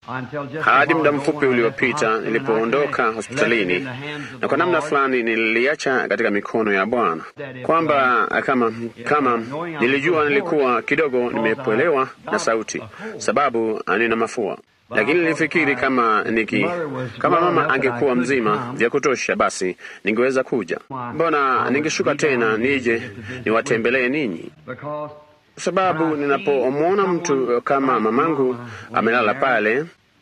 hadi muda mfupi uliopita nilipoondoka hospitalini, na kwa namna fulani nililiacha katika mikono ya Bwana, kwamba kama kama nilijua nilikuwa kidogo nimepwelewa na sauti, sababu nina mafua lakini nilifikiri kama niki kama mama angekuwa mzima vya kutosha, basi ningeweza kuja. Mbona ningeshuka tena nije niwatembelee ninyi? Sababu ninapomwona mtu kama mamangu amelala pale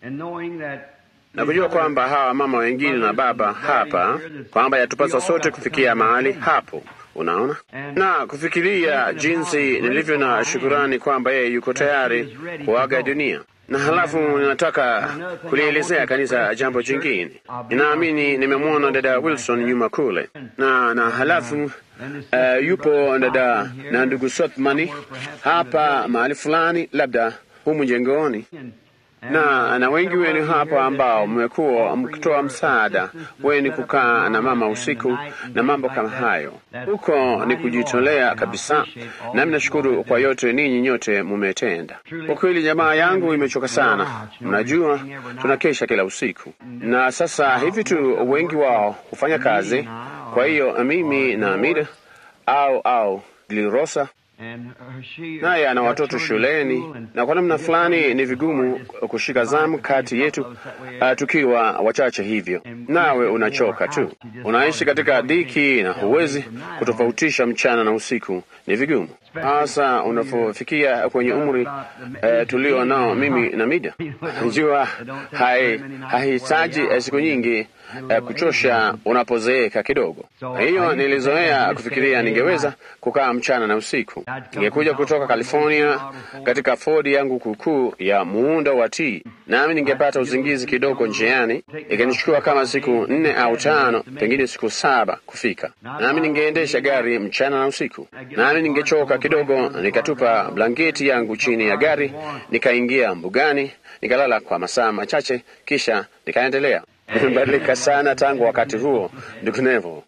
na kujua kwamba hawa mama wengine na baba hapa, kwamba yatupasa sote kufikia mahali hapo Unaona, na kufikiria jinsi nilivyo na shukurani kwamba yeye yuko tayari kuaga dunia na halafu ninataka kulielezea kanisa jambo jingine. Ninaamini nimemwona dada Wilson nyuma kule, na na halafu uh, yupo dada na ndugu Sothmani hapa mahali fulani, labda humu jengoni na na wengi wenu hapa ambao mmekuwa mkitoa msaada wenu kukaa na mama usiku na mambo kama hayo. Huko ni kujitolea kabisa, nami nashukuru kwa yote ninyi nyote mumetenda. Kwa kweli, jamaa yangu imechoka sana. Mnajua tunakesha kila usiku, na sasa hivi tu wengi wao hufanya kazi. Kwa hiyo mimi na Amida au au Glirosa naye ana watoto shuleni, na kwa namna fulani ni vigumu kushika zamu kati yetu uh, tukiwa wachache hivyo. Nawe unachoka tu, unaishi katika dhiki na huwezi kutofautisha mchana na usiku, ni vigumu hasa unapofikia kwenye umri uh, tulio nao mimi na Mida. Jua hahitaji hai siku nyingi uh, kuchosha unapozeeka kidogo. Hiyo nilizoea kufikiria ningeweza kukaa mchana na usiku. Ningekuja kutoka California katika Ford yangu kuukuu ya muundo wa T, nami ningepata uzingizi kidogo njiani, ikanichukua kama siku nne au tano, pengine siku saba kufika. Nami ningeendesha gari mchana na usiku, nami ningechoka kidogo, nikatupa blanketi yangu chini ya gari, nikaingia mbugani, nikalala kwa masaa machache, kisha nikaendelea. Nimebadilika sana tangu wakati huo, ndugu Nevo.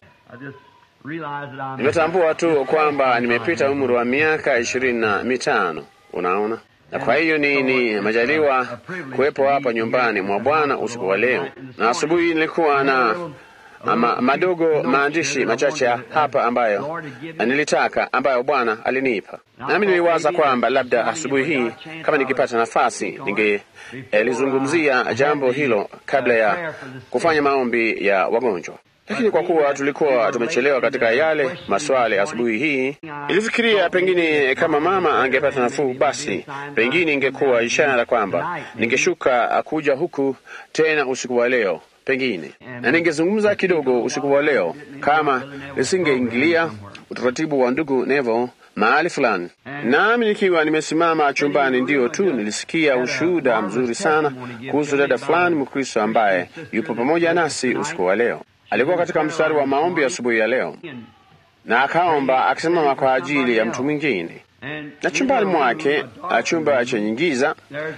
Nimetambua tu kwamba nimepita umri wa miaka ishirini na mitano. Unaona, na kwa hiyo ni, ni majaliwa kuwepo hapa nyumbani mwa Bwana usiku wa leo, na asubuhi nilikuwa na ama, madogo maandishi machache hapa ambayo nilitaka ambayo Bwana alinipa, nami niliwaza kwamba labda asubuhi hii kama nikipata nafasi ningelizungumzia eh, jambo hilo kabla ya kufanya maombi ya wagonjwa lakini kwa kuwa tulikuwa tumechelewa katika yale maswali asubuhi hii, ilifikiria pengine kama mama angepata nafuu, basi pengine ingekuwa ishara kwamba ningeshuka kuja huku tena usiku wa leo pengine, na ningezungumza kidogo usiku wa leo kama nisingeingilia utaratibu wa ndugu Nevo mahali fulani. Nami nikiwa nimesimama chumbani, ndiyo tu nilisikia ushuhuda mzuri sana kuhusu dada fulani Mkristo ambaye yupo pamoja nasi usiku wa leo. Alikuwa katika mstari wa maombi asubuhi ya, ya leo na akaomba akisimama kwa ajili ya mtu mwingine, na chumbani mwake, chumba chenye giza,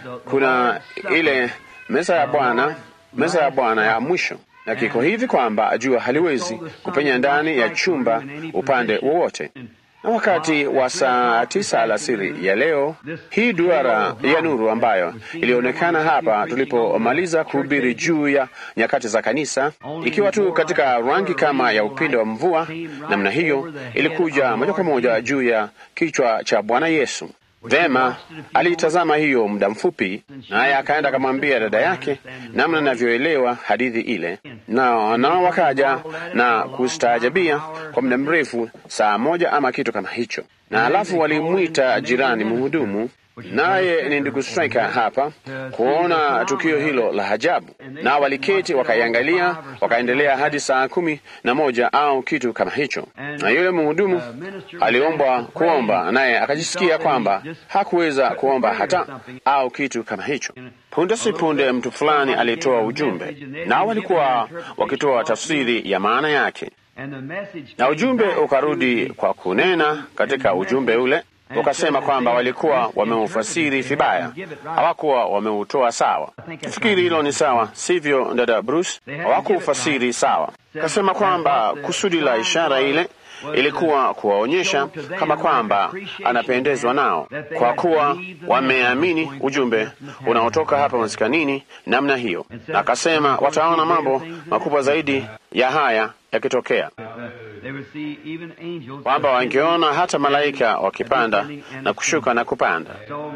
kuna ile meza ya Bwana, meza ya Bwana ya mwisho, na kiko hivi kwamba jua haliwezi kupenya ndani ya chumba upande wowote. Na wakati wa saa tisa alasiri ya leo, hii duara ya nuru ambayo ilionekana hapa tulipomaliza kuhubiri juu ya nyakati za kanisa, ikiwa tu katika rangi kama ya upinde wa mvua namna hiyo, ilikuja moja kwa moja juu ya kichwa cha Bwana Yesu. Vema, aliitazama hiyo muda mfupi, naye akaenda akamwambia dada yake namna anavyoelewa hadithi ile, na nao wakaja na kustaajabia kwa muda mrefu, saa moja ama kitu kama hicho, na alafu walimwita jirani mhudumu naye ni ndugu Striker hapa kuona tukio hilo la ajabu, na waliketi wakaiangalia, wakaendelea hadi saa kumi na moja au kitu kama hicho. Na yule mhudumu aliombwa kuomba, naye akajisikia kwamba hakuweza kuomba hata au kitu kama hicho. Punde si punde, mtu fulani alitoa ujumbe, nao walikuwa wakitoa tafsiri ya maana yake, na ujumbe ukarudi kwa kunena katika ujumbe ule ukasema kwamba walikuwa wameufasiri vibaya, hawakuwa wameutoa sawa. Tufikiri hilo ni sawa, sivyo, dada Bruce? Hawakuufasiri sawa. Kasema kwamba kusudi la ishara ile ilikuwa kuwaonyesha kama kwamba anapendezwa nao, kwa kuwa wameamini ujumbe unaotoka hapa maskanini namna hiyo. Na akasema wataona mambo makubwa zaidi ya haya yakitokea, kwamba wangeona hata malaika wakipanda na kushuka na kupanda.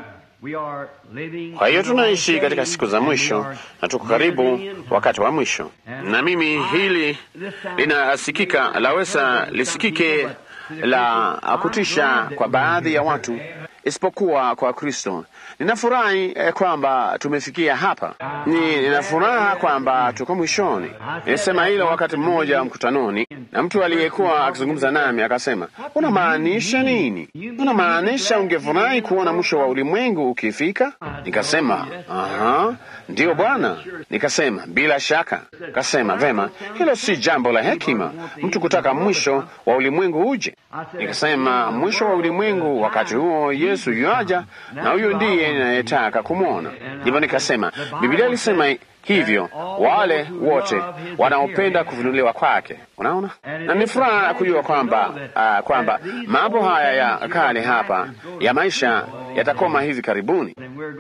Kwa hiyo tunaishi katika siku za mwisho na tuko karibu wakati wa mwisho, na mimi hili linasikika, laweza lisikike la kutisha kwa baadhi ya watu, isipokuwa kwa Kristo. Ninafurahi eh, kwamba tumefikia hapa. Ni ninafuraha kwamba tuko mwishoni. Nilisema hilo wakati mmoja mkutanoni, na mtu aliyekuwa akizungumza nami akasema, unamaanisha nini? Unamaanisha ungefurahi kuona mwisho wa ulimwengu ukifika? Nikasema, aha, ndiyo Bwana. Nikasema, bila shaka. Kasema, vema, hilo si jambo la hekima, mtu kutaka mwisho wa ulimwengu uje. Nikasema, mwisho wa ulimwengu, wakati huo Yesu yuaja, na huyo ndiye ninayetaka kumwona. Ndivyo nikasema, Biblia ilisema hivyo, wale wote wanaopenda kufunuliwa kwake. Unaona, na ni furaha kujua kwamba uh, kwamba mambo haya ya kale hapa ya maisha yatakoma hivi karibuni,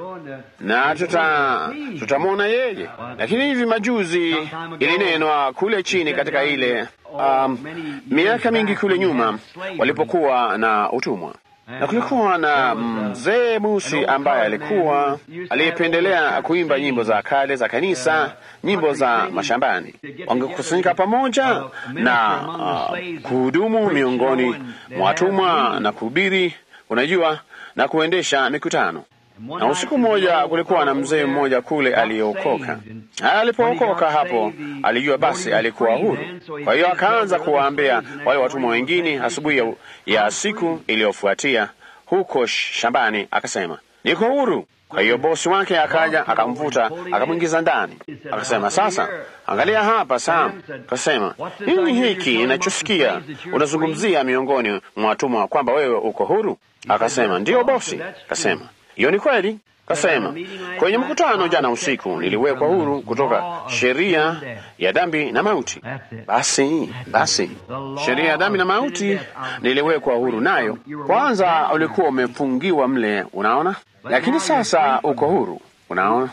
na tuta tutamwona yeye. Lakini hivi majuzi ilinenwa kule chini katika ile um, miaka mingi kule nyuma walipokuwa na utumwa na kulikuwa na mzee Musi ambaye alikuwa aliyependelea kuimba nyimbo za kale za kanisa, nyimbo za mashambani. Wangekusanyika pamoja na uh, kuhudumu miongoni mwa watumwa na kuhubiri, unajua, na kuendesha mikutano. Na usiku mmoja kulikuwa na mzee mmoja kule aliyeokoka. Alipookoka hapo, alijua basi alikuwa huru. Kwa hiyo akaanza kuwaambia wale watumwa wengine asubuhi ya, ya siku iliyofuatia huko shambani, akasema niko huru. Kwa hiyo bosi wake akaja akamvuta akamwingiza ndani, akasema sasa, angalia hapa Sam. Akasema nini hiki ninachosikia unazungumzia miongoni mwa watumwa kwamba wewe uko huru? Akasema ndiyo bosi. Akasema hiyo ni kweli. Kasema kwenye mkutano jana usiku niliwekwa huru kutoka sheria ya dhambi na mauti. Basi basi, sheria ya dhambi na mauti niliwekwa huru nayo. Kwanza ulikuwa umefungiwa mle, unaona, lakini sasa uko huru, unaona.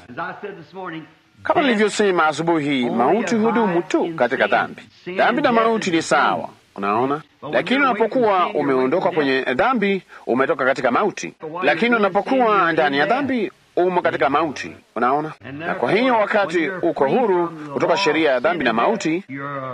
Kama nilivyosema asubuhi, mauti hudumu tu katika dhambi. Dhambi na mauti ni sawa, unaona lakini unapokuwa umeondoka kwenye dhambi umetoka katika mauti, lakini unapokuwa ndani ya dhambi umo katika mauti. Unaona, na kwa hiyo wakati uko huru kutoka sheria ya dhambi na mauti,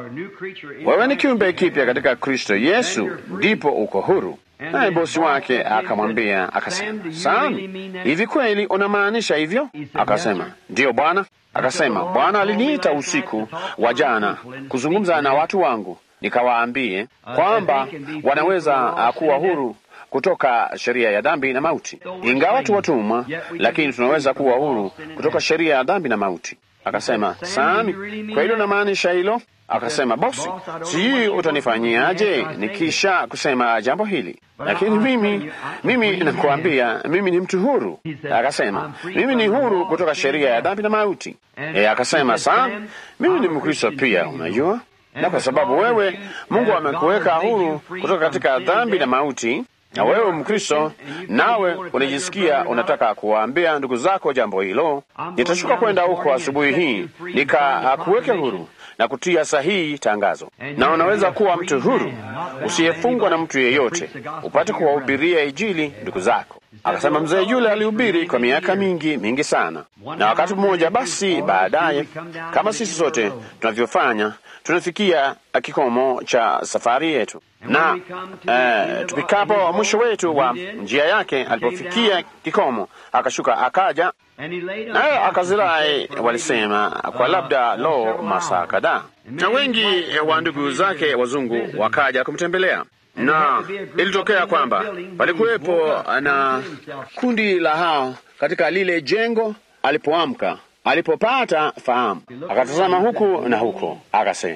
wewe ni kiumbe kipya katika Kristo Yesu, ndipo uko huru. Naye bosi wake akamwambia akasema, Sami, hivi kweli unamaanisha hivyo? Akasema, ndiyo Bwana. Akasema, Bwana aliniita usiku wa jana kuzungumza na watu wangu nikawaambie kwamba wanaweza kuwa huru kutoka sheria ya dhambi na mauti. Ingawa tu watumwa, lakini tunaweza kuwa huru kutoka sheria ya dhambi na mauti. Akasema, Sami, kwa hilo namaanisha hilo? Akasema, bosi, sijui utanifanyiaje nikisha kusema jambo hili, lakini mimi mimi nakuambia, mimi ni mtu huru. Akasema, mimi ni huru kutoka sheria ya dhambi na mauti. E, akasema, Sam, mimi ni Mkristo pia, unajua na kwa sababu wewe Mungu amekuweka huru kutoka katika dhambi na mauti, na wewe Mkristo, nawe unajisikia unataka kuwaambia ndugu zako jambo hilo, nitashuka kwenda huko asubuhi hii nikakuweke huru na kutia sahihi tangazo, na unaweza kuwa mtu huru usiyefungwa na mtu yeyote, upate kuwahubiria Injili ndugu zako. Akasema mzee yule alihubiri kwa miaka mingi mingi sana, na wakati mmoja basi baadaye, kama sisi sote tunavyofanya, tunafikia kikomo cha safari yetu, na eh, tupikapo mwisho wetu wa njia yake, alipofikia kikomo, akashuka akaja naye akazirai, walisema kwa labda lo masaa kadhaa, na wengi wa ndugu zake wazungu wakaja kumtembelea na ilitokea kwamba palikuwepo na kundi la hao katika lile jengo. Alipoamka, alipopata fahamu, akatazama huku na huko, akasema,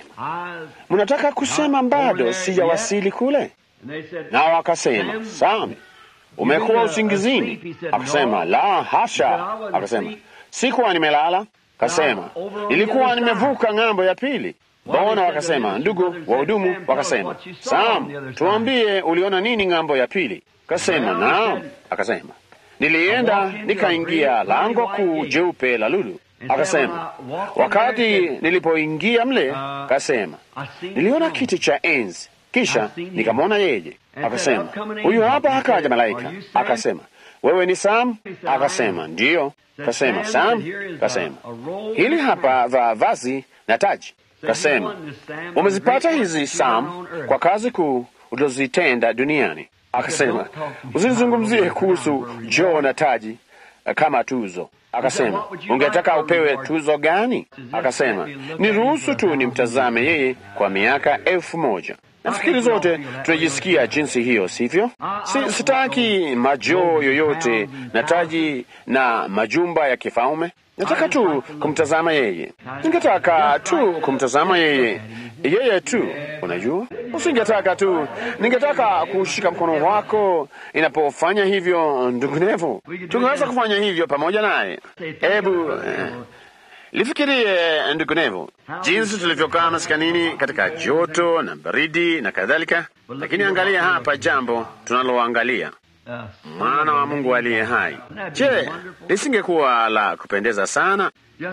mnataka kusema bado sijawasili kule? Nao akasema, Sami, umekuwa usingizini? Akasema, la hasha. Akasema, sikuwa nimelala. Akasema, nilikuwa nimevuka ng'ambo ya pili. Bona wakasema, ndugu wahudumu wakasema, Sam, tuambie uliona nini ng'ambo ya pili? Akasema, naam. Akasema, nilienda nikaingia lango kuu jeupe la lulu. Akasema, wakati nilipoingia mle, akasema, niliona kiti cha enzi, kisha nikamwona yeye. Akasema, huyu hapa akaja malaika. Akasema, wewe ni Sam? Akasema, ndiyo. Akasema, Sam? Akasema, hili hapa vaa vazi na taji. Akasema, umezipata hizi Sam kwa kazi kuu ulizozitenda duniani. Akasema, usizungumzie kuhusu joo na taji kama tuzo. Akasema, ungetaka upewe tuzo gani? Akasema, niruhusu tu nimtazame yeye kwa miaka elfu moja. Nafikiri zote tunajisikia jinsi hiyo, sivyo? Si, sitaki majoo yoyote na taji na majumba ya kifalme. Nataka tu kumtazama yeye. Ningetaka tu kumtazama yeye, yeye tu. Unajua, usingetaka tu, ningetaka kushika mkono wako inapofanya hivyo. Ndugu Nevo, tungeweza kufanya hivyo pamoja naye. Hebu eh, lifikirie ndugu Nevo, jinsi tulivyokaa maskanini katika joto na baridi na kadhalika. Lakini angalia hapa jambo tunaloangalia mwana wa Mungu aliye hai. Je, lisingekuwa la kupendeza sana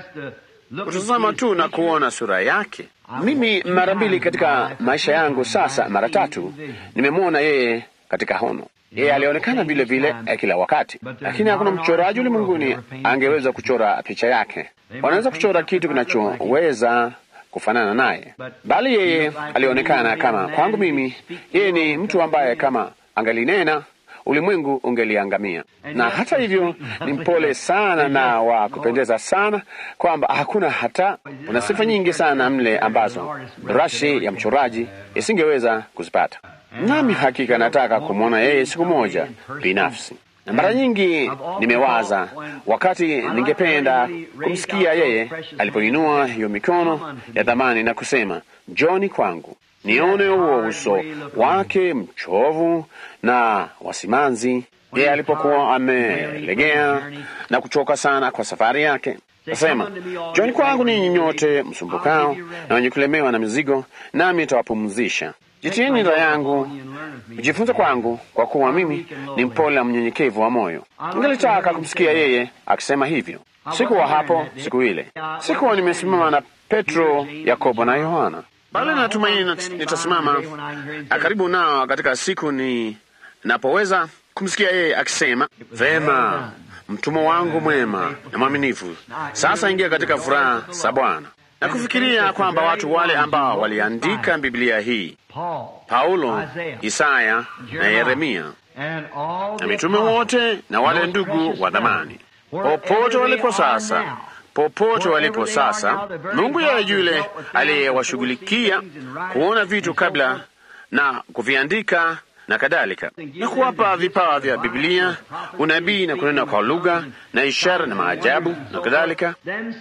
kutazama tu na kuona sura yake? Mimi mara mbili katika maisha yangu sasa, mara tatu nimemwona yeye katika hono. Yeye alionekana vile vile kila wakati, lakini hakuna mchoraji ulimwenguni angeweza kuchora picha yake. Wanaweza kuchora kitu kinachoweza kufanana naye, bali yeye alionekana kama kwangu mimi, yeye ni mtu ambaye kama angalinena ulimwengu ungeliangamia. Na hata hivyo ni mpole sana na wa kupendeza sana, kwamba hakuna hata, una sifa nyingi sana mle ambazo brashi ya mchoraji isingeweza kuzipata. Nami hakika nataka kumwona yeye siku moja binafsi, na mara nyingi nimewaza wakati ningependa kumsikia yeye alipoinua hiyo mikono ya dhamani na kusema, njoni kwangu nione huo uso wake mchovu na wasimanzi, yeye alipokuwa amelegea na kuchoka sana kwa safari yake. Nasema, njoni kwangu ninyi nyote msumbukao na wenye kulemewa na mizigo, nami nitawapumzisha. Jitieni nira yangu, mjifunze kwangu, kwa kuwa mimi ni mpole na mnyenyekevu wa moyo. Ningelitaka kumsikia yeye akisema hivyo. Sikuwa hapo siku ile, sikuwa nimesimama na Petro, Yakobo na Yohana bali natumaini nitasimama karibu nao katika siku ni napoweza kumsikia yeye akisema, vema, mtumwa wangu mwema na mwaminifu, sasa ingia katika furaha za Bwana. Na kufikiria kwamba watu wale ambao waliandika Biblia hii, Paulo, Isaya na Yeremia na mitume wote na wale ndugu wa dhamani, popote walipo sasa popote walipo sasa, Mungu yeye yule aliyewashughulikia kuona vitu kabla na kuviandika na kadhalika, na kuwapa vipawa vya Biblia, unabii na kunena kwa lugha na ishara na maajabu na kadhalika,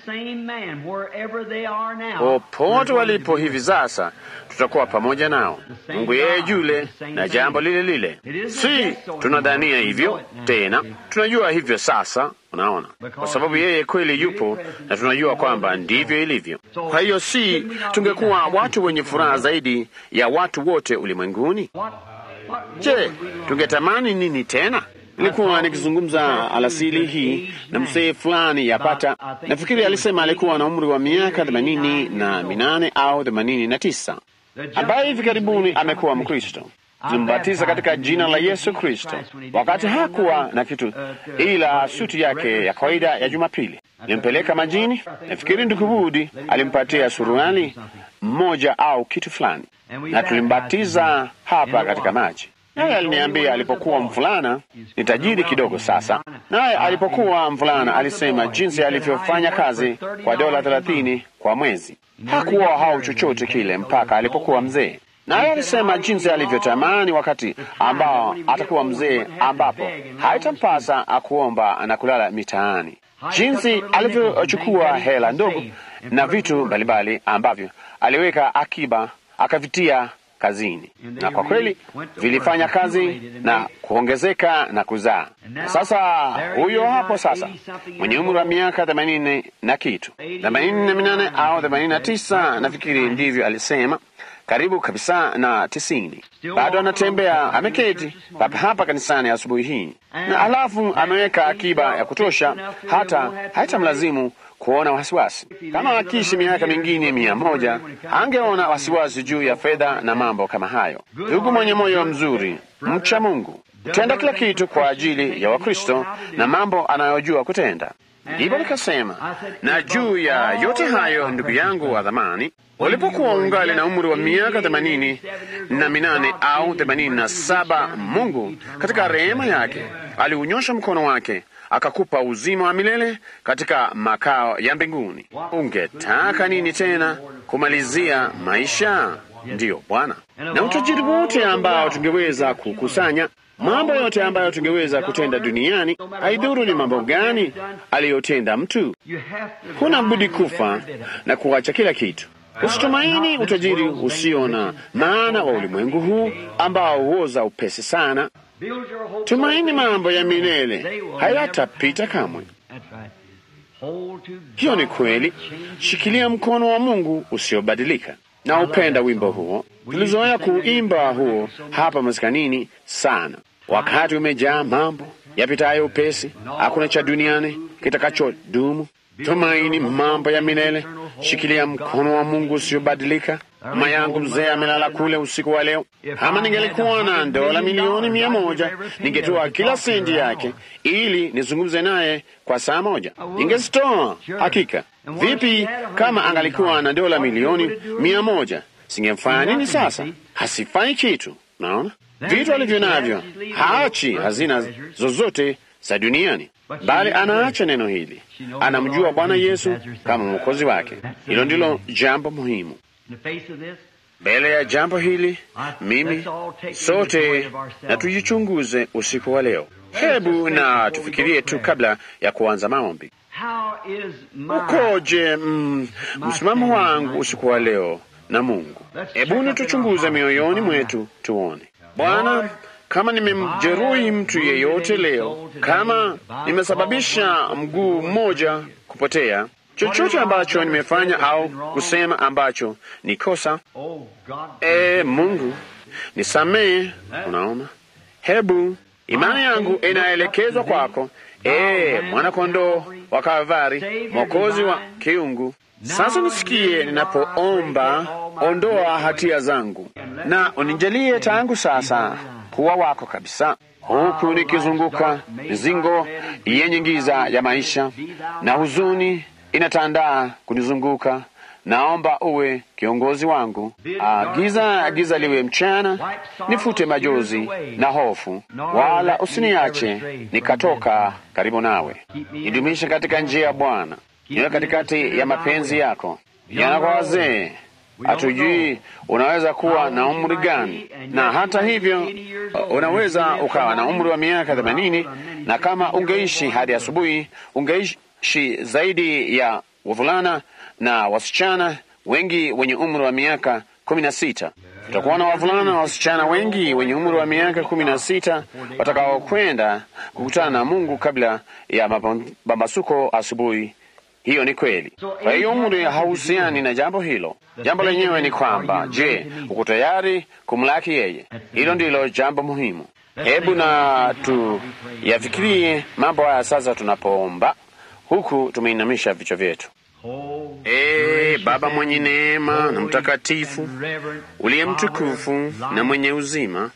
popote walipo hivi sasa, tutakuwa pamoja nao. Mungu yeye yule na jambo lile lile, si tunadhania hivyo tena, tunajua hivyo sasa. Unaona, kwa sababu yeye kweli yupo na tunajua kwamba ndivyo ilivyo. Kwa hiyo si tungekuwa watu wenye furaha zaidi ya watu wote ulimwenguni? Je, tungetamani nini tena? Nilikuwa nikizungumza alasili hii na mzee fulani yapata, nafikiri alisema alikuwa na umri wa miaka themanini na minane au themanini na tisa ambaye hivi karibuni amekuwa Mkristo. Tulimbatiza katika jina la Yesu Kristo wakati hakuwa na kitu ila suti yake ya kawaida ya Jumapili. Nilimpeleka majini. Nafikiri ndugu Budi alimpatia suruali mmoja au kitu fulani, na tulimbatiza hapa katika maji. Naye aliniambia alipokuwa mvulana, ni tajiri kidogo sasa, naye alipokuwa mvulana alisema jinsi alivyofanya kazi kwa dola thelathini kwa mwezi. Hakuwa hau chochote kile mpaka alipokuwa mzee naye alisema jinsi alivyotamani wakati ambao atakuwa mzee, ambapo haitampasa akuomba na kulala mitaani, jinsi alivyochukua hela ndogo na vitu mbalimbali ambavyo aliweka akiba akavitia kazini, na kwa kweli vilifanya kazi na kuongezeka na kuzaa. Sasa huyo hapo sasa mwenye umri wa miaka themanini na kitu, themanini na minane au themanini na tisa nafikiri ndivyo alisema, karibu kabisa na tisini, bado anatembea ameketi papa hapa kanisani asubuhi hii, na alafu ameweka akiba ya kutosha, hata haitamlazimu kuona wasiwasi. Kama akiishi miaka mingine mia moja angeona wasiwasi juu ya fedha na mambo kama hayo. Ndugu mwenye moyo mzuri, mcha Mungu, tenda kila kitu kwa ajili ya Wakristo na mambo anayojua kutenda. Ndipo nikasema, na juu ya yote hayo, ndugu yangu wa dhamani, ulipokuwa ungali na umri wa miaka themanini na minane au themanini na saba Mungu katika rehema yake aliunyosha mkono wake akakupa uzima wa milele katika makao ya mbinguni. Ungetaka nini tena kumalizia maisha? Ndiyo Bwana, na utajiri wote ambao tungeweza kukusanya, mambo yote ambayo tungeweza kutenda duniani, haidhuru ni mambo gani aliyotenda mtu, huna budi kufa na kuacha kila kitu. Usitumaini utajiri usio na maana wa ulimwengu huu ambao huoza upesi sana. Tumaini mambo ya milele hayatapita kamwe. Hiyo ni kweli. Shikilia mkono wa Mungu usiobadilika. Na upenda wimbo huo, tulizoea kuimba huo hapa maskanini sana. Wakati umejaa mambo yapitayo upesi, hakuna cha duniani kitakachodumu. Tumaini mambo ya milele, shikilia mkono wa Mungu usiobadilika. Mama yangu mzee amelala kule usiku wa leo. Kama ningelikuwa na dola milioni mia moja ningetoa kila sendi yake ili nizungumze naye kwa saa moja, ningezitoa hakika. Vipi kama angalikuwa na dola milioni mia moja singemfanya nini? Sasa hasifanyi kitu. Naona vitu alivyo navyo, haachi hazina zozote za duniani, bali anaacha neno hili. Anamjua Bwana Yesu kama mwokozi wake. Hilo ndilo jambo muhimu. Mbele ya jambo hili, mimi sote na tujichunguze usiku wa leo. Hebu na tufikirie tu kabla ya kuanza maombi. Ukoje mm, msimamo wangu usiku wa leo na Mungu? Hebuni tuchunguze mioyoni mwetu tuone. Bwana, kama nimemjeruhi mtu yeyote leo, kama nimesababisha mguu mmoja kupotea chochote ambacho nimefanya au kusema ambacho ni kosa, e Mungu nisamehe. Unaona, hebu imani yangu inaelekezwa kwako, e mwana-kondoo wa Kalvari, mwokozi wa kiungu. Sasa nisikie ninapoomba, ondoa hatia zangu na unijalie tangu sasa kuwa wako kabisa, huku nikizunguka mizingo yenye giza ya maisha na huzuni inatandaa kunizunguka. Naomba uwe kiongozi wangu. Agiza agiza liwe mchana, nifute majozi na hofu, wala usiniache nikatoka karibu nawe. Nidumishe katika njia ya Bwana, niwe katikati ya mapenzi yako. Jana kwa wazee hatujui unaweza kuwa na umri gani, na hata hivyo unaweza ukawa na umri wa miaka themanini, na kama ungeishi hadi asubuhi ungeishi zaidi ya wavulana na wasichana wengi wenye umri wa miaka kumi na sita. Tutakuwa na wavulana na wasichana wengi wenye umri wa miaka kumi na sita watakaokwenda kukutana na Mungu kabla ya mapambazuko asubuhi. Hiyo ni kweli. Kwa hiyo umri hauhusiani na jambo hilo. Jambo lenyewe ni kwamba, je, uko tayari kumlaki yeye? Hilo ndilo jambo muhimu. Hebu na tuyafikirie mambo haya sasa tunapoomba huku tumeinamisha vichwa vyetu. Ee Baba mwenye neema na mtakatifu, uliye mtukufu na mwenye uzima,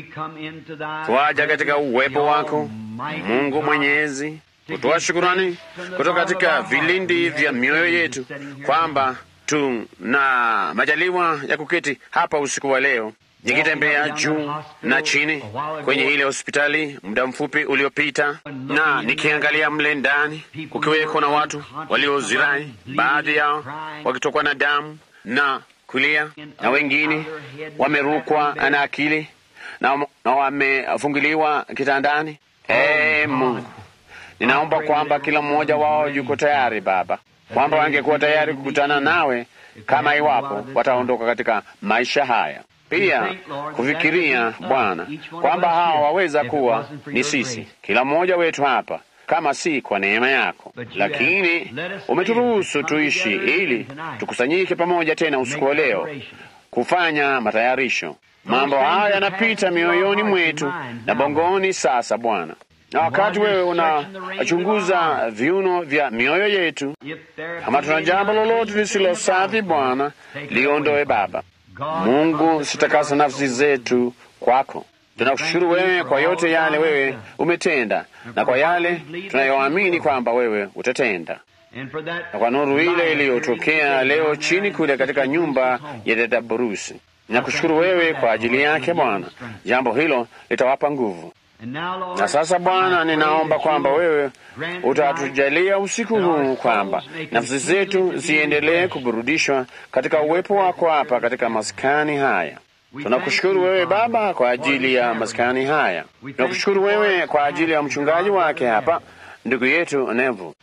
twaja katika uwepo wako Mungu Mwenyezi, kutoa shukurani kutoka katika vilindi vya mioyo yetu kwamba tuna majaliwa ya kuketi hapa usiku wa leo nikitembea juu na chini kwenye ile hospitali muda mfupi uliopita, na nikiangalia mle ndani kukiweko na watu waliozirai, baadhi yao wakitokwa na damu na kulia, na wengine wamerukwa na akili na, na wamefungiliwa kitandani. Ee Mungu, ninaomba kwamba kila mmoja wao yuko tayari Baba, kwamba wangekuwa tayari kukutana nawe kama iwapo wataondoka katika maisha haya pia kufikiria Bwana kwamba hawa waweza kuwa ni sisi, kila mmoja wetu hapa, kama si kwa neema yako, lakini umeturuhusu tuishi ili tukusanyike pamoja tena usiku wa leo kufanya matayarisho. Mambo haya yanapita mioyoni mwetu na bongoni sasa, Bwana, na wakati wewe unachunguza viuno vya mioyo yetu, kama tuna jambo lolote lisilo safi, Bwana, liondoe Baba. Mungu, sitakasa nafsi zetu kwako. Tunakushukuru wewe kwa yote yale wewe umetenda na kwa yale tunayoamini kwamba wewe utatenda, na kwa nuru ile iliyotokea leo chini kule katika nyumba ya dada Borusi. Nakushukuru wewe kwa ajili yake Bwana, jambo hilo litawapa nguvu. Na sasa Bwana, ninaomba kwamba wewe utatujalia usiku huu kwamba nafsi zetu ziendelee kuburudishwa katika uwepo wako hapa katika maskani haya. Tunakushukuru wewe Baba kwa ajili ya maskani haya. Tunakushukuru wewe kwa ajili ya mchungaji wake hapa, ndugu yetu Nevu,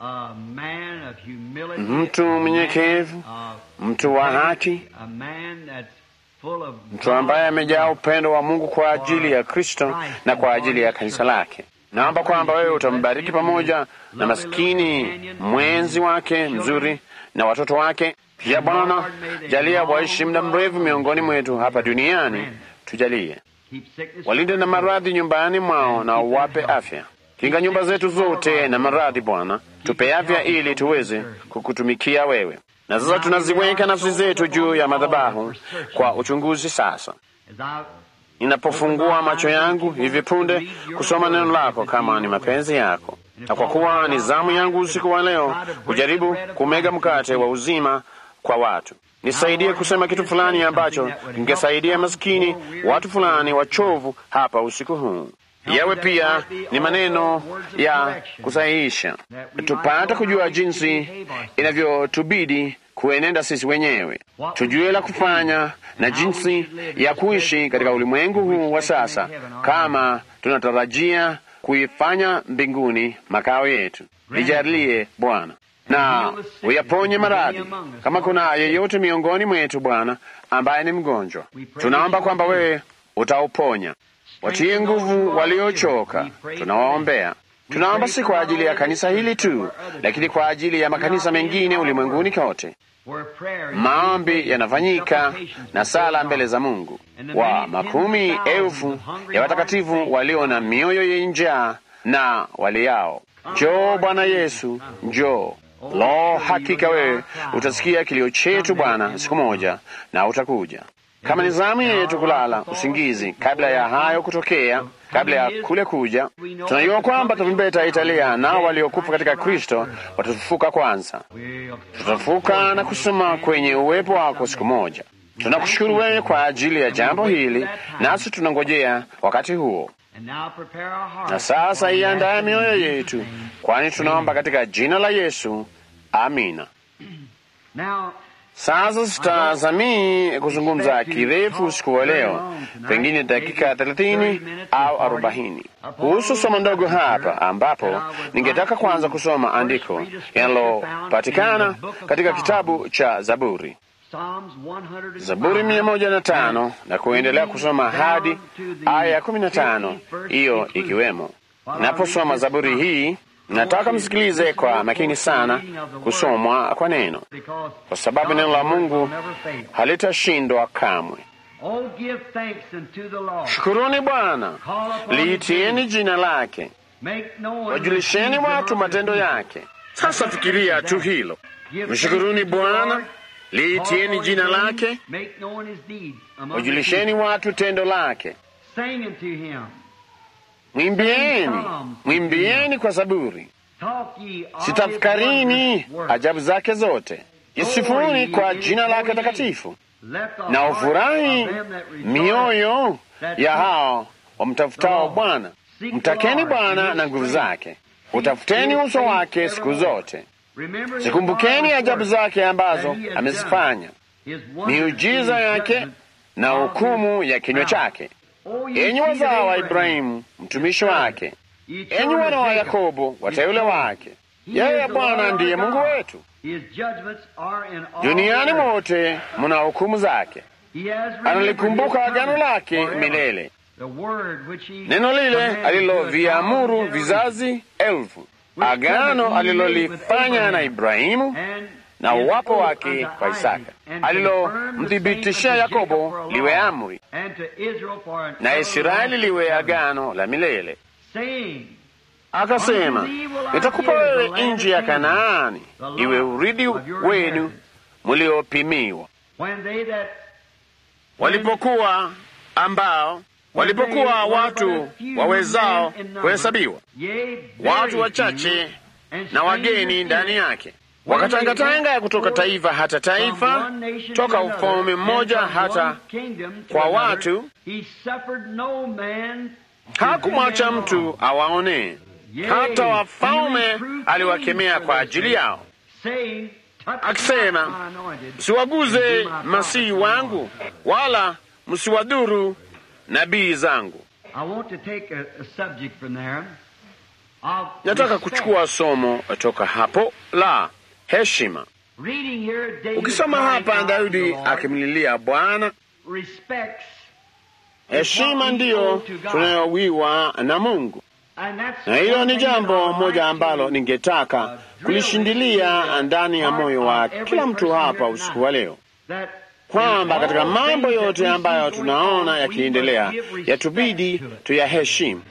mtu mnyenyekevu, mtu wa haki, mtu ambaye amejaa upendo wa Mungu kwa ajili ya Kristo na kwa ajili ya kanisa lake. Naomba kwamba wewe utambariki pamoja na maskini mwenzi wake mzuri na watoto wake pia. Bwana, jalia waishi muda mrefu miongoni mwetu hapa duniani, tujalie walinde na maradhi nyumbani mwao na uwape afya. Kinga nyumba zetu zote na maradhi Bwana, tupe afya ili tuweze kukutumikia wewe. Na sasa tunaziweka nafsi zetu juu ya madhabahu kwa uchunguzi. Sasa ninapofungua macho yangu hivi punde kusoma neno lako, kama ni mapenzi yako, na kwa kuwa ni zamu yangu usiku wa leo kujaribu kumega mkate wa uzima kwa watu, nisaidie kusema kitu fulani ambacho kingesaidia maskini watu fulani wachovu hapa usiku huu yawe pia ni maneno ya kusahihisha, tupate kujua jinsi inavyotubidi kuenenda sisi wenyewe, tujue la kufanya na jinsi ya kuishi katika ulimwengu huu wa sasa, kama tunatarajia kuifanya mbinguni makao yetu. Nijalie Bwana, na uyaponye maradhi. Kama kuna yeyote miongoni mwetu Bwana ambaye ni mgonjwa, tunaomba kwamba wewe utauponya watie nguvu waliochoka, tunawaombea. Tunaomba si kwa ajili ya kanisa hili tu, lakini kwa ajili ya makanisa mengine ulimwenguni kote. Maombi yanafanyika na sala mbele za Mungu wa makumi elfu ya watakatifu walio na mioyo yenye njaa na waliao. Njoo Bwana Yesu, njoo. Lo, hakika wewe utasikia kilio chetu Bwana siku moja, na utakuja kama ni zamu yetu kulala usingizi kabla ya hayo kutokea, kabla ya kule kuja, tunajua kwamba tarumbeta italia, nao waliokufa katika Kristo watafufuka kwanza. Tutafufuka na kusema kwenye uwepo wako siku moja. Tunakushukuru wewe kwa ajili ya jambo hili, nasi tunangojea wakati huo. Na sasa iandaye mioyo yetu, kwani tunaomba katika jina la Yesu, amina. Sasa sitazamii kuzungumza kirefu usiku wa leo, pengine dakika thelathini au arobaini kuhusu somo ndogo hapa, ambapo ningetaka kwanza kusoma andiko linalopatikana katika kitabu cha Zaburi, Zaburi mia moja na tano na kuendelea kusoma hadi aya ya kumi na tano hiyo ikiwemo. Naposoma Zaburi hii nataka msikilize kwa makini sana kusomwa kwa neno, kwa sababu neno la Mungu halitashindwa kamwe. Shukuruni Bwana, liitieni jina lake, wajulisheni watu matendo yake. Sasa fikiria tu hilo, mshukuruni Bwana, liitieni jina lake, wajulisheni watu tendo lake. Mwimbieni, mwimbieni kwa zaburi, sitafakarini ajabu zake zote. Isifuni kwa jina lake takatifu, na ufurahi mioyo ya hao wamtafutao Bwana. Mtakeni Bwana na nguvu zake, utafuteni uso wake siku zote. Zikumbukeni ajabu zake ambazo amezifanya, miujiza yake na hukumu ya kinywa chake. Enyi wazao wa Ibrahimu mtumishi wake, enyi wana wa Yakobo wateule wake. Yeye Bwana ndiye Mungu wetu, duniani mote muna hukumu zake. analikumbuka agano lake milele, neno lile aliloviamuru vizazi elfu, agano alilolifanya na Ibrahimu na uwapo wake kwa Isaka, alilomthibitishia Yakobo liwe amri na Israeli liwe agano la milele, akasema, nitakupa wewe nchi ya Kanaani iwe urithi wenu mliopimiwa. Walipokuwa ambao walipokuwa watu wawezao kuhesabiwa, watu wachache na wageni ndani yake wakatangatanga kutoka taifa hata taifa, toka ufalme mmoja hata kwa watu. Hakumwacha mtu awaonee, hata wafalme aliwakemea kwa ajili yao, akisema, msiwaguze masihi wangu, wala msiwadhuru nabii zangu. Nataka kuchukua somo toka hapo la heshima. Ukisoma hapa, Daudi akimlilia Bwana, heshima ndiyo tunayowiwa na Mungu, na hilo ni jambo moja ambalo ningetaka kulishindilia ndani ya moyo wa kila mtu hapa usiku wa leo, kwamba katika mambo yote ambayo tunaona yakiendelea, yatubidi tuyaheshimu,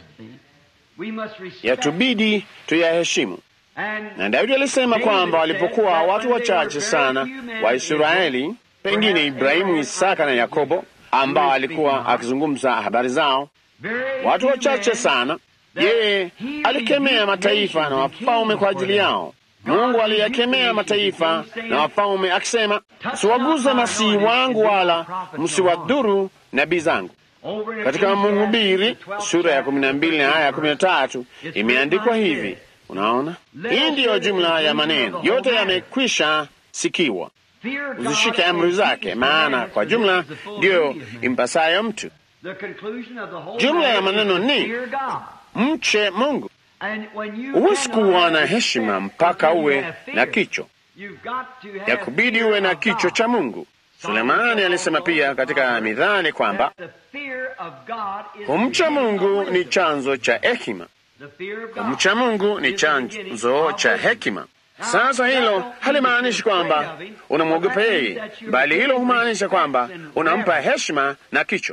yatubidi tuyaheshimu na Daudi alisema kwamba walipokuwa watu wachache sana wa Israeli, pengine Ibrahimu, Isaka na Yakobo, ambao alikuwa akizungumza habari zao, watu wachache sana, yeye alikemea mataifa na wafalme kwa ajili yao. Mungu aliyakemea mataifa na wafalme akisema, msiwaguze masihi wangu wala msiwadhuru nabii zangu. Katika Mhubiri sura ya kumi na mbili na aya ya kumi na tatu imeandikwa hivi. Unaona, hii ndiyo jumla ya maneno yote yamekwisha sikiwa. Uzishike amri zake, maana kwa jumla ndiyo impasayo mtu. Jumla ya maneno ni mche Mungu. Huwezi kuwa na heshima mpaka uwe na kicho, yakubidi uwe na kicho cha Mungu. Sulemani alisema pia katika Mithali kwamba kumcha Mungu ni chanzo cha hekima. Kumcha Mungu ni chanzo cha hekima. Sasa hilo halimaanishi kwamba unamwogopa yeye, bali hilo humaanisha kwamba unampa heshima na kicho.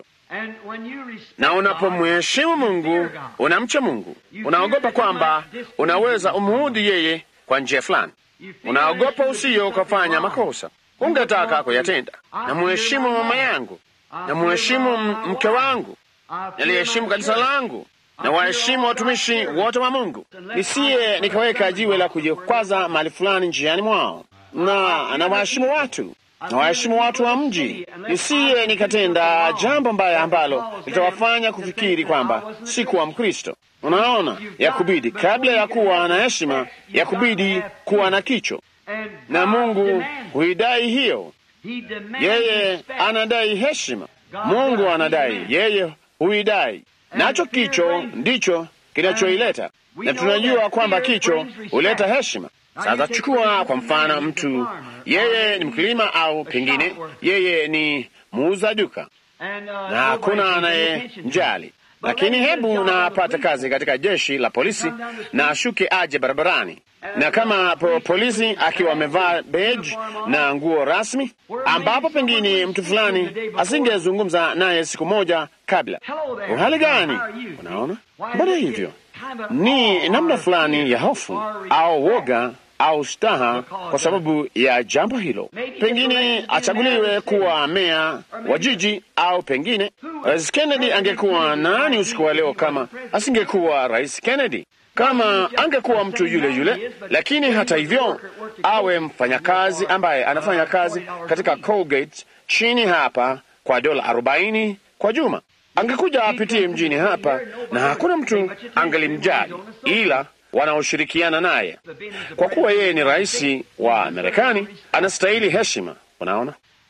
Na unapomheshimu Mungu, unamcha Mungu, unaogopa kwamba unaweza umuudhi yeye kwa njia fulani, unaogopa usiyo ukafanya makosa ungetaka kuyatenda. Namuheshimu mama yangu, namuheshimu mke wangu, naliheshimu kanisa langu na waheshimu watumishi wote wa Mungu, nisiye nikaweka jiwe la kujikwaza mahali fulani njiani mwao, na na waheshimu watu na waheshimu watu wa mji, nisiye nikatenda jambo mbaya ambalo litawafanya kufikiri kwamba si kuwa Mkristo. Unaona, yakubidi kabla ya kuwa na heshima, yakubidi kuwa na kicho, na Mungu huidai hiyo. Yeye anadai heshima, Mungu anadai, yeye huidai nacho kicho ndicho kinachoileta, na tunajua kwamba kicho huleta heshima. Sasa chukua kwa mfano mtu, yeye ni mkulima au pengine yeye ni muuza duka na hakuna anayemjali, lakini hebu na apate kazi katika jeshi la polisi na ashuke aje barabarani, na kama po polisi akiwa amevaa beji na nguo rasmi, ambapo pengine mtu fulani asingezungumza naye siku moja kabla. Uhali gani? Unaona, mbona hivyo ni namna fulani ya hofu au woga au staha kwa sababu ya jambo hilo. Pengine achaguliwe kuwa meya wa jiji, au pengine Rais Kennedy angekuwa nani usiku wa leo kama asingekuwa Rais Kennedy, kama angekuwa mtu yule yule, lakini hata hivyo awe mfanyakazi ambaye anafanya kazi katika Colgate chini hapa kwa dola arobaini kwa juma angekuja apitie mjini hapa na hakuna mtu angelimjali ila wanaoshirikiana naye. Kwa kuwa yeye ni rais wa Marekani, anastahili heshima. Unaona,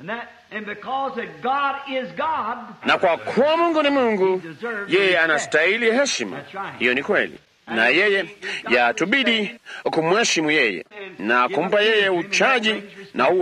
na kwa kuwa Mungu ni Mungu, yeye anastahili heshima. Hiyo ni kweli, na yeye yatubidi kumheshimu yeye na kumpa yeye uchaji, na huo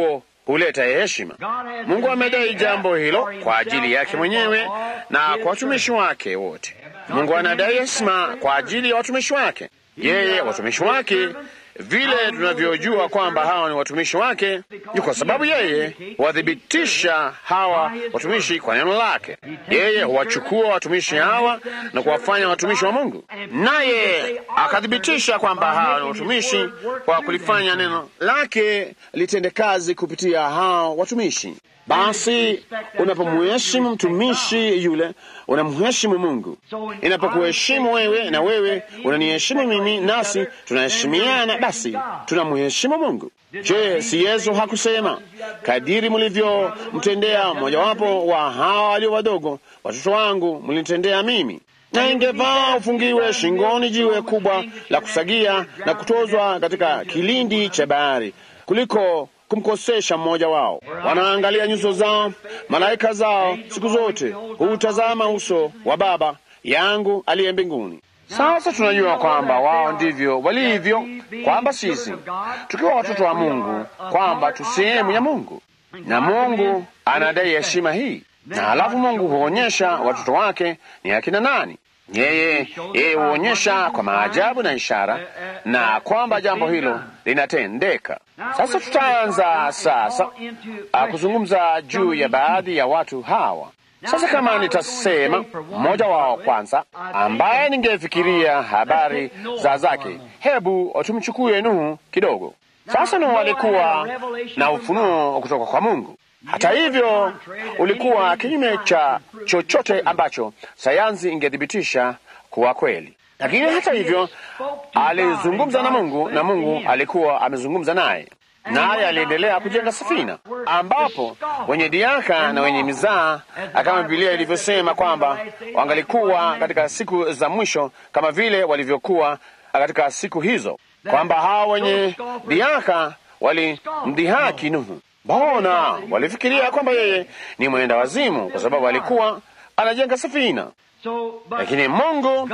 huleta heshima. Mungu amedai jambo hilo kwa ajili yake mwenyewe na kwa watumishi wake wote. Mungu anadai heshima kwa ajili ya watumishi wake, yeye watumishi wake vile tunavyojua kwamba hawa ni watumishi wake ni kwa sababu yeye huwathibitisha hawa watumishi kwa neno lake. Yeye huwachukua watumishi hawa na kuwafanya watumishi wa Mungu, naye akathibitisha kwamba hawa ni watumishi kwa kulifanya neno lake litende kazi kupitia hawa watumishi. Basi unapomheshimu mtumishi yule, unamheshimu Mungu. Inapokuheshimu wewe na wewe unaniheshimu mimi, nasi tunaheshimiana, basi tunamheshimu Mungu. Je, si Yesu hakusema kadiri mlivyomtendea mmojawapo wa hawa walio wadogo, watoto wangu, mlinitendea mimi? na ingefaa ufungiwe shingoni jiwe kubwa la kusagia na kutozwa katika kilindi cha bahari kuliko kumkosesha mmoja wao. Wanaangalia nyuso zao, malaika zao siku zote huutazama uso wa Baba yangu aliye mbinguni. Sasa tunajua kwamba wao ndivyo walivyo, kwamba sisi tukiwa watoto wa Mungu, kwamba tu sehemu ya Mungu, na Mungu anadai heshima hii, na halafu Mungu huonyesha watoto wake ni akina nani. Yeye yeye huonyesha kwa maajabu na ishara, na kwamba jambo hilo linatendeka. Sasa tutaanza sasa uh, kuzungumza juu ya baadhi ya watu hawa. Sasa kama nitasema mmoja wao kwanza, ambaye ningefikiria habari za zake, hebu tumchukue Nuhu kidogo. Sasa Nuhu alikuwa na ufunuo kutoka kwa Mungu. Hata hivyo ulikuwa kinyume cha chochote ambacho sayansi ingethibitisha kuwa kweli. Lakini hata hivyo alizungumza na Mungu na Mungu alikuwa amezungumza naye, naye aliendelea kujenga safina, ambapo wenye diaka na wenye mizaa, kama Biblia ilivyosema kwamba wangalikuwa katika siku za mwisho kama vile walivyokuwa katika siku hizo, kwamba hawa wenye diaka walimdhihaki Nuhu. Mbona walifikiria kwamba yeye ni mwenda wazimu kwa sababu alikuwa anajenga safina. Lakini Mungu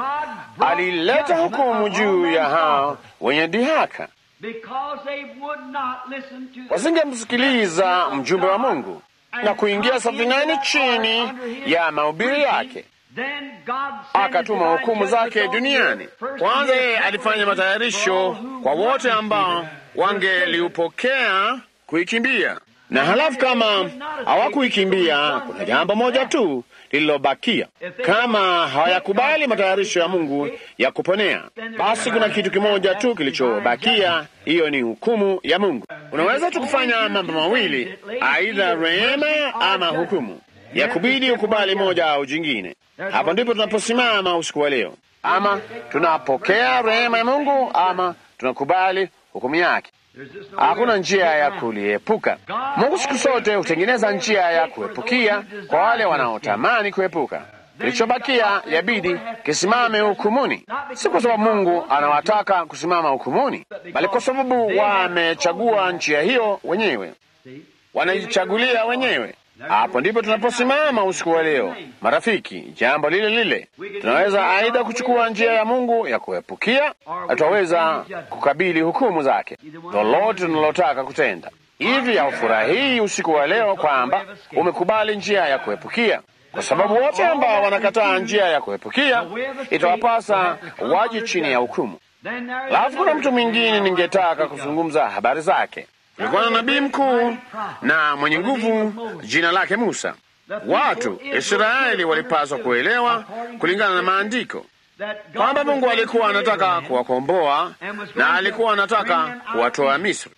alileta hukumu juu ya hao wenye dhihaka, wasingemsikiliza mjumbe wa Mungu na kuingia safinani chini ya mahubiri yake. Akatuma hukumu zake duniani. Kwanza yeye alifanya matayarisho kwa wote ambao wangeliupokea kuikimbia na halafu kama hawakuikimbia, kuna jambo moja tu lililobakia. Kama hawayakubali matayarisho ya Mungu ya kuponea, basi kuna kitu kimoja tu kilichobakia, hiyo ni hukumu ya Mungu. Unaweza tu kufanya mambo mawili, aidha rehema ama hukumu. Ya kubidi ukubali moja au jingine. Hapo ndipo tunaposimama usiku wa leo, ama tunapokea rehema ya Mungu ama tunakubali hukumu yake. Hakuna njia ya kuliepuka. Mungu siku zote hutengeneza njia ya kuepukia kwa wale wanaotamani kuepuka. Kilichobakia yabidi kisimame hukumuni, si kwa sababu Mungu anawataka kusimama hukumuni, bali kwa sababu wamechagua njia hiyo wenyewe, wanajichagulia wenyewe. Hapo ndipo tunaposimama usiku wa leo, marafiki. Jambo lile lile, tunaweza aidha kuchukua njia ya Mungu ya kuepukia, tutaweza kukabili hukumu zake, lolote tunalotaka kutenda. Hivi haufurahii usiku wa leo kwamba umekubali njia ya kuepukia? Kwa sababu wote ambao wanakataa njia ya kuepukia, itawapasa waje chini ya hukumu. Alafu kuna mtu mwingine ningetaka kuzungumza habari zake. Kulikuwa na nabii mkuu na mwenye nguvu, jina lake Musa. Watu Israeli walipaswa kuelewa kulingana na maandiko kwamba Mungu alikuwa anataka kuwakomboa na alikuwa anataka kuwatoa Misri,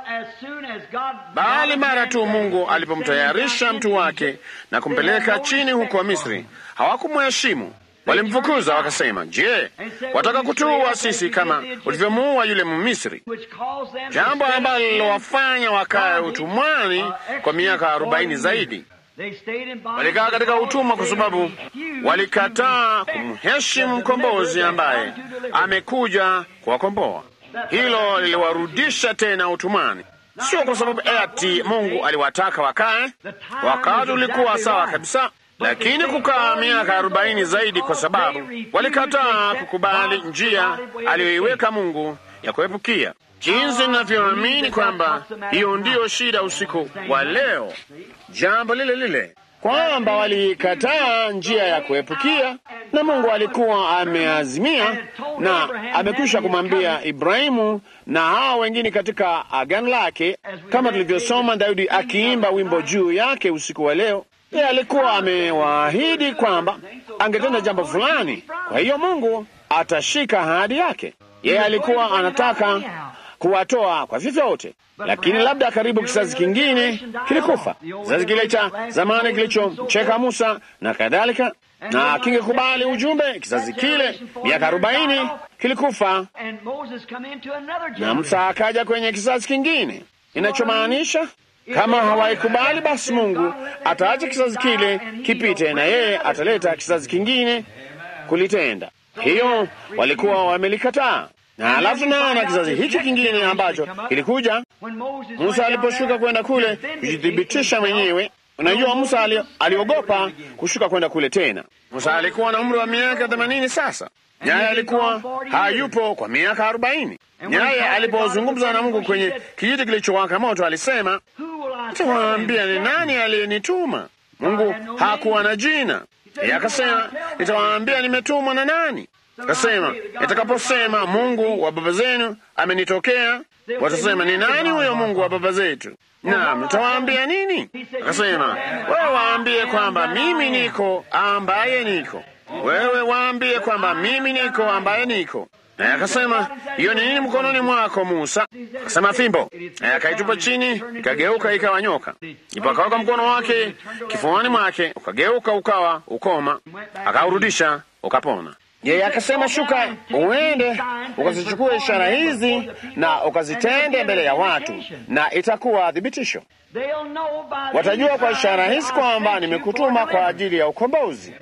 bali mara tu Mungu alipomtayarisha mtu wake na kumpeleka chini huko Misri, hawakumheshimu. Walimfukuza wakasema, je, wataka kutuua sisi kama ulivyomuua yule Mmisri? Jambo ambalo lilowafanya wakae utumwani kwa miaka arobaini zaidi. Walikaa katika utumwa kwa sababu walikataa kumheshimu mkombozi ambaye amekuja kuwakomboa. Hilo liliwarudisha tena utumwani, sio kwa sababu ati Mungu aliwataka wakae. Wakati ulikuwa sawa kabisa lakini kukaa miaka arobaini zaidi kwa sababu walikataa kukubali njia aliyoiweka Mungu ya kuepukia. jinsi ninavyoamini kwamba hiyo ndiyo shida usiku wa leo, jambo lile lile kwamba walikataa njia ya kuepukia, na Mungu alikuwa ameazimia na amekwisha kumwambia Ibrahimu na hao wengine katika agano lake, kama tulivyosoma Daudi akiimba wimbo juu yake usiku wa leo. Yeye alikuwa amewaahidi kwamba angetenda jambo fulani, kwa hiyo Mungu atashika ahadi yake. Yeye alikuwa anataka kuwatoa kwa vyovyote, lakini labda karibu kizazi kingine kilikufa, kizazi kile cha zamani kilichomcheka Musa na kadhalika, na kingekubali ujumbe. Kizazi kile miaka arobaini kilikufa, na Musa akaja kwenye kizazi kingine, inachomaanisha kama hawaikubali basi Mungu ataacha kizazi kile kipite, na yeye ataleta kizazi kingine kulitenda. Hiyo walikuwa wamelikataa na alafu tunaona kizazi hiki kingine ambacho kilikuja. Musa aliposhuka kwenda kule kujithibitisha mwenyewe. Unajua, Musa ali, aliogopa kushuka kwenda kule tena. Musa alikuwa na umri wa miaka themanini sasa, naye alikuwa hayupo kwa miaka arobaini. Naye alipozungumza na Mungu kwenye kijiti kilichowaka moto alisema, nitawaambia ni nani aliyenituma. Mungu hakuwa na jina. Yeye akasema, nitawaambia nimetumwa na nani. Akasema, itakaposema Mungu wa baba zenu amenitokea, watasema ni nani huyo Mungu wa baba zetu? Naam, nitawaambia nini? Akasema, wewe waambie kwamba mimi niko ambaye niko. Wewe waambie kwamba mimi niko ambaye niko. Naye akasema, hiyo ni nini mkononi mwako Musa? Akasema, fimbo. Naye akaitupa chini, ikageuka ikawa nyoka. Ndipo akaweka mkono wake kifuani mwake, ukageuka ukawa ukoma, akaurudisha ukapona. Yeye akasema, shuka uende ukazichukue ishara hizi na ukazitende mbele ya watu, na itakuwa thibitisho. Watajua kwa ishara hizi kwamba nimekutuma kwa ajili ya ukombozi.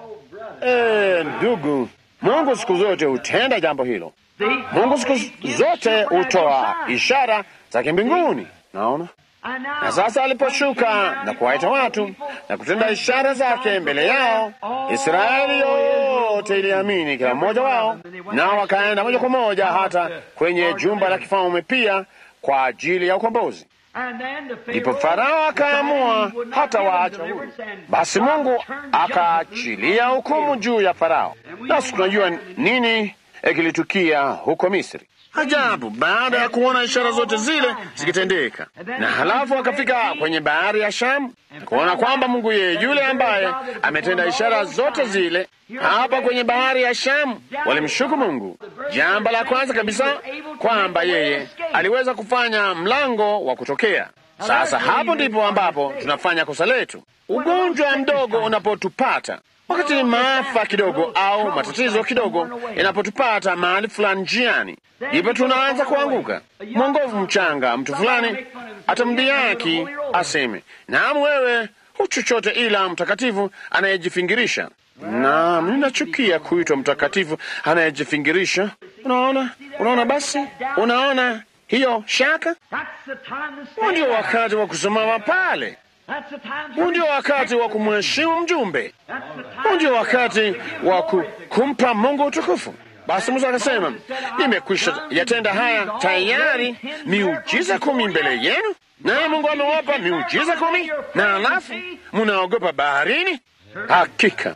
E, ndugu, Mungu siku zote hutenda jambo hilo. Mungu siku zote hutoa ishara za kimbinguni. Naona na sasa aliposhuka na kuwaita watu na kutenda ishara zake mbele yao, Israeli yote iliamini, kila mmoja wao, nao wakaenda moja kwa moja hata kwenye jumba la kifalme pia kwa ajili ya ukombozi. Ndipo Farao akaamua hata waacha huru. Basi Mungu akaachilia hukumu juu ya Farao. Nasi tunajua nini kilitukia huko Misri. Ajabu, baada ya kuona ishara zote zile zikitendeka, na halafu akafika kwenye bahari ya Shamu kuona kwamba Mungu yeye yule ambaye ametenda ishara zote zile hapa kwenye bahari ya Shamu, walimshuku Mungu. Jambo la kwanza kabisa kwamba yeye aliweza kufanya mlango wa kutokea. Sasa hapo ndipo ambapo tunafanya kosa letu. Ugonjwa mdogo unapotupata wakati maafa kidogo au matatizo kidogo yanapotupata mahali fulani njiani, ndipo tunaanza kuanguka. Mwongovu mchanga, mtu fulani atamdhihaki aseme, naam, wewe hu chochote ila mtakatifu anayejifingirisha. Naam, ninachukia kuitwa mtakatifu anayejifingirisha. Unaona, unaona, basi unaona hiyo shaka. Huu ndio wakati wa kusimama pale huu ndio wakati wa kumheshimu mjumbe. Huu ndio wakati wa kumpa Mungu utukufu. Basi Musa akasema, nimekwisha yatenda haya tayari, miujiza kumi mbele yenu, naye Mungu amewapa miujiza kumi, na alafu munaogopa baharini? Hakika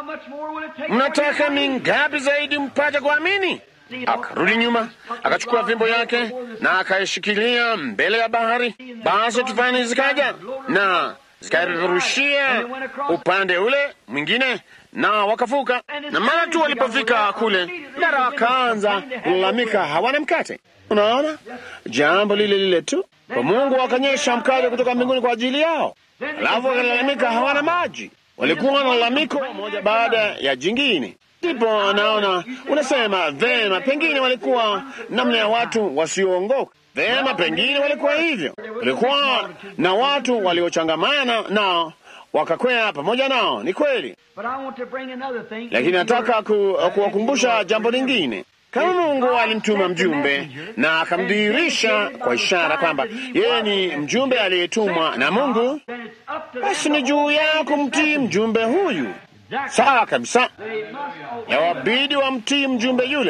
mnataka mingapi zaidi mpate kuamini? Akarudi nyuma akachukua fimbo yake na akaishikilia mbele ya bahari. Basi tufani zikaja na zikaipeperushia upande ule mwingine, na wakavuka. Na mara tu walipofika kule, mara wakaanza kulalamika hawana mkate. Unaona, jambo lile lile tu kwa Mungu akanyesha mkate kutoka mbinguni kwa ajili yao, alafu wakalalamika hawana maji. Walikuwa na lalamiko moja baada ya jingine. Ndipo naona unasema vema, pengine walikuwa namna ya watu wasioongoka. Vema, pengine walikuwa hivyo. Walikuwa na watu waliochangamana nao wakakwea pamoja nao, ni kweli, lakini nataka ku, kuwakumbusha jambo lingine. Kama Mungu alimtuma mjumbe na akamdhihirisha kwa ishara kwamba yeye ni mjumbe aliyetumwa na Mungu, basi ni juu yao kumtii mjumbe huyu. Sawa kabisa, yawabidi wamtii mjumbe yule.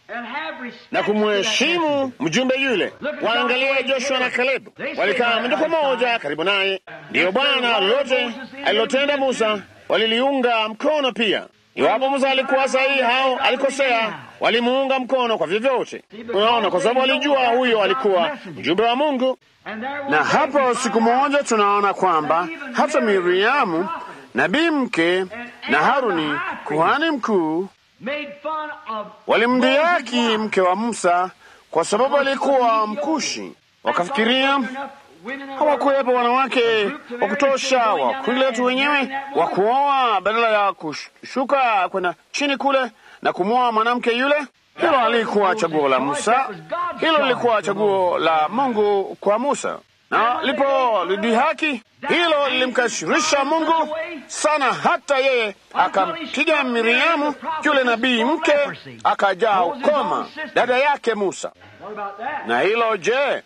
na kumheshimu mjumbe yule. Waangalia Joshua na Kalebu, walikaa moja kwa moja karibu naye. Ndiyo Bwana lolote alilotenda Musa waliliunga mkono pia. Iwapo Musa alikuwa sahihi au alikosea, walimuunga mkono kwa vyovyote. Unaona, kwa sababu walijua huyo alikuwa mjumbe wa Mungu. Na hapo siku moja tunaona kwamba hata Miriamu nabii mke na Haruni kuhani mkuu walimdhihaki mke wa Musa kwa sababu alikuwa Mkushi. Wakafikiria hawakuwepo wanawake wa kutosha wa kundi letu wenyewe wa kuoa, badala ya kushuka kwenda chini kule na kumwoa mwanamke yule. Hilo alikuwa chaguo la Musa, hilo lilikuwa chaguo la Mungu kwa Musa, na lipolidhihaki hilo lilimkasirisha Mungu sana, hata yeye akampiga Miriamu yule nabii mke, akajaa ukoma dada yake Musa. Na hilo je,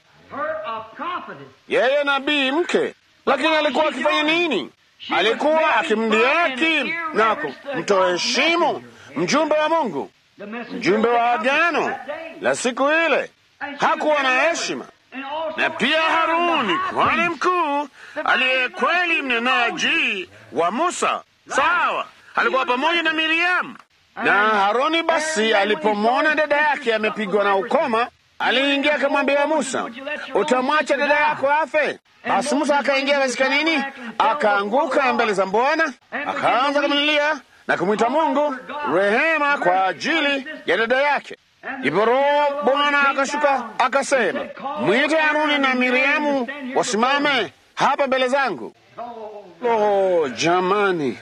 yeye nabii mke, lakini alikuwa akifanya nini? Alikuwa akimdhihaki na kumtoheshimu mjumbe wa Mungu, mjumbe wa agano la siku ile. Hakuwa na heshima na pia Haruni kuhani mkuu aliye kweli mnenaji wa Musa, sawa, alikuwa pamoja na Miriamu. Na Haruni basi alipomwona dada yake amepigwa na ukoma, aliingia akamwambia Musa, utamwacha dada yako afe? Basi Musa akaingia katika nini, akaanguka mbele za Bwana, akaanza kumlilia na kumwita Mungu rehema kwa ajili ya dada yake. Ndipo Roho Bwana akashuka akasema, mwite Haruni na Miriamu wasimame hapa mbele zangu. Oh, jamani,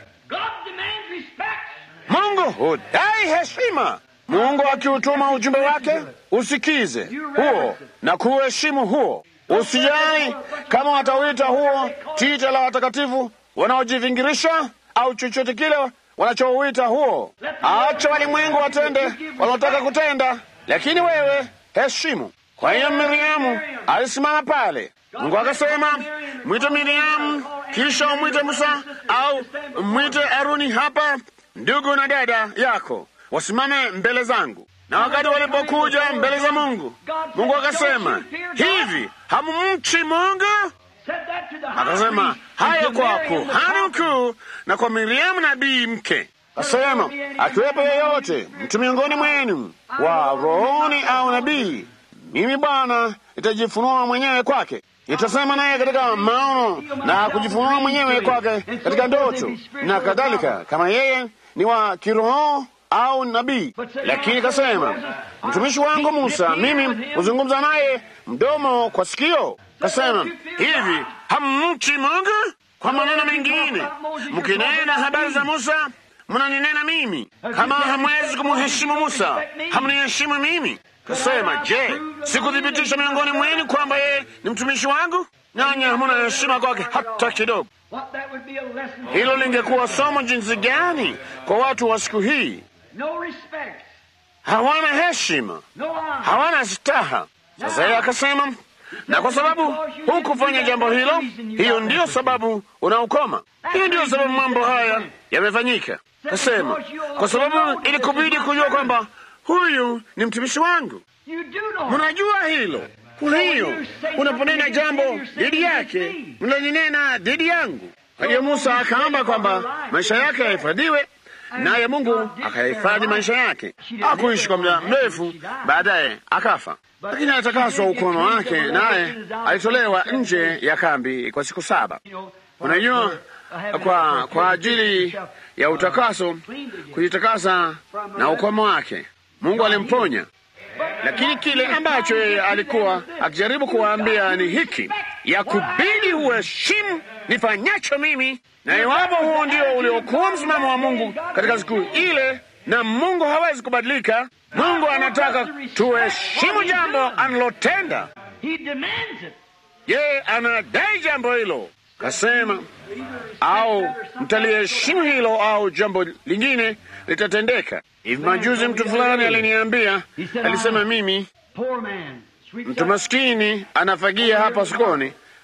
Mungu hudai heshima. Mungu akiutuma ujumbe wake, usikize huo na kuheshimu huo. Usijali kama watauita huo tita la watakatifu wanaojivingirisha au chochote kile wanachouita huo. Acha walimwengu watende wanaotaka kutenda, lakini wewe heshimu. Kwa hiyo Miriamu alisimama pale. Mungu akasema, mwite Miriamu, kisha umwite Musa au mwite Aruni hapa, ndugu na dada yako wasimame mbele zangu. Na wakati walipokuja mbele za Mungu, Mungu akasema, hivi hamumchi Mungu? Akasema hayo kwa kuhani mkuu na kwa Miriamu nabii mke. Akasema akiwepo yeyote mtu miongoni mwenu wa rohoni au nabii, mimi Bwana nitajifunua mwenyewe kwake, nitasema naye katika maono na kujifunua mwenyewe kwake katika ndoto na kadhalika, kama yeye ni wa kiroho au nabii. Lakini kasema mtumishi wangu Musa, mimi huzungumza naye mdomo kwa sikio. Kasema hivi, hammchi Mungu? Kwa maneno mengine, mkinena habari za Musa mnaninena mimi. Kama hamwezi kumheshimu Musa, hamniheshimu mimi. Kasema, je, sikuthibitisha miongoni mwenu kwamba yeye ni mtumishi wangu? Nanyi hamuna heshima kwake hata kidogo. Hilo lingekuwa somo jinsi gani kwa watu wa siku hii! Hawana heshima, hawana staha. Sasa yeye akasema, na kwa sababu hukufanya jambo hilo, hiyo ndiyo sababu unaukoma. Hiyo ndiyo sababu mambo haya yamefanyika. Kasema, kwa sababu ilikubidi kujua kwamba huyu ni mtumishi wangu. Mnajua hilo. Kwa hiyo unaponena jambo dhidi yake, mnalinena dhidi yangu. Kwa hiyo Musa akaomba kwamba maisha yake yahifadhiwe, naye Mungu akahifadhi maisha yake. Hakuishi kwa muda mrefu, baadaye akafa, lakini atakaswa ukono wake, naye alitolewa nje ya kambi kwa siku saba. Unajua, kwa, kwa ajili ya utakaso, kujitakasa na ukomo wake, Mungu alimponya. Lakini kile ambacho yeye alikuwa akijaribu kuwaambia ni hiki, ya kubidi uheshimu nifanyacho mimi, na iwapo huo ndio uliokuwa msimamo wa Mungu katika siku ile, na Mungu hawezi kubadilika. Mungu anataka tuheshimu jambo analotenda. Yeye anadai jambo hilo, kasema au mtaliheshimu hilo au jambo lingine litatendeka. Hivi majuzi mtu fulani aliniambia, alisema, mimi mtu maskini anafagia hapa sokoni,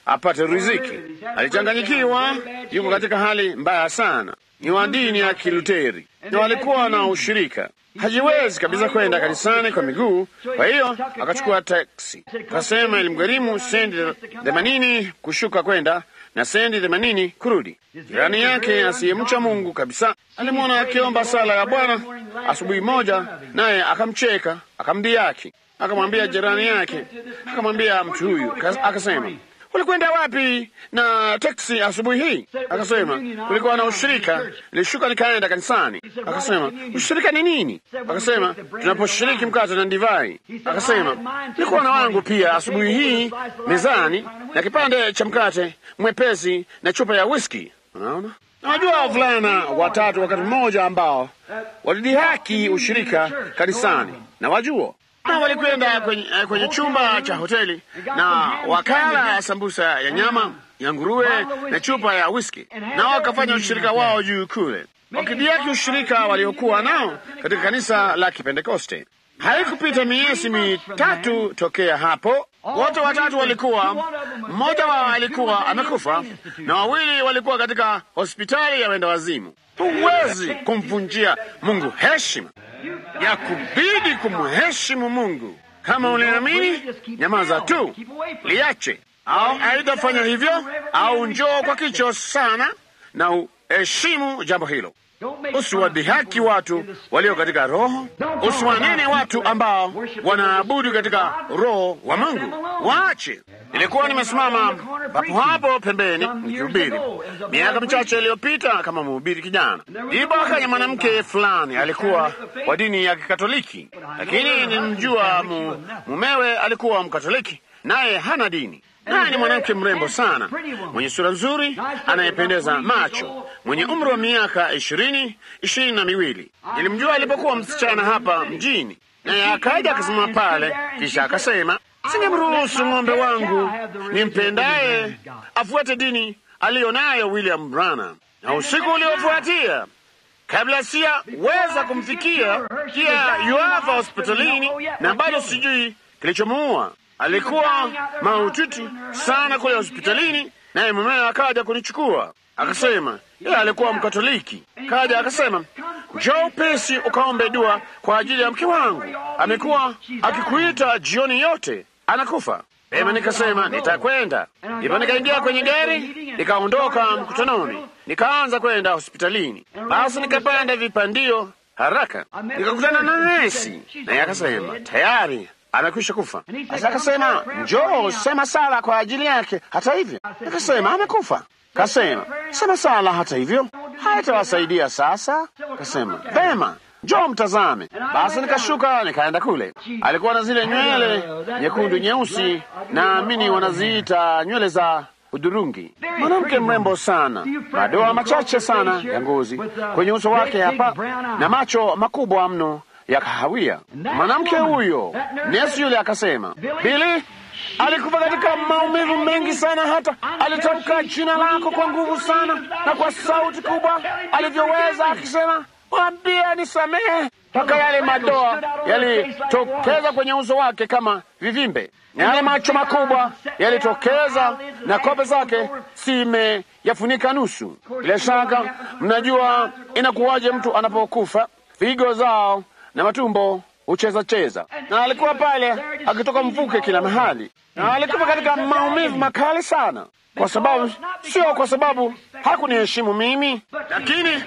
apate riziki. Alichanganyikiwa, yuko katika hali mbaya sana. Ni wa dini ya Kiluteri na walikuwa na ushirika hajiwezi kabisa kwenda kanisani kwa miguu. Kwa hiyo akachukua taksi, akasema ilimgharimu sendi themanini kushuka kwenda na sendi themanini kurudi. Jirani yake asiyemcha Mungu kabisa alimwona akiomba sala ya Bwana asubuhi moja, naye akamcheka, akamdhihaki, akamwambia jirani yake, akamwambia mtu huyu, akasema ulikwenda wapi na teksi asubuhi hii? Akasema kulikuwa na ushirika, nilishuka nikaenda kanisani. Akasema ushirika ni nini? Akasema tunaposhiriki mkate na divai. Akasema nilikuwa na wangu pia asubuhi hii mezani na kipande cha mkate mwepesi na chupa ya whisky. Unaona, nawajua wavulana watatu wakati mmoja ambao walidhihaki ushirika kanisani, na wajua na walikwenda kwenye, kwenye chumba cha hoteli na wakala sambusa ya nyama ya nguruwe na chupa ya whisky, na wakafanya ushirika wao juu kule, wakidhiaki ushirika waliokuwa nao katika kanisa la Kipentekoste. Haikupita miezi mitatu tokea hapo, wote watatu walikuwa, mmoja wao alikuwa amekufa na wawili walikuwa katika hospitali ya wenda wazimu. Huwezi kumvunjia Mungu heshima ya kubidi kumheshimu Mungu. Kama uliamini, nyamaza tu, liache. Au aidha fanya hivyo, au njoo kwa kicho sana na uheshimu jambo hilo. Usiwadhihaki watu walio katika Roho, usiwanene watu ambao wanaabudu katika Roho wa Mungu. Waache. Nilikuwa nimesimama papo hapo pembeni nikihubiri miaka michache iliyopita kama mhubiri kijana. Ndipo akaja mwanamke fulani, alikuwa wa dini ya Kikatoliki, lakini nilimjua mu, mumewe alikuwa Mkatoliki, naye hana dini naye ni mwanamke mrembo sana, mwenye sura nzuri, anayependeza macho, mwenye umri wa miaka ishirini ishirini na miwili. Nilimjua alipokuwa msichana hapa mjini, naye akaja akasimama pale, kisha akasema, singemruhusu ng'ombe wangu nimpendaye afuate dini aliyo nayo William Branham. Na usiku uliofuatia kabla siyaweza kumfikia, pia yuafa hospitalini na bado sijui kilichomuua. Alikuwa mahututi sana kule hospitalini, naye mumewe akaja kunichukua akasema, yeye alikuwa Mkatoliki. Kaja akasema, njoo upesi ukaombe dua kwa ajili ya mke wangu, amekuwa akikuita jioni yote, anakufa. Ema, nikasema nitakwenda. Ndipo nikaingia kwenye gari nikaondoka mkutanoni, nikaanza kwenda hospitalini. Basi nikapanda vipandio haraka, nikakutana na nesi, naye akasema tayari amekwisha kufa. Sasa akasema njoo sema sala kwa ajili yake. Hata hivyo, akasema amekufa. Kasema sema sala hata hivyo haitawasaidia sasa. Kasema vema, njoo mtazame. Basi nikashuka nikaenda kule. Alikuwa na zile nywele nyekundu nyeusi, naamini wanaziita nywele za hudhurungi. Mwanamke mrembo sana, madoa machache sana ya ngozi kwenye uso wake hapa na macho makubwa mno ya kahawia. Mwanamke huyo, nesi yule akasema, Bili alikufa katika maumivu mengi sana, hata alitamka jina lako kwa nguvu sana na kwa sauti kubwa alivyoweza, akisema mwambie nisamehe, mpaka yale madoa yalitokeza kwenye uso wake kama vivimbe, na yale macho makubwa yalitokeza, na kope zake zimeyafunika nusu. Bila shaka mnajua inakuwaje mtu anapokufa, figo zao na matumbo hucheza cheza, na alikuwa pale akitoka mvuke kila mahali, na alikuwa katika maumivu makali sana, kwa sababu sio kwa sababu hakuniheshimu mimi, lakini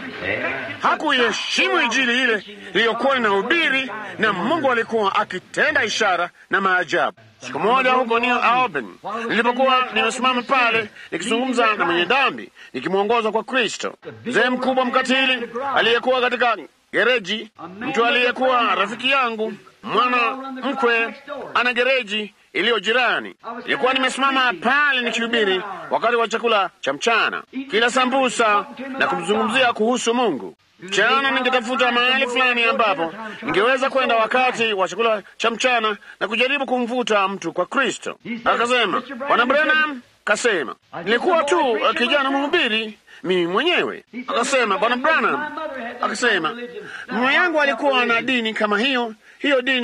hakuiheshimu Injili ile iliyokuwa inahubiri, na Mungu alikuwa akitenda ishara na maajabu. Siku moja huko New Albany, nilipokuwa nimesimama pale nikizungumza na mwenye dhambi, nikimwongoza kwa Kristo, mzee mkubwa mkatili aliyekuwa katika gereji, mtu aliyekuwa rafiki yangu, mwana mkwe ana gereji iliyo jirani. Nilikuwa nimesimama pale nikihubiri wakati wa chakula cha mchana, kila sambusa na kumzungumzia kuhusu Mungu. Mchana ningetafuta mahali fulani ambapo ningeweza kwenda wakati wa chakula cha mchana na kujaribu kumvuta mtu kwa Kristo. Akasema, Bwana Branham kasema, nilikuwa tu kijana mhubiri mimi mwenyewe. Akasema, Bwana Branham akasema, mama yangu alikuwa na dini kama hiyo. Hiyo dini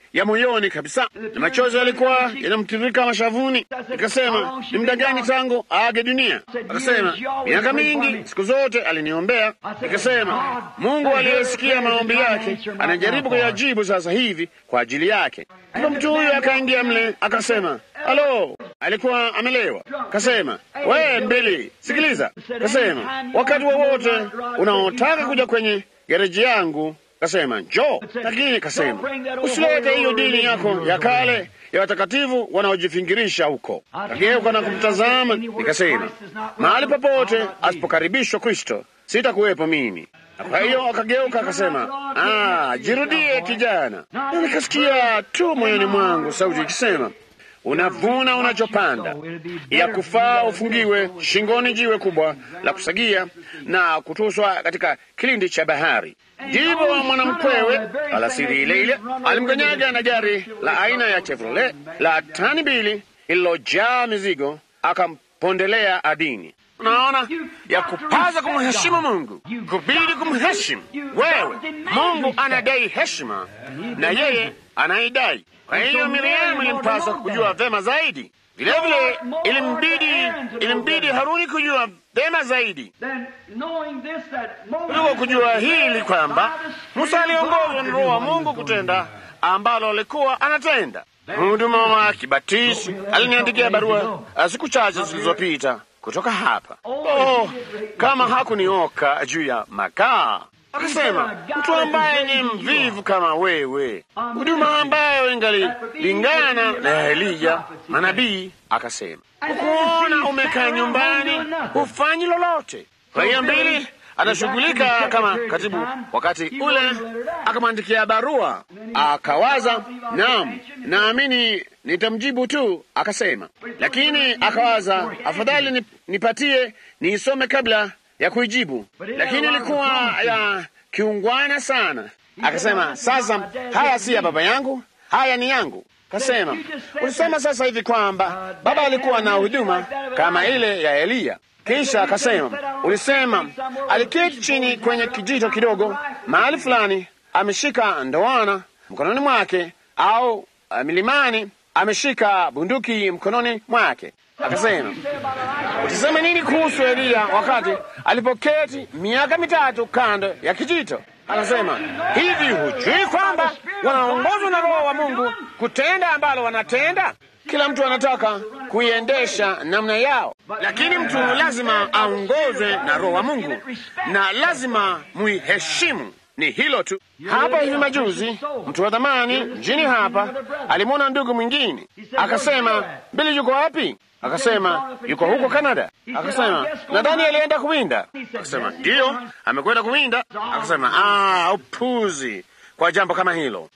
ya moyoni kabisa, na machozi yalikuwa yanamtiririka mashavuni. Nikasema, ni muda gani tangu aage dunia? Akasema, miaka mingi, siku zote aliniombea. Nikasema, Mungu aliyesikia maombi yake anajaribu kuyajibu sasa hivi kwa ajili yake. Ndipo mtu huyu akaingia mle, akasema, halo, alikuwa amelewa. Kasema, we mbili, sikiliza. Kasema, wakati wowote unaotaka kuja kwenye gereji yangu kasema njoo, lakini kasema usilete hiyo dini yako ya kale ya watakatifu wanaojifingirisha huko. Kageuka na kumtazama, nikasema mahali popote asipokaribishwa Kristo sitakuwepo mimi. Kwa hiyo akageuka akasema, ah, jirudie kijana. Na nikasikia tu moyoni mwangu sauti ikisema unavuna unachopanda, ya kufaa ufungiwe shingoni jiwe kubwa la kusagia na kutuswa katika kilindi cha bahari. Ndipo mwanamkwewe alasiri ile ile alimkanyaga na gari la aina ya Chevrolet la tani mbili lililojaa mizigo, akampondelea adini. Unaona, ya kupaza kumheshimu Mungu, kubidi kumheshimu wewe. Mungu anadai heshima na yeye anaidai. Kwa hiyo Miriamu ilimpasa kujua vema zaidi. Vilevile ilimbidi ilimbidi Haruni kujua vema zaidi kuliko kujua hili kwamba Musa aliongozwa na Roho wa Mungu kutenda ambalo alikuwa anatenda. Mhuduma wa kibatisi aliniandikia barua siku chache zilizopita kutoka hapa. Oh, kama hakunioka juu ya makaa akasema mtu ambaye ni mvivu kama wewe, huduma ambayo ingalilingana na Elija manabii, akasema ukuona umekaa nyumbani hufanyi lolote. Kwa hiyo mbili atashughulika kama katibu. Wakati ule akamwandikia barua, akawaza, naam, naamini nitamjibu tu, akasema. Lakini akawaza afadhali nipatie niisome kabla ya kuijibu, lakini ilikuwa ya kiungwana sana. Akasema, sasa haya si ya baba yangu, haya ni yangu. Kasema, ulisema sasa hivi kwamba baba alikuwa na huduma kama ile ya Eliya. Kisha akasema, ulisema aliketi chini kwenye kijito kidogo mahali fulani, ameshika ndoana mkononi mwake, au uh, milimani ameshika bunduki mkononi mwake. Akasema, utasema nini kuhusu Eliya wakati alipoketi miaka mitatu kando ya kijito? Akasema, hivi hujui kwamba wanaongozwa na Roho wa Mungu kutenda ambalo wanatenda? Kila mtu anataka kuiendesha namna yao, lakini mtu lazima aongozwe na Roho wa Mungu na lazima muiheshimu. Ni hilo tu. Hapa hivi majuzi, mtu wa dhamani mjini hapa alimwona ndugu mwingine, akasema, Bili yuko wapi? Akasema yuko huko Kanada. Akasema nadhani alienda kuwinda. Akasema ndiyo, amekwenda kuwinda. Akasema ah, upuzi kwa jambo kama hilo.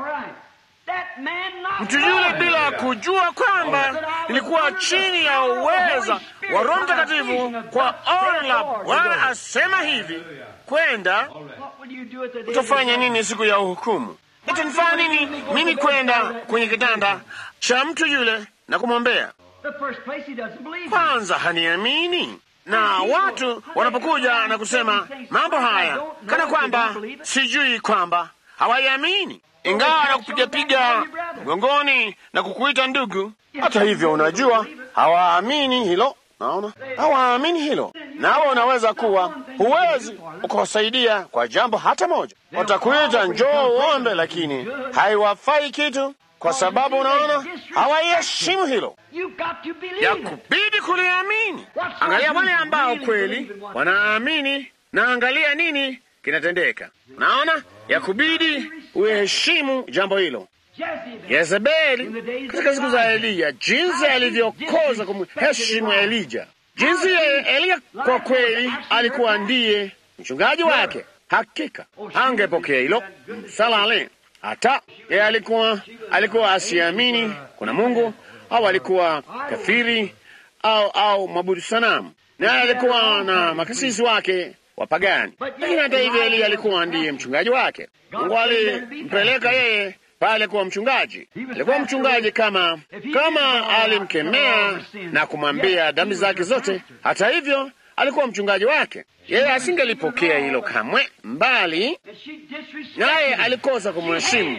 Mtu yule bila kujua kwamba ilikuwa chini ya uweza wa Roho Mtakatifu kwa ono la Bwana asema hivi, kwenda utafanya nini siku ya uhukumu? Itanifanya nini mimi kwenda kwenye kitanda cha mtu yule na kumwombea? Kwanza haniamini, na watu wanapokuja na kusema mambo haya kana kwamba sijui kwamba hawaiamini, ingawa nakupigapiga mgongoni na kukuita ndugu. Hata hivyo, unajua hawaamini hilo. Naona hawaamini hilo, nawe unaweza kuwa huwezi ukawasaidia kwa jambo hata moja. Watakuita njoo uombe, lakini haiwafai kitu kwa sababu unaona hawaiheshimu hilo, ya kubidi kuliamini. Angalia wale ambao kweli wanaamini, na angalia nini kinatendeka. Unaona, ya kubidi uheshimu jambo hilo. Yezebeli katika siku za Eliya, jinsi alivyokoza kumheshimu Elija, jinsi Eliya kwa kweli alikuwa ndiye mchungaji wake. Hakika angepokea hilo salale hata yeye alikuwa alikuwa asiamini kuna Mungu au alikuwa kafiri au au mwabudu sanamu, naye alikuwa na makasisi wake wapagani. Lakini hata hivyo, Eliya alikuwa ndiye mchungaji wake. Mungu alimpeleka yeye pale kuwa mchungaji. Alikuwa mchungaji kama kama alimkemea na kumwambia dhambi zake zote. Hata hivyo, alikuwa mchungaji wake. Yeye asingelipokea hilo kamwe, mbali naye alikosa kumheshimu.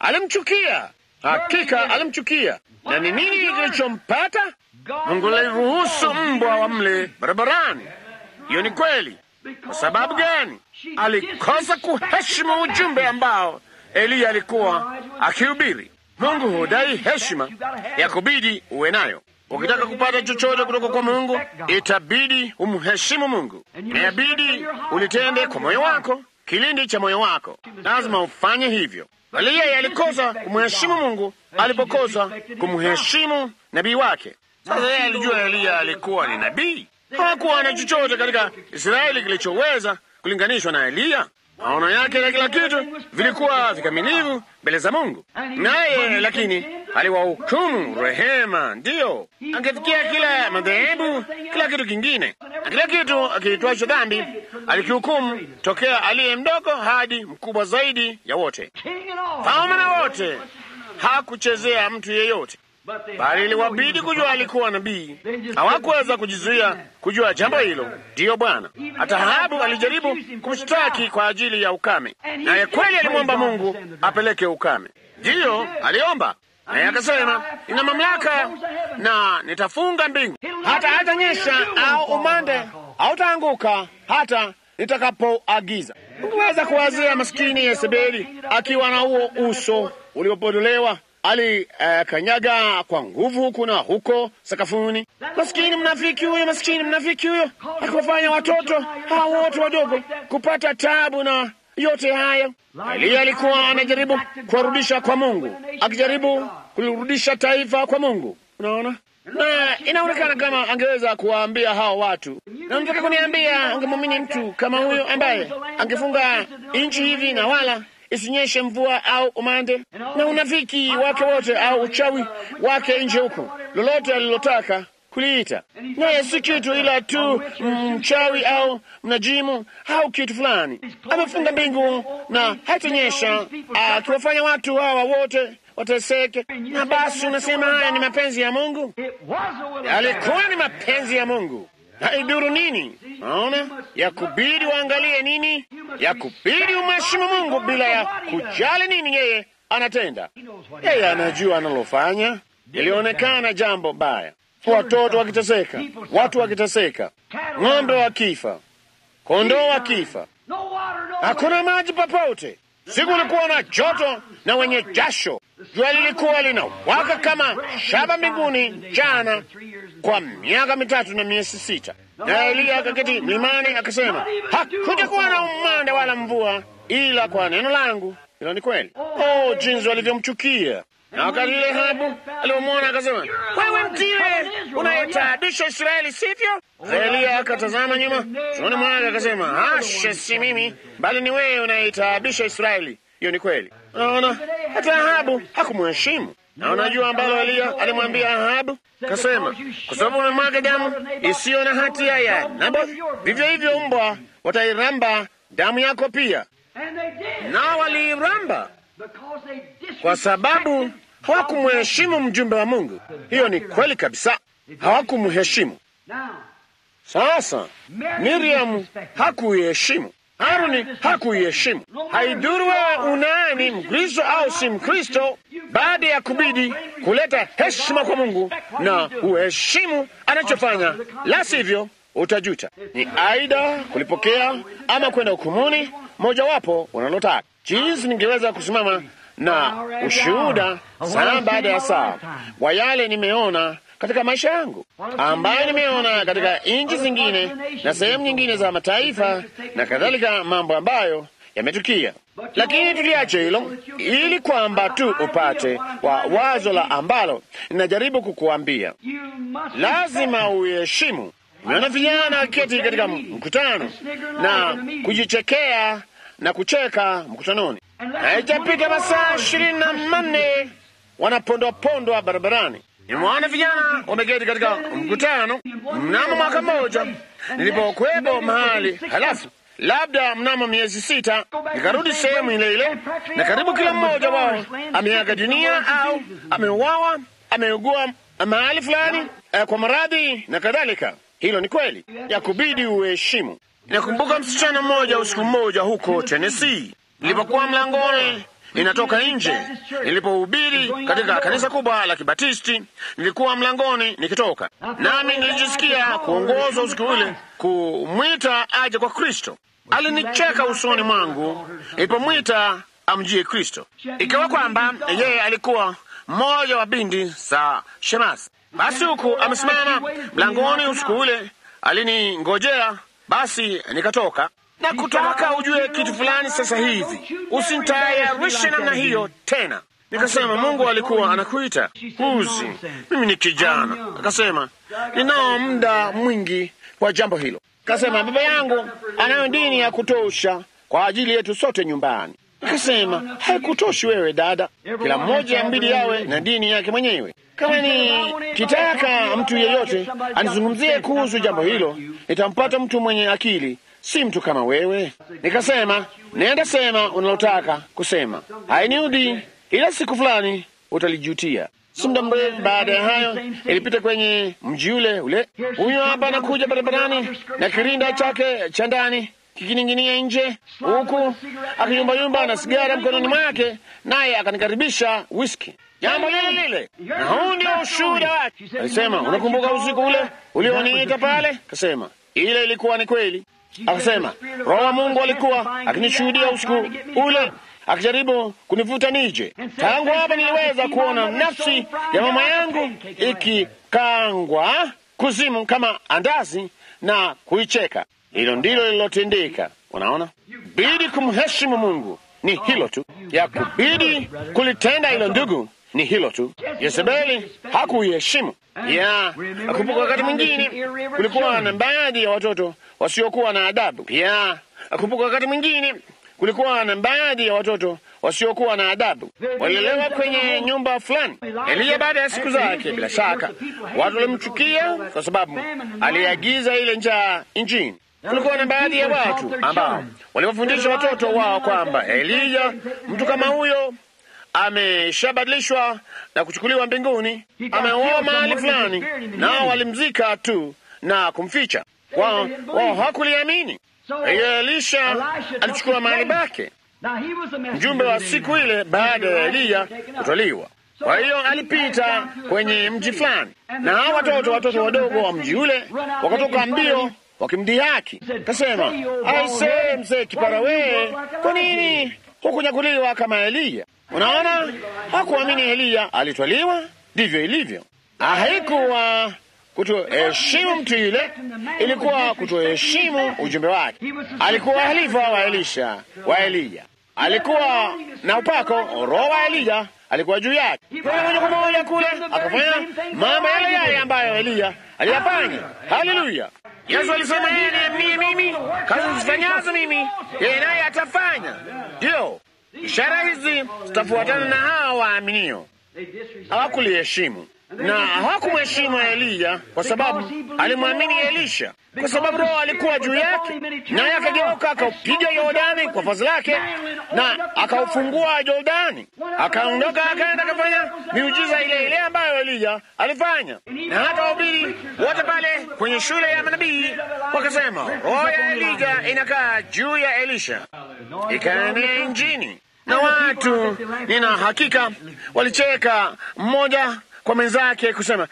alimchukia, hakika alimchukia. Na ni nini kilichompata? Mungu aliruhusu mbwa wamle barabarani. Hiyo ni kweli. Kwa sababu gani? Alikosa kuheshimu ujumbe ambao Eliya alikuwa akihubiri. Mungu hudai heshima ya kubidi uwe nayo. Ukitaka kupata chochote kutoka kwa Mungu, itabidi umheshimu Mungu, inabidi ulitende kwa moyo wako, kilindi cha moyo wako, lazima ufanye hivyo. Eliya alikosa kumheshimu Mungu alipokosa kumheshimu nabii wake. Sasa yeye alijua Eliya alikuwa ni nabii. Hakuwa na chochote katika Israeli kilichoweza kulinganishwa na Eliya. Maono yake na kila kitu vilikuwa vikamilivu mbele za Mungu, naye lakini aliwahukumu rehema. Ndiyo, angefikia kila madhehebu, kila kitu kingine, na kila kitu akiitwacho dhambi alikihukumu, tokea aliye mdogo hadi mkubwa zaidi ya wote, falme na wote. Hakuchezea mtu yeyote bali iliwabidi kujua alikuwa nabii. Hawakuweza kujizuia kujua jambo hilo. Ndiyo Bwana. Hata Ahabu alijaribu kumshtaki kwa ajili ya ukame, naye kweli alimwomba Mungu apeleke ukame. Ndiyo aliomba, naye akasema, nina mamlaka na nitafunga mbingu, hata hatanyesha au umande hautaanguka hata nitakapoagiza. Unaweza kuwazia maskini Yezebeli akiwa na huo uso uliopodolewa alikanyaga uh, kwa nguvu huku na huko sakafuni. Maskini mnafiki huyo, maskini mnafiki huyo, akiwafanya watoto hawa wote wadogo kupata tabu na yote haya. Eliya alikuwa anajaribu kuwarudisha kwa Mungu, akijaribu kulirudisha taifa kwa Mungu. Unaona, na inaonekana kama angeweza kuwaambia hao watu, na mtaka kuniambia ungemwamini mtu kama huyo ambaye angefunga nchi hivi na wala isinyeshe mvua au umande, na unafiki wake wote au uchawi wake nje huko, lolote alilotaka kuliita, naye si kitu ila tu mchawi au mnajimu au kitu fulani. Amefunga mbingu na hatanyesha, akiwafanya watu hawa wote wateseke. Na basi unasema haya ni mapenzi ya Mungu? Yalikuwa ni mapenzi ya Mungu. Haiduru nini? Naona ya kubidi waangalie nini, ya kubidi umheshimu Mungu bila ya kujali nini yeye anatenda. Yeye anajua analofanya. Ilionekana jambo baya, watoto wakiteseka, watu wakiteseka, ng'ombe wakifa, kondoo wakifa, hakuna maji popote. Siku ulikuwa na joto na wenye jasho, jua lilikuwa linawaka kama shaba mbinguni jana kwa miaka mitatu na miezi sita. Na Eliya akaketi mlimani akasema, hakutakuwa na umande wala mvua ila kwa neno langu. Hilo ni kweli. Oh, jinsi walivyomchukia! Na wakati ile Ahabu alipomwona akasema, wewe mtiwe unayetaabisha Israeli, sivyo? Eliya akatazama nyuma shoni mwake akasema, hasha, si mimi, bali ni wewe unayetaabisha Israeli. Hiyo ni kweli. Naona hata Ahabu hakumheshimu na unajua ambalo Eliya alimwambia Ahabu, kasema, kwa sababu umemwaga damu isiyo na hatia ya Nabothi, vivyo hivyo mbwa watairamba damu yako pia. Nao waliiramba kwa sababu hawakumheshimu mjumbe wa Mungu. Hiyo ni kweli kabisa, hawakumheshimu. Sasa Miriamu hakuiheshimu, Haruni hakuiheshimu. Haidhuru wewe unani Mkristo au si Mkristo, baada ya kubidi kuleta heshima kwa Mungu na uheshimu anachofanya, la sivyo utajuta. Ni aida kulipokea ama kwenda hukumuni, mojawapo unalotaka. Jinsi ningeweza kusimama na ushuhuda saa baada ya saa wa yale nimeona katika maisha yangu ambayo nimeona katika nchi zingine na sehemu nyingine za mataifa na kadhalika, mambo ambayo yametukia. Lakini tuliache hilo ili kwamba tu upate wa wazo la ambalo ninajaribu kukuambia, lazima uheshimu. Nimeona vijana wakiketi katika mkutano na kujichekea na kucheka mkutanoni, haijapita masaa ishirini na manne wanapondwapondwa barabarani. Nimewaona vijana wameketi katika mkutano mnamo mwaka mmoja nilipokuwepo mahali, halafu labda mnamo miezi sita nikarudi sehemu ile ile, na karibu kila mmoja wao ameaga dunia au ameuawa, ameugua mahali fulani eh, kwa maradhi na kadhalika. Hilo ni kweli ya kubidi uheshimu. Nakumbuka msichana mmoja usiku mmoja huko Tennessee, nilipokuwa mlangoni ninatoka nje. Nilipohubiri katika kanisa kubwa la Kibatisti, nilikuwa mlangoni nikitoka, nami nilijisikia kuongozwa usiku ule kumwita aje kwa Kristo. Alinicheka usoni mwangu nilipomwita amjie Kristo, ikiwa kwamba yeye alikuwa mmoja wa binti za Shemasi. Basi huku amesimama mlangoni usiku ule aliningojea, basi nikatoka na kutoka. Ujue kitu fulani sasa hivi, usinitayarishe namna hiyo tena. Nikasema Mungu alikuwa anakuita huzi, mimi ni kijana. Akasema ninao muda mwingi kwa jambo hilo. Akasema baba yangu anayo dini ya kutosha kwa ajili yetu sote nyumbani. Akasema haikutoshi wewe dada, kila mmoja mbili yawe na dini yake mwenyewe. Kama ni kitaka mtu yeyote anizungumzie kuhusu jambo hilo, nitampata mtu mwenye akili, si mtu kama wewe. Nikasema nenda sema unalotaka kusema, hainiudi, ila siku fulani utalijutia. Si muda mrefu baada ya hayo, ilipita kwenye mji ule ule. Huyo hapa anakuja barabarani na kirinda chake cha ndani kikining'inia nje, huku akiyumbayumba na sigara mkononi mwake, naye akanikaribisha whisky, jambo lile lile, na huu ndio ushuhuda wake. Alisema, unakumbuka usiku ule ulioniita pale? Kasema ile ilikuwa ni kweli. Akasema Roho wa Mungu alikuwa akinishuhudia usiku ule akijaribu kunivuta nije. Tangu hapa niliweza kuona nafsi ya mama yangu ikikangwa kuzimu kama andazi na kuicheka. Hilo ndilo lililotendeka. Unaona, bidi kumheshimu Mungu ni hilo tu, ya kubidi kulitenda hilo, ndugu, ni hilo tu. Yezebeli hakuiheshimu ya akumbuka. Wakati mwingine kulikuwa na baadhi ya watoto wasiokuwa na adabu. Pia akumbuka, wakati mwingine kulikuwa na baadhi ya watoto wasiokuwa na adabu, walilelewa kwenye nyumba fulani. Eliya baada ya siku zake, bila shaka watu walimchukia kwa sababu aliagiza ile njaa nchini. Kulikuwa na baadhi ya watu ambao waliwafundisha watoto wao kwamba Eliya, mtu kama huyo, ameshabadilishwa na kuchukuliwa mbinguni, ameoa mahali fulani, nao walimzika tu na kumficha. Wao wao hakuliamini. Hiyo Elisha alichukua mahali pake, mjumbe wa siku ile baada ya Eliya kutwaliwa. Kwa hiyo alipita kwenye mji fulani, na hao watoto watoto wadogo wa mji ule wakatoka mbio wakimdhihaki. Kasema, aisee, mzee kipara wee, kwa nini hukunyakuliwa kama Eliya? Unaona, hakuamini Eliya alitwaliwa. Ndivyo ilivyo. Haikuwa kutoheshimu mtu yule, ilikuwa kutoheshimu ujumbe wake. Alikuwa halifa wa Elisha wa Eliya, alikuwa na upako. Roho wa Eliya alikuwa juu yake, moja kwa moja kule akafanya mambo yale yale ambayo Eliya aliyafanya. Haleluya! Yesu alisema yeye niaminie mimi, kazi zifanyazo mimi yeye naye atafanya. Ndiyo ishara hizi zitafuatana na hawa waaminio. Hawakuliheshimu na hawakumheshimu Eliya kwa sababu alimwamini Elisha, kwa sababu Roho alikuwa juu yake, naye akageuka akaupiga Yordani kwa vazi lake na akaufungua Yordani, akaondoka akaenda akafanya miujiza ile ile ambayo Eliya alifanya. Na hata wahubiri wote pale kwenye shule ya manabii wakasema roho ya Eliya inakaa juu ya Elisha, ikaenea injini, na watu nina hakika walicheka mmoja kwa mwenzake kusema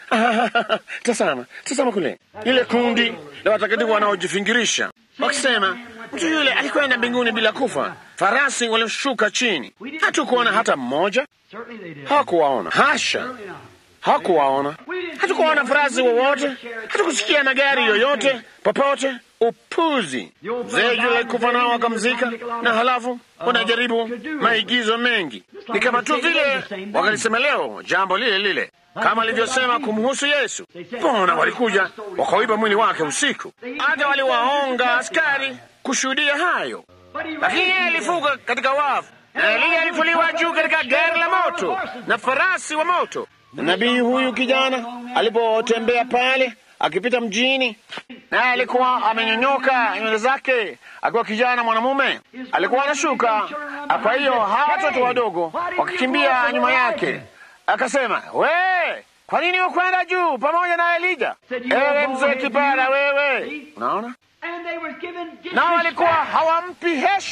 tasama, tasama kule ile kundi la watakatifu wanaojifingirisha wakisema, mtu yule alikwenda mbinguni bila kufa, farasi walishuka chini, hatukuona hata mmoja. Hawakuwaona, hasha, hawakuwaona, hatukuwaona farasi wowote, hatukusikia magari yoyote popote. Upuzi! Mzee yule alikufa nao wakamzika, na halafu wanajaribu maigizo mengi. Ni kama tu vile wakalisema leo jambo lile lile kama alivyosema kumhusu Yesu. Mbona walikuja wakauiba mwili wake usiku, hata waliwaonga askari kushuhudia hayo, lakini yeye alifuka katika wafu, na Eliya alifuliwa juu katika gari la moto na farasi wa moto. Nabii huyu kijana alipotembea pale akipita mjini, naye alikuwa amenyonyoka nywele zake, akiwa kijana mwanamume, alikuwa anashuka. Kwa hiyo hawa watoto wadogo wakikimbia nyuma yake, akasema, we, kwa nini ukwenda juu pamoja na Elija? Ewe mzee kipara wewe! Unaona, nao walikuwa hawampi heshima.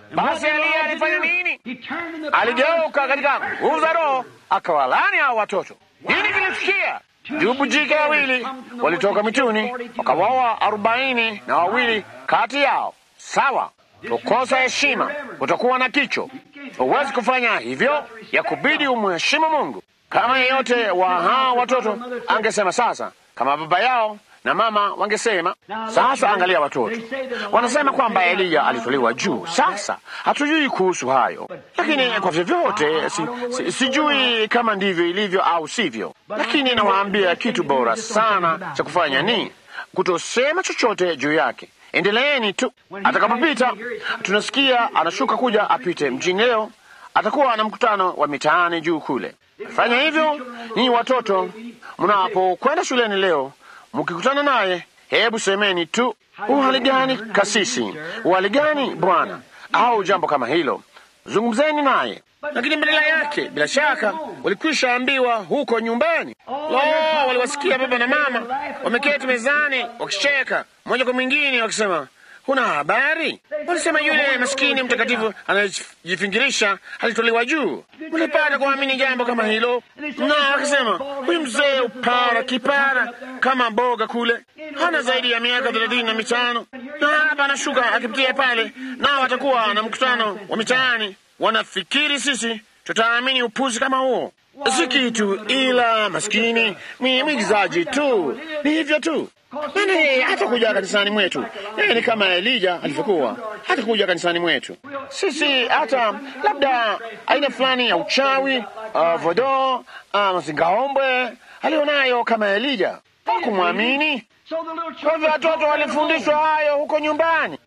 Basi Eliya alifanya nini? Aligeuka katika nguvu za Roho akawalani hao watoto. Nini kilitukia? Dubu jike wawili walitoka mituni wakawaua arobaini na wawili kati yao. Sawa, kukosa heshima, utakuwa na kicho. Huwezi kufanya hivyo, ya kubidi umheshimu Mungu. Kama yeyote wa hawa watoto angesema sasa, kama baba yao na mama wangesema sasa. Angalia, watoto wanasema kwamba Eliya alitoliwa juu. Sasa hatujui kuhusu hayo, lakini kwa vyovyote si, si, sijui kama ndivyo ilivyo au sivyo, lakini nawaambia kitu bora sana cha kufanya ni kutosema chochote juu yake. Endeleeni tu. Atakapopita, tunasikia anashuka kuja apite mjini leo, atakuwa na mkutano wa mitaani juu kule. Fanya hivyo ninyi watoto, mnapokwenda shuleni leo mkikutana naye, hebu semeni tu uhali gani kasisi, uhali gani bwana, au jambo kama hilo. Zungumzeni naye, lakini badala yake, bila shaka, walikwisha ambiwa huko nyumbani. Lo, waliwasikia baba na mama wameketi mezani wakicheka mmoja kwa mwingine, wakisema huna habari. Walisema yule maskini mtakatifu anayejifingirisha alitolewa juu. Mlipata kuamini jambo kama hilo? Na wakasema huyu mzee upara kipara kama mboga kule, hana zaidi ya miaka thelathini na mitano, na hapa anashuka akipitia pale, nao watakuwa na mkutano wa mitaani. Wanafikiri sisi tutaamini upuzi kama huo? Si kitu ila maskini ni mwigizaji tu, ni hivyo tu. Maana yeye hatakuja kanisani mwetu. Yeye ni kama Elija alivyokuwa, hatakuja kanisani mwetu. Sisi hata labda aina fulani ya uchawi, uh, vodo, uh, mazingaombwe alionayo kama Elija, hakumwamini. Kwa hivyo watoto walifundishwa hayo huko nyumbani.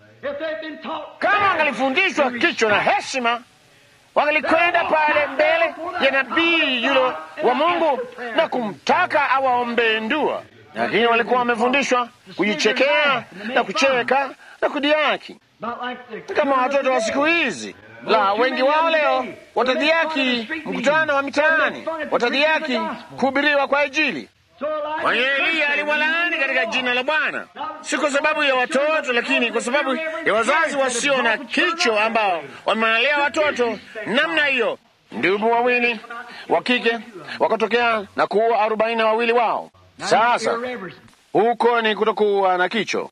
Kama wangalifundishwa kicho na heshima, wangalikwenda pale mbele ya nabii yule wa Mungu na kumtaka awaombee ndua lakini walikuwa wamefundishwa kujichekea na kucheka na kudiaki kama watoto wa siku hizi. La, wengi wao leo watadhiaki mkutano wa mitaani, watadhiaki kuhubiriwa kwa Injili. Kwa hiyo Eliya aliwalaani katika jina la Bwana, si kwa sababu ya watoto, lakini kwa sababu ya wazazi wasio na kicho ambao wamemalea watoto namna hiyo. Ndugu wawili wa kike wakatokea na kuua arobaini na wawili wao. Sasa huko ni kutokuwa na kicho.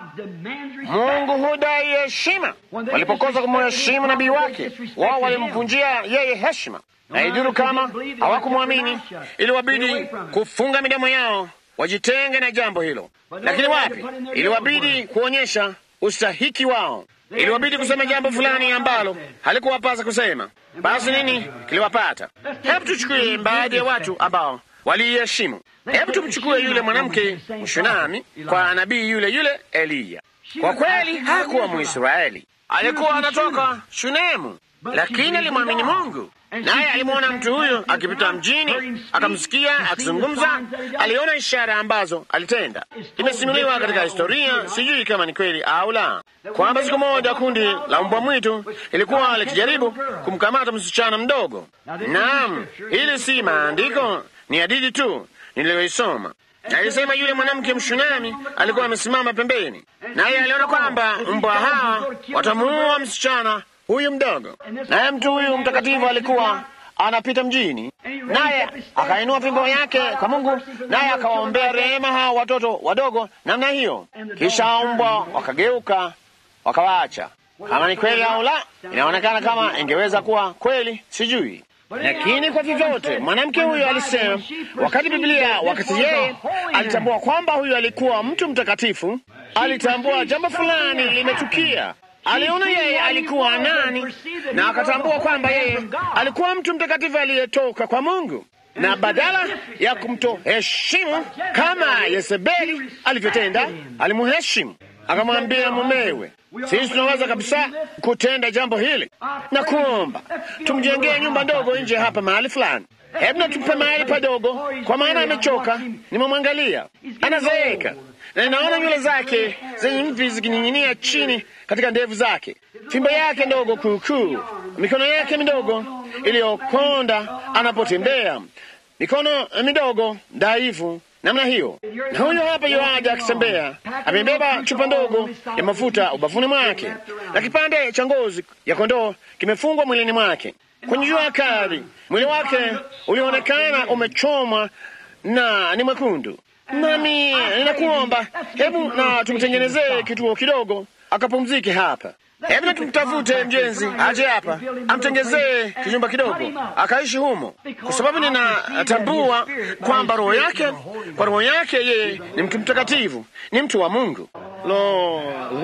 Mungu hudai heshima. Walipokosa kumheshimu nabii wake, wao walimvunjia yeye heshima, na iduru kama hawakumwamini, iliwabidi kufunga midomo yao wajitenge na jambo hilo. Lakini wapi, iliwabidi kuonyesha ustahiki wao, iliwabidi kusema jambo fulani ambalo halikuwapasa kusema. Basi nini kiliwapata? Hebu tuchukue baadhi ya watu ambao waliiheshimu. Hebu tumchukue yule mwanamke Mshunami kwa nabii yule yule Eliya. Kwa kweli hakuwa Mwisraeli, alikuwa anatoka Shunemu, lakini alimwamini Mungu. Naye alimwona mtu huyo akipita mjini, akamsikia akizungumza, aliona ishara ambazo alitenda. Imesimuliwa katika historia, sijui kama ni kweli au la, kwamba siku moja kundi la mbwa mwitu ilikuwa likijaribu kumkamata msichana mdogo. Naam, hili si maandiko, ni hadithi tu niliyoisoma. Alisema yule mwanamke Mshunami alikuwa amesimama pembeni, naye aliona kwamba mbwa hawa watamuua msichana huyu mdogo, naye mtu huyu mtakatifu alikuwa anapita mjini, naye akainua fimbo yake kwa Mungu, naye akawaombea rehema hawa watoto wadogo namna hiyo. Kisha mbwa wakageuka wakawaacha. Kama ni kweli au la, inaonekana kama ingeweza kuwa kweli, sijui lakini kwa vyovyote mwanamke huyo alisema, wakati Biblia, wakati yeye alitambua kwamba huyo alikuwa mtu mtakatifu, alitambua jambo fulani limetukia. Aliona yeye alikuwa nani, na akatambua kwamba yeye alikuwa mtu mtakatifu aliyetoka kwa Mungu, na badala ya kumtoheshimu kama Yezebeli alivyotenda, alimuheshimu. Akamwambia mumewe, sisi tunaweza kabisa kutenda jambo hili na kuomba tumjengee nyumba ndogo nje hapa mahali fulani. Hebu na tumpe mahali padogo, kwa maana amechoka. Nimemwangalia anazeeka, na ninaona nywele zake zenye mvi zikining'inia chini katika ndevu zake, fimbo yake ndogo kuukuu, mikono yake midogo iliyokonda anapotembea, mikono midogo dhaifu namna hiyo. Na huyo hapa yoaja akitembea, amebeba chupa ndogo ya mafuta ubavuni mwake na kipande cha ngozi ya kondoo kimefungwa mwilini mwake. Kwenye jua kali, mwili wake ulionekana umechomwa na ni mwekundu. Nami ninakuomba, hebu na tumtengenezee kituo kidogo akapumzike hapa. Hebu na tumtafute mjenzi aje hapa amtengezee kijumba kidogo akaishi humo, kwa sababu ninatambua kwamba roho yake, kwa roho yake yeye ni mtu mtakatifu, ni mtu wa Mungu. Lo,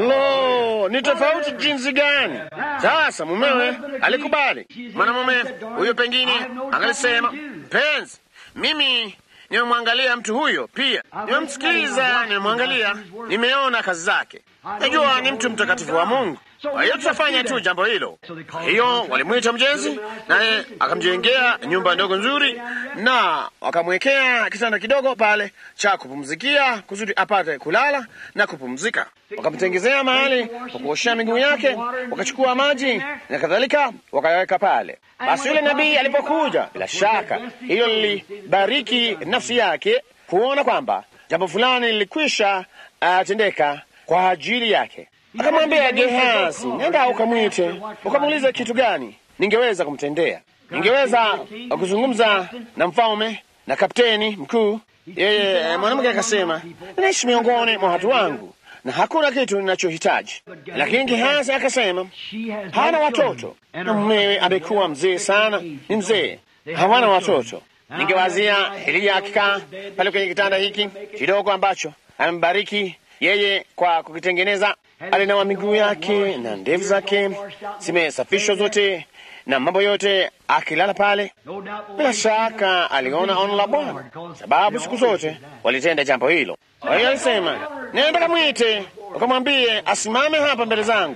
lo, ni tofauti jinsi gani! Sasa mumewe alikubali. Mwanamume huyo pengine angalisema, mpenzi, mimi nimemwangalia mtu huyo pia, nimemsikiliza, nimemwangalia, nimeona kazi zake, najua ni mtu mtakatifu wa Mungu. Kwa hiyo tutafanya tu jambo hilo. Kwa hiyo walimwita mjenzi, naye akamjengea nyumba ndogo nzuri, na wakamwekea kitanda kidogo pale cha kupumzikia kusudi apate kulala na kupumzika. Wakamtengezea mahali kwa kuoshea miguu yake, wakachukua maji na kadhalika, wakayaweka pale. Basi yule nabii alipokuja, bila shaka hilo lilibariki nafsi yake kuona kwamba jambo fulani lilikwisha uh, tendeka kwa ajili yake. Akamwambia Gehazi, nenda ukamwite, ukamuulize kitu gani ningeweza kumtendea. Ningeweza kuzungumza na mfalme na kapteni mkuu. Yeye mwanamke akasema, ninaishi miongoni mwa watu wangu na hakuna kitu ninachohitaji. Lakini Gehazi akasema, hana watoto na mumewe amekuwa mzee sana, ni mzee, hawana watoto. Ningewazia Eliya akikaa pale kwenye kitanda hiki kidogo ambacho amembariki yeye kwa kukitengeneza alinawa miguu yake na ndevu zake zimesafishwa zote na mambo yote, akilala pale. Bila shaka aliona ono la Bwana, sababu siku zote walitenda jambo hilo. Kwa hiyo alisema, nenda kamwite ukamwambie asimame hapa mbele zangu.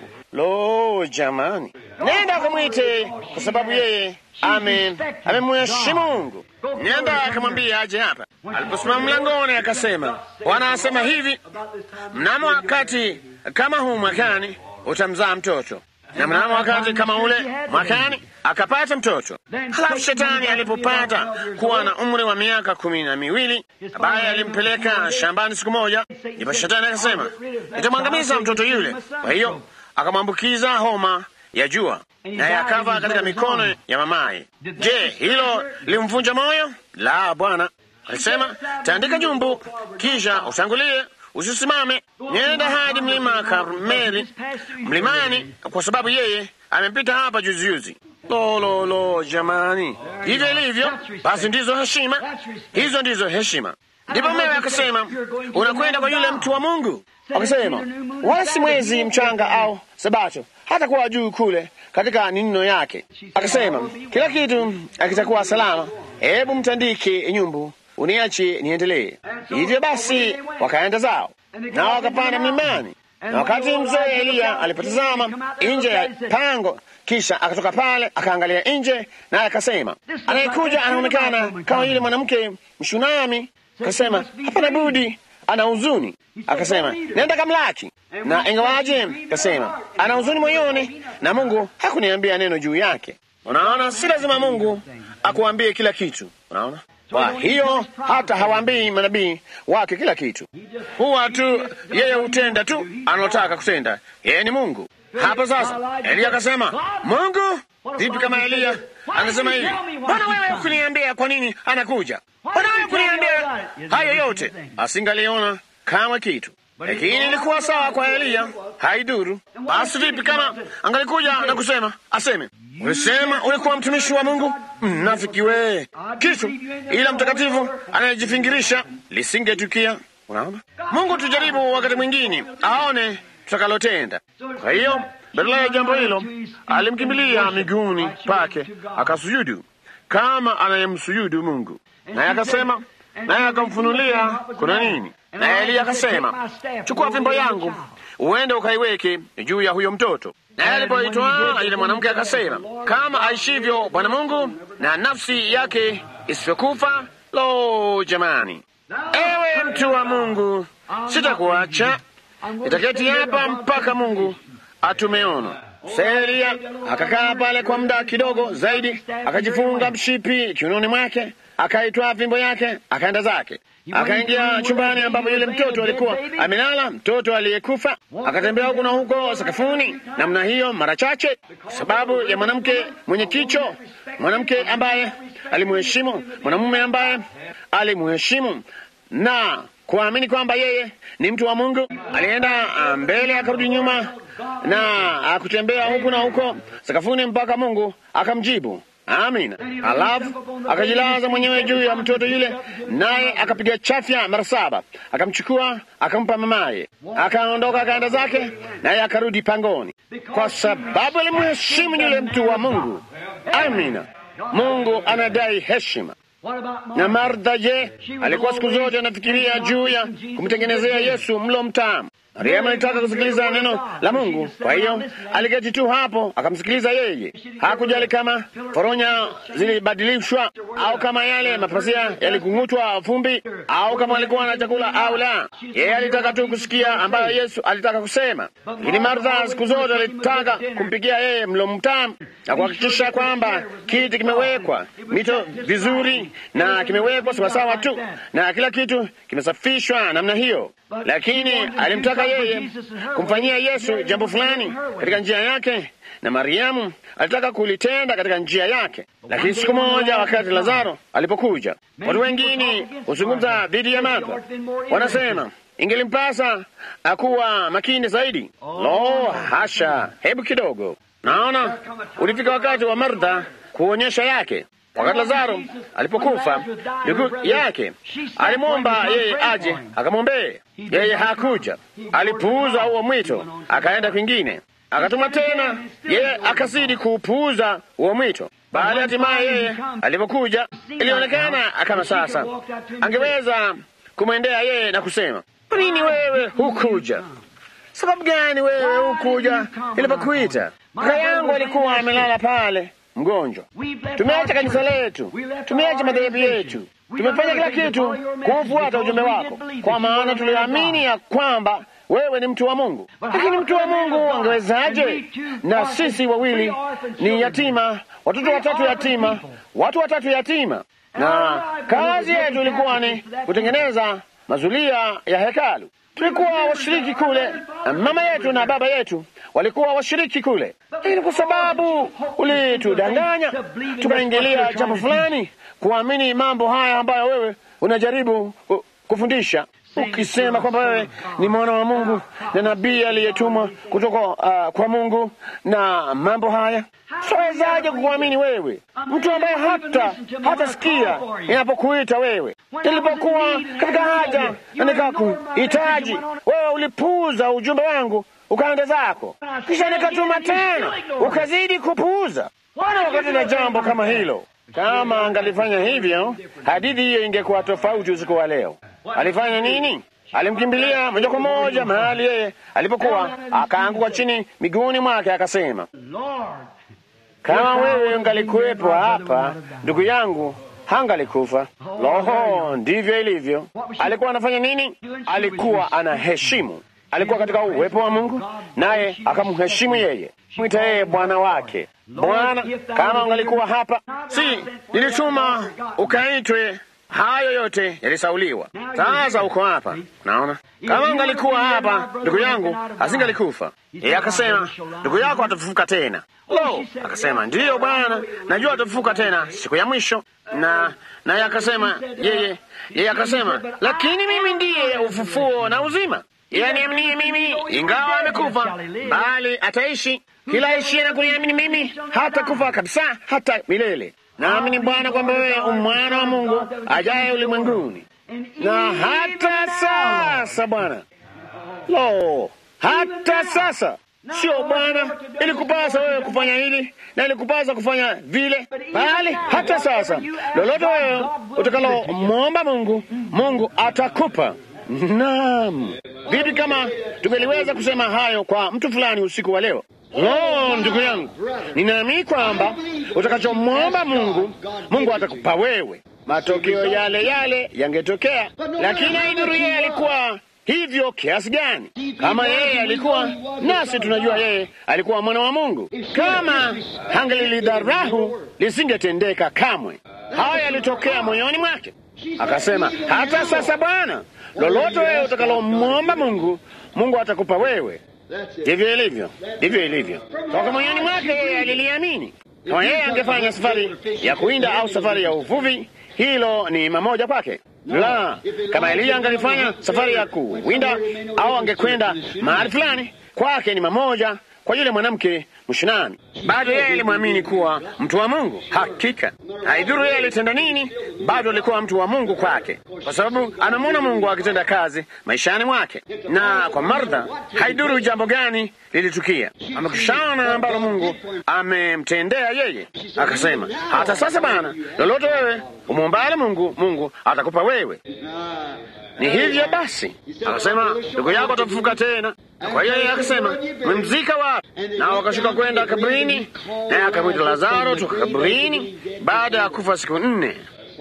Lo, jamani, nenda ukamwite, kwa sababu yeye ame amemheshimu Mungu. Nenda akamwambia aje hapa. Aliposimama mlangoni, akasema, Bwana asema hivi, mnamo wakati kama huu mwakani utamzaa mtoto, na mnamo wakati kama ule mwakani akapata mtoto. Halafu shetani alipopata kuwa na umri wa miaka kumi na miwili, ambaye alimpeleka shambani siku moja, ndipo shetani akasema, nitamwangamiza mtoto yule. Kwa hiyo akamwambukiza homa ya jua, naye akafa katika mikono ya mamaye. Je, hilo limvunja moyo? La, Bwana alisema, taandika jumbu, kisha utangulie usisimame, nenda hadi mlima Karmeli mlimani, kwa sababu yeye amepita hapa juzijuzi. Lo, lo, lo, jamani, hivyo ilivyo. Basi ndizo heshima hizo, ndizo heshima. Ndipo mewe akasema, unakwenda kwa yule mtu wa Mungu. Akasema, wala si mwezi mchanga au Sabato, hata kuwa juu kule katika ninino yake. Akasema, kila kitu akitakuwa salama, hebu mtandike nyumbu uniache niendelee. Hivyo basi wakaenda zao nao wakapanda mlimani, na wakati mzee Eliya alipotazama nje ya pango, kisha akatoka pale akaangalia nje, naye akasema, anayekuja anaonekana kama yule mwanamke Mshunami. Akasema, hapana budi ana huzuni. Akasema, nenda kamlaki. Na ingawaje, akasema ana huzuni moyoni, na Mungu hakuniambia neno juu yake. Unaona, si lazima Mungu akuambie kila kitu. Unaona, kwa hiyo hata hawaambii manabii wake kila kitu, huwa tu yeye hutenda tu analotaka kutenda. Yeye ni Mungu. Hapo sasa Eliya akasema, Mungu vipi kama Eliya anasema hivi, Bwana wewe hukuniambia kwa nini anakuja? Bwana wewe hukuniambia hayo yote? Asingaliona kama kitu, lakini ilikuwa sawa kwa Eliya, haiduru. Basi vipi kama angalikuja na kusema, aseme Ulisema ulikuwa mtumishi wa Mungu, mnafiki wee, kitu ila mtakatifu anayejifingirisha lisingetukia. Unaona, Mungu tujaribu wakati mwingine aone tutakalotenda. Kwa hiyo badala ya jambo hilo alimkimbilia miguuni pake akasujudu kama anayemsujudu Mungu, naye akasema, naye akamfunulia kuna nini. Naye Eliya akasema, chukua fimbo yangu uende ukaiweke juu ya huyo mtoto. Naye alipoitwaa yule mwanamke akasema, kama aishivyo Bwana Mungu na nafsi yake isivyokufa. Lo, jamani! Ewe mtu wa Mungu, sitakuacha, nitaketi hapa mpaka Mungu atumeona. Seria akakaa pale kwa muda kidogo zaidi, akajifunga mshipi kiunoni mwake, akaitwaa fimbo yake, akaenda zake. Akaingia chumbani ambapo yule mtoto alikuwa amelala, mtoto aliyekufa. Akatembea huku na huko sakafuni namna hiyo mara chache, kwa sababu ya mwanamke mwenye kicho, mwanamke ambaye alimuheshimu, mwanamume ambaye alimuheshimu na kuamini kwamba yeye ni mtu wa Mungu. Alienda mbele akarudi nyuma na akutembea huku na huko sakafuni mpaka Mungu akamjibu. Amina. Alafu akajilaza mwenyewe juu ya mtoto yule, naye akapiga chafya mara saba, akamchukua akampa mamaye, akaondoka akaenda zake, naye akarudi pangoni, kwa sababu alimheshimu yule mtu wa Mungu. Amina. Mungu anadai heshima. Na Martha, je, alikuwa siku zote anafikiria juu ya kumtengenezea Yesu mlo mtamu. Mariamu alitaka kusikiliza neno la Mungu, kwa hiyo aliketi tu hapo akamsikiliza yeye. Hakujali kama foronya zilibadilishwa au kama yale mapasia yalikung'utwa vumbi au kama alikuwa na chakula au la. Yeye alitaka tu kusikia ambayo Yesu alitaka kusema. Lakini Martha siku zote alitaka kumpikia yeye mlo mtamu na kuhakikisha kwamba kiti kimewekwa mito vizuri na kimewekwa sawasawa tu na kila kitu kimesafishwa namna hiyo, lakini alimtaka yeye kumfanyia Yesu jambo fulani katika njia yake, na Mariamu alitaka kulitenda katika njia yake. Lakini siku moja, wakati Lazaro alipokuja, watu wengine huzungumza dhidi ya Martha, wanasema ingelimpasa akuwa makini zaidi. Lo, hasha! Hebu kidogo, naona ulifika wakati wa Martha kuonyesha yake. Wakati Lazaro alipokufa, ndugu yake alimwomba yeye aje akamwombee. Yeye hakuja, alipuuza huo mwito, akaenda kwingine. Akatuma tena, yeye akazidi kuupuuza huo mwito. Baada hatimaye yeye alipokuja, ilionekana kama sasa angeweza kumwendea yeye na kusema, kwa nini wewe hukuja? Sababu gani wewe hukuja ilipokuita? Kaka yangu alikuwa amelala pale mgonjwa. Tumeacha kanisa letu, tumeacha madhehebu yetu, tumefanya kila kitu kuufuata ujumbe wako, kwa maana tuliamini ya kwamba wewe ni mtu wa Mungu. Lakini mtu wa Mungu angewezaje? Na sisi wawili ni yatima, watoto watatu yatima, watu watatu yatima, na kazi yetu ilikuwa ni kutengeneza mazulia ya hekalu. Tulikuwa washiriki kule, mama yetu na baba yetu walikuwa washiriki kule, lakini kwa sababu ulitudanganya tukaingilia jambo fulani, kuamini mambo haya ambayo wewe unajaribu kufundisha, ukisema kwamba wewe ni mwana wa Mungu na nabii aliyetumwa kutoka uh, kwa Mungu na mambo haya Sawezaje kukuamini wewe, mtu ambaye hata hatasikia inapokuita wewe? Nilipokuwa katika haja na nikakuhitaji wewe, ulipuuza ujumbe wangu ukaenda zako, kisha nikatuma tena ukazidi kupuuza. Wana wakati na jambo kama hilo, kama angalifanya hivyo, hadithi hiyo ingekuwa tofauti usiku wa leo. Alifanya nini? Alimkimbilia moja kwa moja mahali yeye alipokuwa, akaanguka chini miguuni mwake, akasema kama wewe ungalikuwepo hapa, ndugu yangu hangalikufa. Loho, ndivyo ilivyo. Alikuwa anafanya nini? Alikuwa anaheshimu, alikuwa katika uwepo wa Mungu, naye akamheshimu yeye, mwita yeye bwana wake. Bwana, kama ungalikuwa hapa, si nilituma ukaitwe hayo yote yalisauliwa. Sasa uko hapa, naona kama ungalikuwa hapa, ndugu yangu asingalikufa. Yeye akasema ndugu yako atafufuka tena. Lo, akasema ndiyo Bwana, najua atafufuka tena siku ya mwisho. Na naye akasema yeye, yeye akasema lakini mimi ndiye ufufuo na uzima, yeye aniaminie mimi, ingawa amekufa, bali ataishi. Kila aishiye na kuniamini mimi hata kufa kabisa, hata milele. Naamini Bwana kwamba wewe umwana wa Mungu ajaye ulimwenguni. Na hata sasa Bwana, lo, hata sasa Sio Bwana, ilikupasa wewe kufanya hili na ilikupasa kufanya vile, bali hata sasa, lolote wewe utakalomwomba Mungu, Mungu atakupa. Naam, vipi kama tungeliweza kusema hayo kwa mtu fulani usiku wa leo? Lo, ndugu yangu, ninaamini kwamba utakachomwomba Mungu, Mungu atakupa wewe. Matokeo yale yale yangetokea, lakini haidhuru yeye alikuwa hivyo kiasi gani? Kama yeye alikuwa nasi, tunajua yeye alikuwa mwana wa Mungu. Kama hangelilidharahu lisingetendeka kamwe. Haya yalitokea moyoni mwake, akasema, hata sasa Bwana, lolote wewe utakalomwomba Mungu, Mungu atakupa wewe. Ndivyo ilivyo, ndivyo ilivyo. Toka moyoni mwake yeye aliliamini. Kama yeye angefanya safari ya kuinda au safari ya uvuvi, hilo ni mamoja kwake. La, kama Eliya angalifanya safari ya kuwinda au angekwenda mahali fulani, kwake ni mamoja kwa yule mwanamke mshinani. Bado yeye alimwamini kuwa mtu wa Mungu. Hakika haidhuru yeye alitenda nini, bado alikuwa mtu wa Mungu kwake, kwa sababu anamwona Mungu akitenda kazi maishani mwake. Na kwa Martha, haidhuru jambo gani lilitukia, amekushana ambalo Mungu amemtendea yeye. Akasema, hata sasa Bwana, lolote wewe umwombale Mungu, Mungu atakupa wewe. Ni hivyo basi, akasema ndugu yako atafufuka tena. Kwa hiyo yeye akasema mmemzika wapi? Na wakashuka kwenda kaburini, naye akamwita Lazaro toka kaburini baada ya kufa siku nne.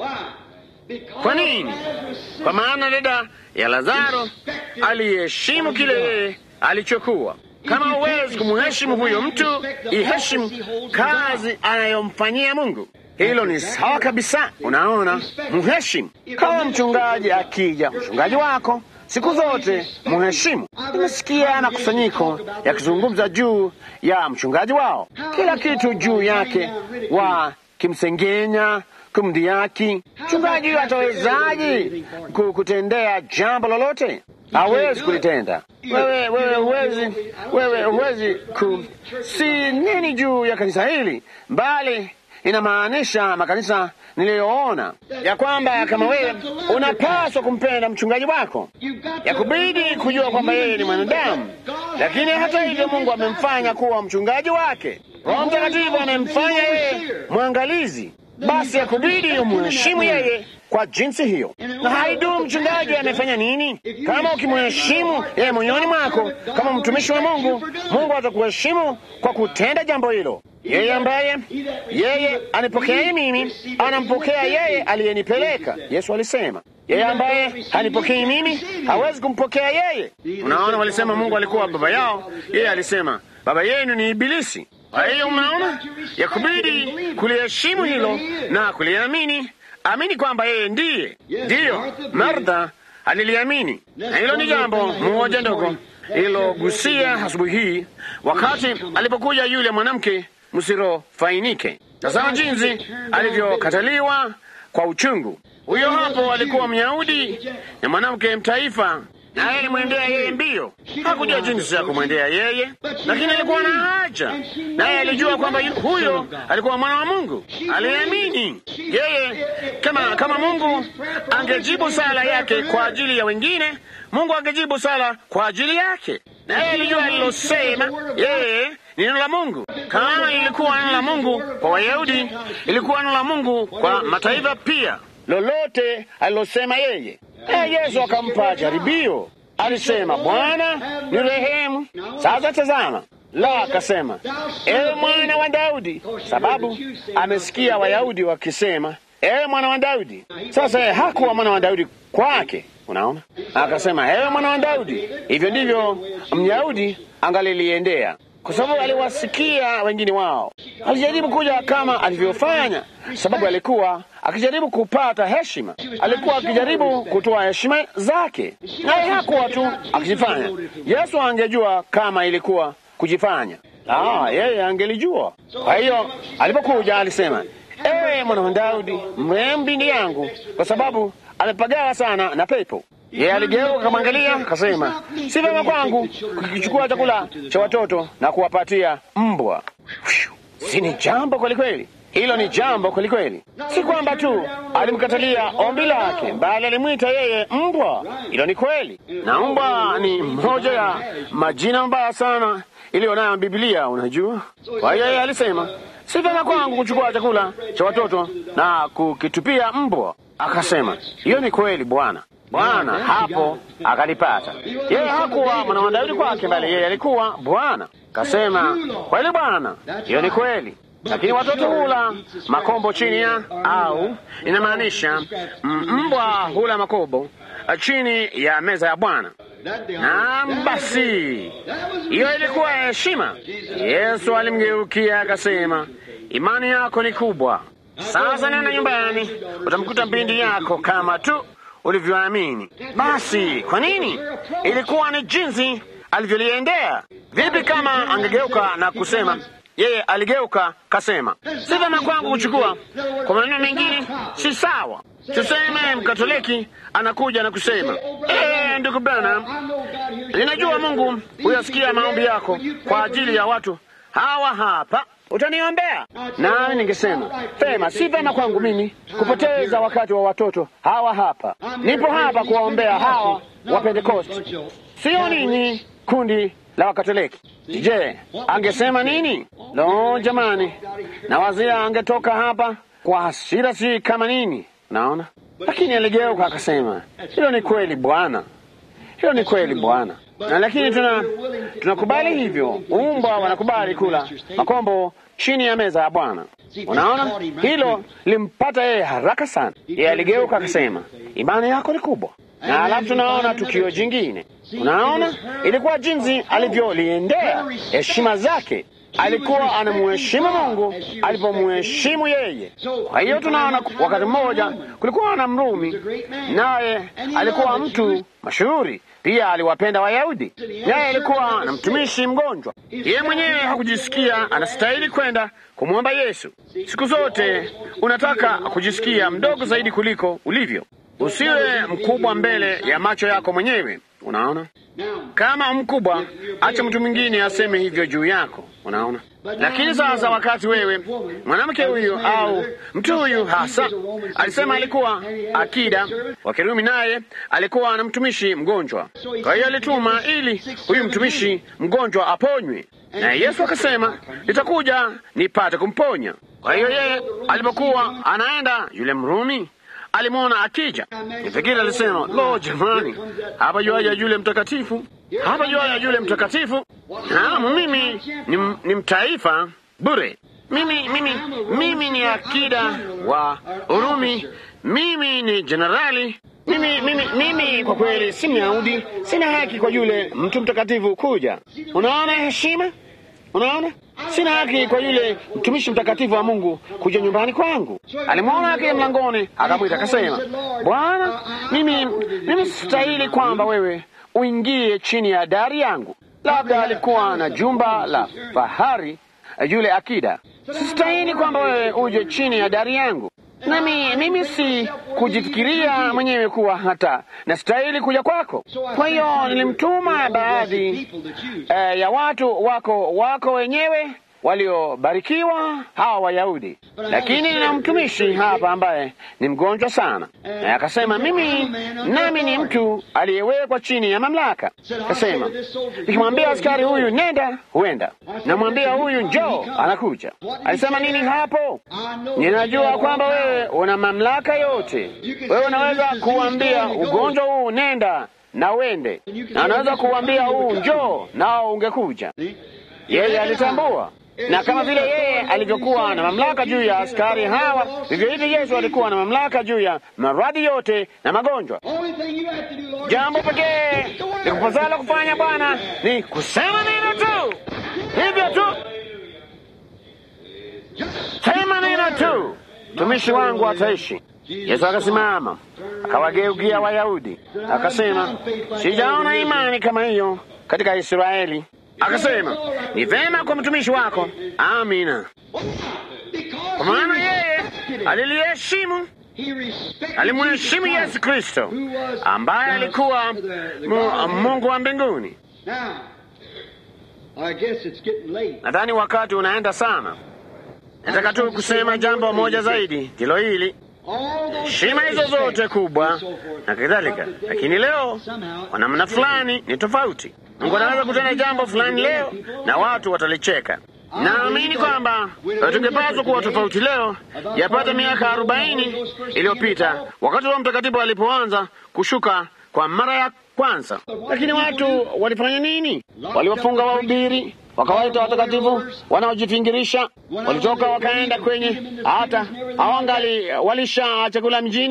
Kwa nini? Kwa maana dada ya Lazaro aliheshimu kile yeye alichokuwa. Kama huwezi kumheshimu huyo mtu, iheshimu kazi anayomfanyia Mungu. Hilo ni sawa kabisa. Unaona, mheshimu. Kama mchungaji akija, mchungaji wako siku zote mheshimu. Nimesikia makusanyiko yakizungumza juu ya mchungaji wao, kila kitu juu yake, wakimsengenya, kumdhihaki. Mchungaji huyo atawezaje kutendea jambo lolote? Hawezi kulitenda. Wewe wewe huwezi, wewe huwezi ku si nini juu ya kanisa hili, bali inamaanisha makanisa niliyoona ya kwamba kama wewe unapaswa kumpenda mchungaji wako, ya kubidi kujua kwamba yeye ni mwanadamu, lakini hata hivyo Mungu amemfanya kuwa mchungaji wake. Roho Mtakatifu amemfanya yeye mwangalizi, basi ya kubidi umheshimu yeye kwa jinsi hiyo, na haidumu mchungaji amefanya nini. Kama ukimheshimu yeye moyoni mwako kama mtumishi wa Mungu, Mungu atakuheshimu kwa kutenda jambo hilo. Yeye ambaye yeye anipokea mimi anampokea yeye aliyenipeleka. Yesu alisema yeye ambaye hanipokei mimi hawezi kumpokea yeye. Unaona, walisema Mungu alikuwa baba yao, yeye alisema baba yenu ni Ibilisi. Kwa hiyo unaona, yakubidi kuliheshimu hilo na kuliamini. Amini kwamba yeye ndiye. Ndiyo, Martha aliliamini, na hilo ni jambo mmoja ndogo ililogusia asubuhi hii, wakati alipokuja yule mwanamke msirofainike. Tazama jinsi alivyokataliwa kwa uchungu. Huyo hapo alikuwa Myahudi na mwanamke mtaifa, naye alimwendea yeye mbio. Hakujua jinsi ya kumwendea yeye, lakini alikuwa na haja, naye alijua kwamba huyo alikuwa mwana wa Mungu. Aliamini yeye. Kama kama Mungu angejibu sala yake kwa ajili ya wengine, Mungu angejibu sala kwa ajili yake, naye alijua alilosema yeye neno la Mungu. Kama lilikuwa neno la Mungu kwa Wayahudi, ilikuwa neno la Mungu kwa mataifa pia. Lolote alilosema yeye. E, Yesu akampa jaribio, alisema, Bwana ni rehemu. Sasa tazama, la akasema, ewe mwana wa Daudi, sababu amesikia Wayahudi wakisema, ewe mwana wa Daudi. Sasa yeye hakuwa mwana wa Daudi kwake, unaona, akasema, ewe mwana wa Daudi. Hivyo ndivyo Myahudi angaliliendea kwa sababu aliwasikia wengine wao. Alijaribu kuja kama alivyofanya, sababu alikuwa akijaribu kupata heshima, alikuwa akijaribu kutoa heshima zake, naye hakuwa tu akijifanya. Yesu angejua kama ilikuwa kujifanya, ah, yeye angelijua. Kwa hiyo alipokuja alisema, ewe mwana wa Daudi, mrehemu binti yangu, kwa sababu amepagawa sana na pepo. Yeye aligeuka akamwangalia, akasema, si vyema kwangu kukichukua chakula cha watoto na kuwapatia mbwa. Si ni jambo kwelikweli? Hilo ni jambo kwelikweli. Si kwamba tu alimkatalia ombi lake, bali alimwita yeye mbwa. Hilo ni kweli, na mbwa ni moja ya majina mabaya sana iliyo nayo Biblia, unajua. Kwa hiyo yeye alisema, si vyema kwangu kuchukua chakula cha watoto na kukitupia mbwa. Akasema, hiyo ni kweli Bwana. Bwana hapo akalipata. Yeye hakuwa mwana wa Daudi kwake, bali yeye alikuwa Bwana. Kasema, kweli Bwana, hiyo ni kweli, lakini watoto hula makombo chini ya, au inamaanisha mbwa hula makombo chini ya meza ya Bwana. Naam, basi hiyo ilikuwa heshima. Yesu alimgeukia akasema, imani yako ni kubwa. Sasa nenda nyumbani, utamkuta binti yako kama tu ulivyoamini. Basi kwa nini? Ilikuwa ni jinsi alivyoliendea. Vipi kama angegeuka na kusema yeye aligeuka kasema, si vyema kwangu kuchukua. Kwa maneno mengine, si sawa. Tuseme Mkatoliki anakuja na kusema ee, ndugu Branham, ninajua Mungu huyasikia maombi yako kwa ajili ya watu hawa hapa, utaniombea? Nami ningesema vema, si vyema kwangu mimi kupoteza wakati wa watoto hawa hapa. Nipo hapa kuwaombea hawa wa Pentekosti, sio ninyi kundi la Wakatoliki. Je, angesema nini? Lo, jamani, na wazia angetoka hapa kwa hasira, si kama nini? Naona, lakini aligeuka akasema, hilo ni kweli Bwana, hilo ni kweli Bwana. Na lakini tuna tunakubali hivyo. Umbwa wanakubali kula makombo chini ya meza ya Bwana. Unaona, hilo limpata yeye haraka sana. Yeye aligeuka akasema, imani yako ni kubwa. Na alafu tunaona tukio jingine. Unaona, ilikuwa jinsi alivyoliendea heshima zake. Alikuwa anamuheshimu Mungu alipomuheshimu yeye. Kwa hiyo tunaona wakati mmoja kulikuwa na Mrumi, naye alikuwa mtu mashuhuri pia, aliwapenda Wayahudi, naye alikuwa na mtumishi mgonjwa. Yeye mwenyewe hakujisikia anastahili kwenda kumwomba Yesu. Siku zote unataka kujisikia mdogo zaidi kuliko ulivyo. Usiwe mkubwa mbele ya macho yako mwenyewe. Unaona, kama mkubwa, acha mtu mwingine aseme hivyo juu yako. Unaona, lakini sasa, wakati wewe mwanamke huyu au mtu huyu hasa alisema alikuwa akida wa Kirumi, naye alikuwa na mtumishi mgonjwa, kwa hiyo alituma ili huyu mtumishi mgonjwa aponywe, na Yesu akasema nitakuja nipate kumponya. Kwa hiyo yeye alipokuwa anaenda, yule Mrumi alimwona akija. Nifikiri alisema, lo, jamani, hapa juaja yule mtakatifu, hapa juaja yule mtakatifu. Naam, mimi ni, ni mtaifa bure. Mimi, mimi, mimi ni akida wa Urumi. Mimi ni jenerali. Mimi, mimi, mimi kwa kweli si Myahudi, sina haki kwa yule mtu mtakatifu kuja. Unaona heshima Unaona, sina haki kwa yule mtumishi mtakatifu wa Mungu kuja nyumbani kwangu. Alimwona akija mlangoni, akamwita akasema, Bwana, mimi mimi sistahili kwamba wewe uingie chini ya dari yangu. Labda alikuwa na jumba la fahari yule akida. Sistahili kwamba wewe uje chini ya dari yangu, nami mimi si kujifikiria mwenyewe kuwa hata nastahili kuja kwako. Kwa hiyo nilimtuma baadhi eh, ya watu wako wako wenyewe waliobarikiwa hawa Wayahudi, lakini nina mtumishi hapa ambaye ni mgonjwa sana, naye akasema mimi nami ni mtu aliyewekwa chini ya mamlaka. Akasema nikimwambia askari huyu nenda, huenda, namwambia huyu njoo, anakuja. Alisema nini hapo? Ninajua kwamba wewe una mamlaka yote, wewe unaweza kuambia ugonjwa huu nenda na uende, na anaweza kuambia huu njoo, nao ungekuja. Yeye alitambua na kama vile yeye alivyokuwa na mamlaka juu ya askari hawa, vivyo hivyo Yesu alikuwa na mamlaka juu ya maradhi yote na magonjwa. Jambo pekee likupasalo kufanya Bwana ni kusema neno tu, hivyo tu, sema neno tu, mtumishi wangu ataishi. Yesu akasimama akawageukia Wayahudi akasema, sijaona imani kama hiyo katika Israeli. Akasema, ni vema kwa mtumishi wako. Amina. Kwa maana yeye aliliheshimu, alimheshimu Yesu Kristo ambaye alikuwa Mungu wa mbinguni. Nadhani wakati unaenda sana. Nataka tu kusema jambo moja zaidi, ndilo hili heshima hizo zote kubwa na kadhalika, lakini leo kwa namna fulani ni tofauti. Mungu anaweza kutenda jambo fulani leo na watu watalicheka. Naamini kwamba tungepaswa kuwa tofauti leo, yapata miaka arobaini iliyopita wakati Roho Mtakatifu alipoanza kushuka kwa mara ya kwanza. Lakini watu walifanya nini? Waliwafunga wahubiri, wakawaita watakatifu wanaojifingirisha. Walitoka wakaenda kwenye, hata hawangali walisha chakula mjini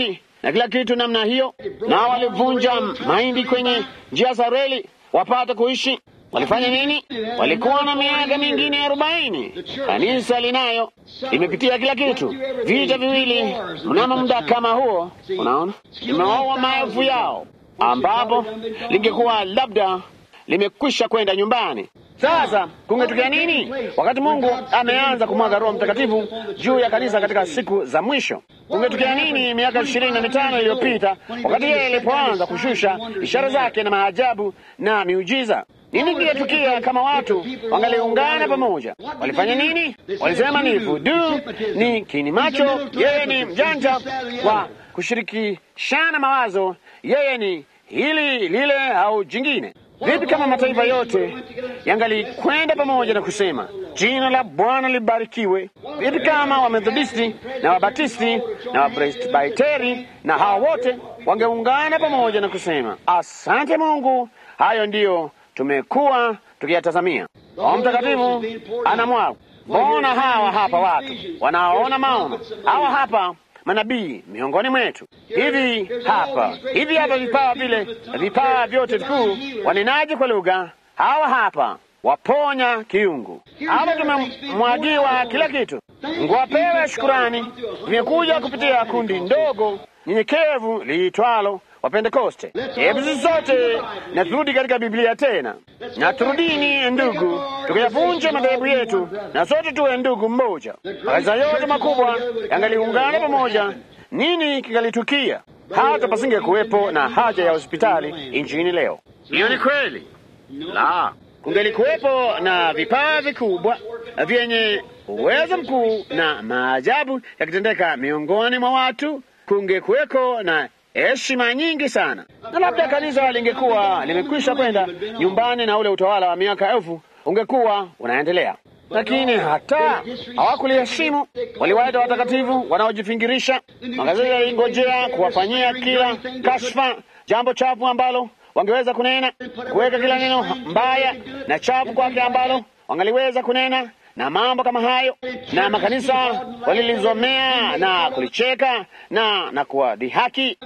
na kila kitu namna hiyo, na walivunja mahindi kwenye njia za reli wapate kuishi. Walifanya nini? Walikuwa na miaka mingine arobaini. Kanisa linayo limepitia kila kitu, vita viwili mnamo muda kama huo. Unaona, limewaua maelfu yao, ambapo lingekuwa labda limekwisha kwenda nyumbani. Sasa kungetokea nini wakati Mungu ameanza kumwaga Roho Mtakatifu juu ya kanisa katika siku za mwisho? Kungetokea nini miaka ishirini na mitano iliyopita wakati yeye alipoanza kushusha ishara zake na maajabu na miujiza? Nini kingetukia kama watu wangaliungana pamoja? Walifanya nini? Walisema ni vudu, ni kini macho, yeye ni mjanja wa kushirikishana mawazo, yeye ni hili lile au jingine. Vipi kama mataifa yote yangalikwenda pamoja na kusema jina la Bwana libarikiwe? Vipi kama Wamethodisti na Wabatisti na Wapresbiteri na hawa wote wangeungana pamoja na kusema asante Mungu, hayo ndiyo tumekuwa tukiyatazamia. Roho Mtakatifu anamwaga. Mbona hawa hapa watu wanaona maono, hawa hapa manabii miongoni mwetu, hivi hapa hivi hapa vipawa vile vipawa vyote vikuu, wanenaji kwa lugha, hawa hapa waponya kiungu, hapa tumemwagiwa kila kitu. Mungu apewe shukurani. Vimekuja kupitia kundi ndogo nyenyekevu liitwalo Wapentekoste. Hebu sisi sote na turudi katika Biblia tena, na turudini ndugu, tukayavunja madhehebu yetu, na sote tuwe ndugu mmoja. Makanisa yote makubwa yangaliungana pamoja, nini kingalitukia? Hata pasinge kuwepo na haja ya hospitali nchini leo. Hiyo ni kweli. La, kungelikuwepo na vipawa vikubwa vyenye uwezo mkuu na maajabu yakitendeka miongoni mwa watu, kungekuweko na heshima nyingi sana, na labda kanisa lingekuwa limekwisha kwenda nyumbani na ule utawala wa miaka elfu ungekuwa unaendelea, lakini hata hawakuliheshimu. Waliwaita watakatifu wanaojifingirisha. Magazeti yalingojea kuwafanyia kila kashfa, jambo chafu ambalo wangeweza kunena, kuweka kila neno mbaya na chafu kwake ambalo wangaliweza kunena na mambo kama hayo, na makanisa walilizomea na kulicheka na na kuwadhihaki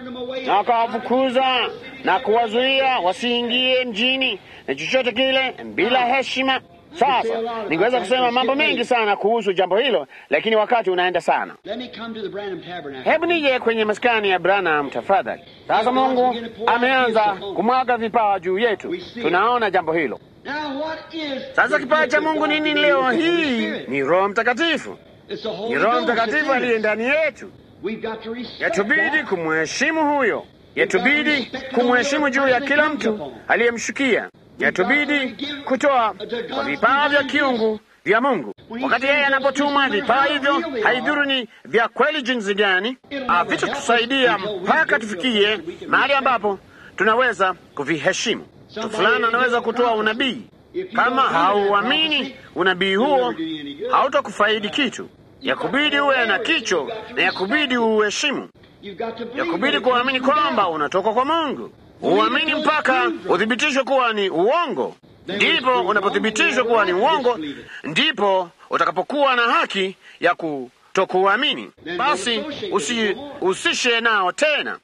na wakawafukuza na kuwazuia wasiingie mjini na chochote kile bila heshima. Sasa ningeweza kusema mambo mengi sana kuhusu jambo hilo, lakini wakati unaenda sana. Hebu nije kwenye maskani ya Branham tafadhali. Sasa Mungu ameanza kumwaga vipawa juu yetu, tunaona jambo hilo. Sasa kipawa cha Mungu nini leo hii? Ni Roho Mtakatifu, ni Roho Mtakatifu aliye ndani yetu. Yatubidi kumheshimu huyo, yatubidi kumheshimu juu ya kila mtu aliyemshukia, yatubidi kutoa kwa vipawa vya kiungu vya Mungu. Wakati yeye anapotuma vipawa hivyo, haidhuru ni vya kweli jinsi gani, vitatusaidia mpaka tufikie mahali ambapo tunaweza kuviheshimu. Mtu fulani anaweza kutoa unabii. Kama hauamini unabii huo, hautakufaidi kitu. Yakubidi uwe na kicho na yakubidi uheshimu, yakubidi kuamini kwamba unatoka kwa Mungu. Uamini mpaka uthibitishwe kuwa ni uongo. Ndipo unapothibitishwa kuwa ni uongo, ndipo utakapokuwa na haki ya kutokuamini. Basi usihusishe nao tena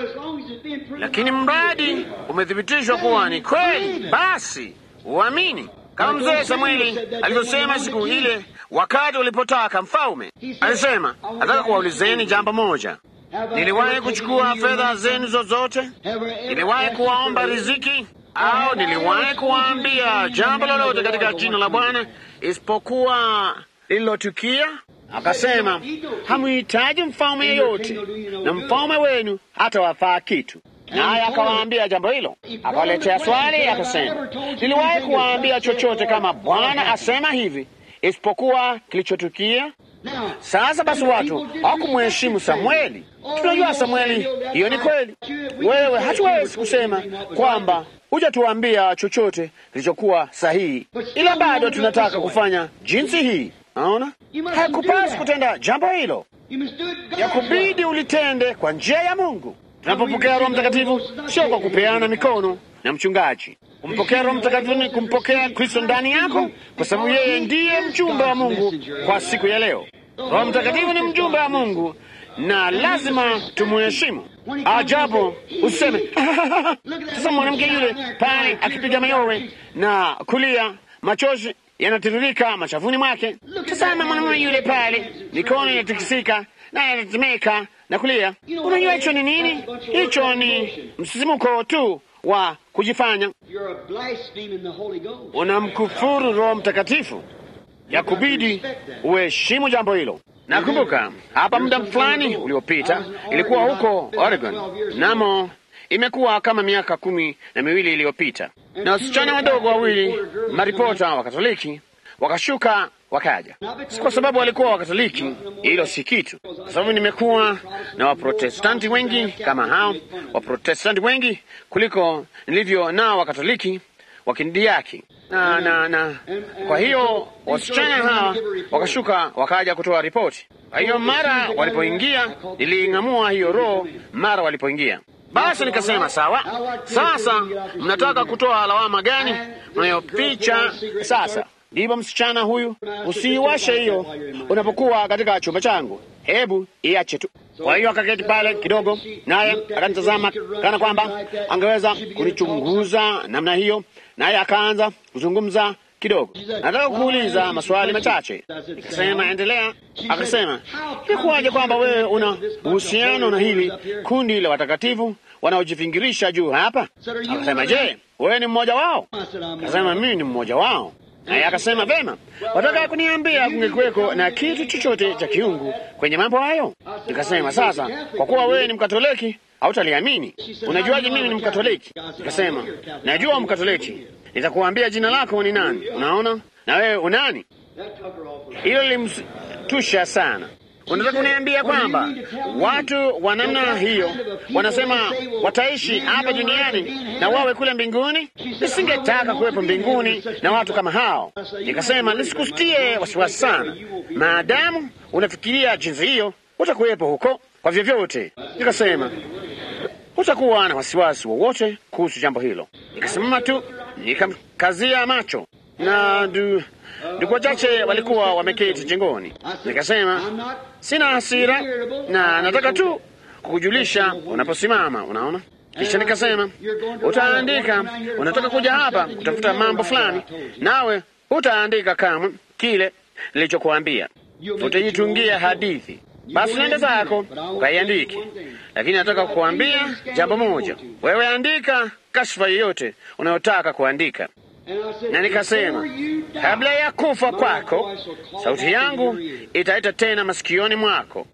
lakini mradi umethibitishwa kuwa ni kweli, basi uamini, kama mzee Samueli alivyosema siku ile wakati ulipotaka mfalme. Alisema, nataka kuwaulizeni jambo moja. Niliwahi kuchukua fedha zenu zozote? Niliwahi kuwaomba riziki? Au niliwahi kuwaambia jambo lolote katika jina la Bwana isipokuwa lililotukia? Akasema, hamuhitaji mfalme yeyote, na mfalme wenu hata wafaa kitu. Naye akawaambia jambo hilo, akawaletea swali, akasema, niliwahi kuwaambia chochote kama Bwana asema hivi isipokuwa kilichotukia? Sasa basi, watu hawakumheshimu Samueli. Tunajua Samueli, hiyo ni kweli. Wewe hatuwezi kusema kwamba hujatuambia chochote kilichokuwa sahihi, ila bado tunataka kufanya jinsi hii. Naona hakupasi kutenda jambo hilo, yakubidi ulitende kwa njia ya Mungu. Tunapopokea Roho Mtakatifu sio kwa kupeana mikono na mchungaji. Kumpokea Roho Mtakatifu ni kumpokea Kristo ndani yako, kwa sababu yeye ndiye mjumbe wa Mungu kwa siku ya leo. Roho Mtakatifu ni mjumbe wa Mungu, na lazima tumuheshimu. Ajabu useme sasa, mwanamke yule pale akipiga mayowe na kulia, machozi yanatiririka machafuni mwake. Tazama mwanamume yule pale, mikono inatikisika na yanatetemeka na kulia. Unajua hicho ni nini? Hicho ni msisimuko tu wa kujifanya. Unamkufuru Roho Mtakatifu, ya kubidi uheshimu jambo hilo. Nakumbuka hapa muda fulani uliopita, ilikuwa huko Oregon, namo imekuwa kama miaka kumi na miwili iliyopita, na wasichana wadogo wawili maripota wa Katoliki wakashuka wakaja. Si kwa sababu walikuwa Wakatoliki, hilo si kitu, kwa sababu nimekuwa na Waprotestanti wengi kama hao, Waprotestanti wengi kuliko nilivyo nao Wakatoliki wakindiaki na, na, na kwa hiyo wasichana hawa wakashuka wakaja kutoa ripoti. Kwa hiyo mara walipoingia, niliing'amua hiyo roho mara walipoingia. Basi nikasema sawa, sasa mnataka kutoa lawama gani mnayopicha sasa? Ndipo msichana huyu, usiiwashe hiyo unapokuwa katika chumba changu, hebu iache tu. Kwa hiyo akaketi pale kidogo, naye akanitazama kana kwamba angeweza kunichunguza namna hiyo, naye akaanza kuzungumza kidogo. Nataka kuuliza maswali machache. Nikasema endelea. Akasema, ikuwaje kwamba wewe una uhusiano na hili kundi la watakatifu wanaojifingirisha juu hapa? Akasema, je, wewe ni mmoja wao? Akasema, mimi ni mmoja wao. Naye akasema vema, wataka kuniambia kungekuweko na kitu chochote cha kiungu kwenye mambo hayo? Nikasema sasa, kwa kuwa wewe ni Mkatoliki hautaliamini. Unajuaje mimi ni Mkatoliki? Nikasema najua Mkatoliki, nitakuambia jina lako ni nani. Unaona, na wewe unani? Hilo lilimtusha sana. Unataka kuniambia kwamba watu wa namna hiyo wanasema wataishi hapa duniani na wawe kule mbinguni? Nisingetaka kuwepo mbinguni na watu kama hao. Nikasema nisikusitie wasiwasi sana, maadamu unafikiria jinsi hiyo, utakuwepo huko kwa vyovyote. Nikasema hutakuwa na wasiwasi wowote kuhusu jambo hilo. Nikasimama tu nikamkazia macho na ndu ndugu wachache walikuwa wameketi jengoni. Nikasema sina hasira na nataka tu kukujulisha unaposimama. Unaona, kisha nikasema utaandika, unataka kuja hapa kutafuta mambo fulani, nawe hutaandika kamwe kile nilichokuambia, utajitungia hadithi. Basi nenda zako ukaiandiki, lakini nataka kukuambia jambo moja. Wewe andika kashfa yoyote unayotaka kuandika na nikasema kabla ya kufa kwako, sauti yangu itaita tena masikioni mwako.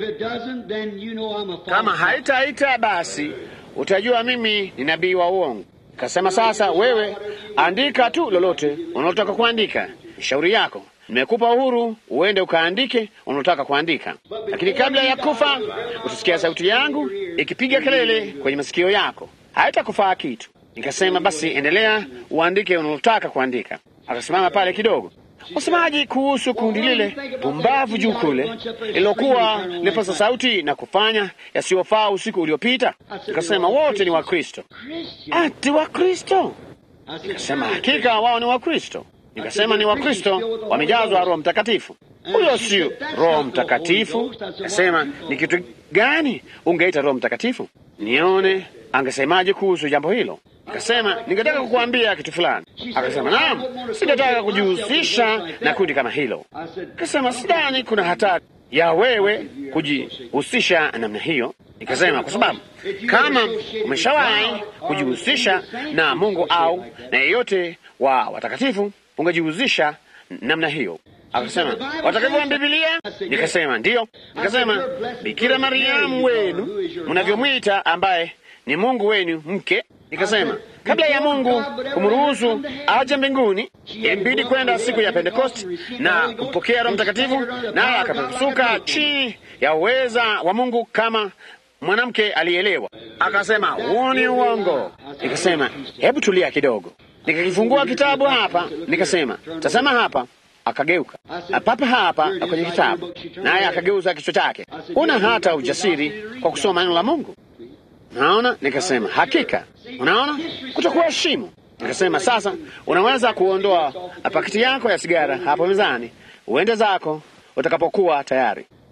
Kama haitaita, basi utajua mimi ni nabii wa uongo. Nikasema sasa, wewe andika tu lolote unalotaka kuandika, shauri yako. Nimekupa uhuru uende ukaandike unalotaka kuandika, lakini kabla ya kufa utasikia sauti yangu ikipiga kelele kwenye masikio yako, haitakufaa kitu. Nikasema basi endelea uandike unalotaka kuandika. Akasimama pale kidogo. Wasemaji kuhusu kundi lile pumbavu juu kule lilokuwa lipasa sauti na kufanya yasiyofaa usiku uliopita? Nikasema wote ni Wakristo. Ati Wakristo? Nikasema hakika wao ni Wakristo. Nikasema ni Wakristo wamejazwa Roho Mtakatifu. Huyo sio Roho Mtakatifu. Nikasema ni kitu gani ungeita Roho Mtakatifu? Nione angesemaje kuhusu jambo hilo. Nikasema ningetaka kukuambia kitu fulani. Akasema naam, singetaka kujihusisha na kundi kama hilo. Nikasema sidhani kuna hatari ya wewe kujihusisha namna hiyo. Nikasema kwa sababu kama umeshawahi kujihusisha na Mungu au na yeyote wa watakatifu, ungejihusisha namna hiyo. Akasema watakatifu wa Biblia? Nikasema ndiyo. Nikasema Bikira Mariamu wenu mnavyomwita, ambaye ni Mungu wenu mke. Nikasema kabla ya Mungu kumruhusu aje mbinguni, ilimbidi kwenda siku ya Pentekosti na kumpokea Roho Mtakatifu, naye akapepesuka chini ya uweza wa Mungu kama mwanamke alielewa. Akasema huo ni uongo. Nikasema hebu tulia kidogo. Nikakifungua kitabu hapa, nikasema tazama hapa. Akageuka papa hapa kwenye kitabu, naye akageuza kichwa chake. Una hata ujasiri kwa kusoma neno la Mungu? Naona, nikasema hakika, unaona kutokuheshimu. Nikasema sasa, unaweza kuondoa pakiti yako ya sigara hapo mezani, uende zako utakapokuwa tayari.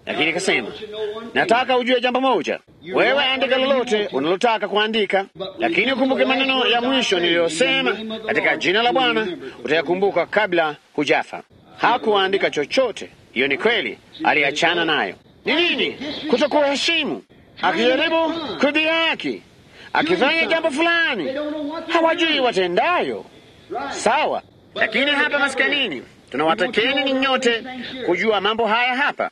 lakini ikasema, nataka ujue jambo moja, wewe andika lolote unalotaka kuandika, lakini ukumbuke maneno ya mwisho niliyosema, katika jina la Bwana utayakumbuka kabla hujafa. Hakuandika chochote. Hiyo ni kweli, aliachana nayo. Ni nini? Kutokuheshimu, akijaribu kudhihaki, akifanya jambo fulani, hawajui watendayo. Sawa, lakini hapa maskanini tunawatakeni ni nyote kujua mambo haya hapa.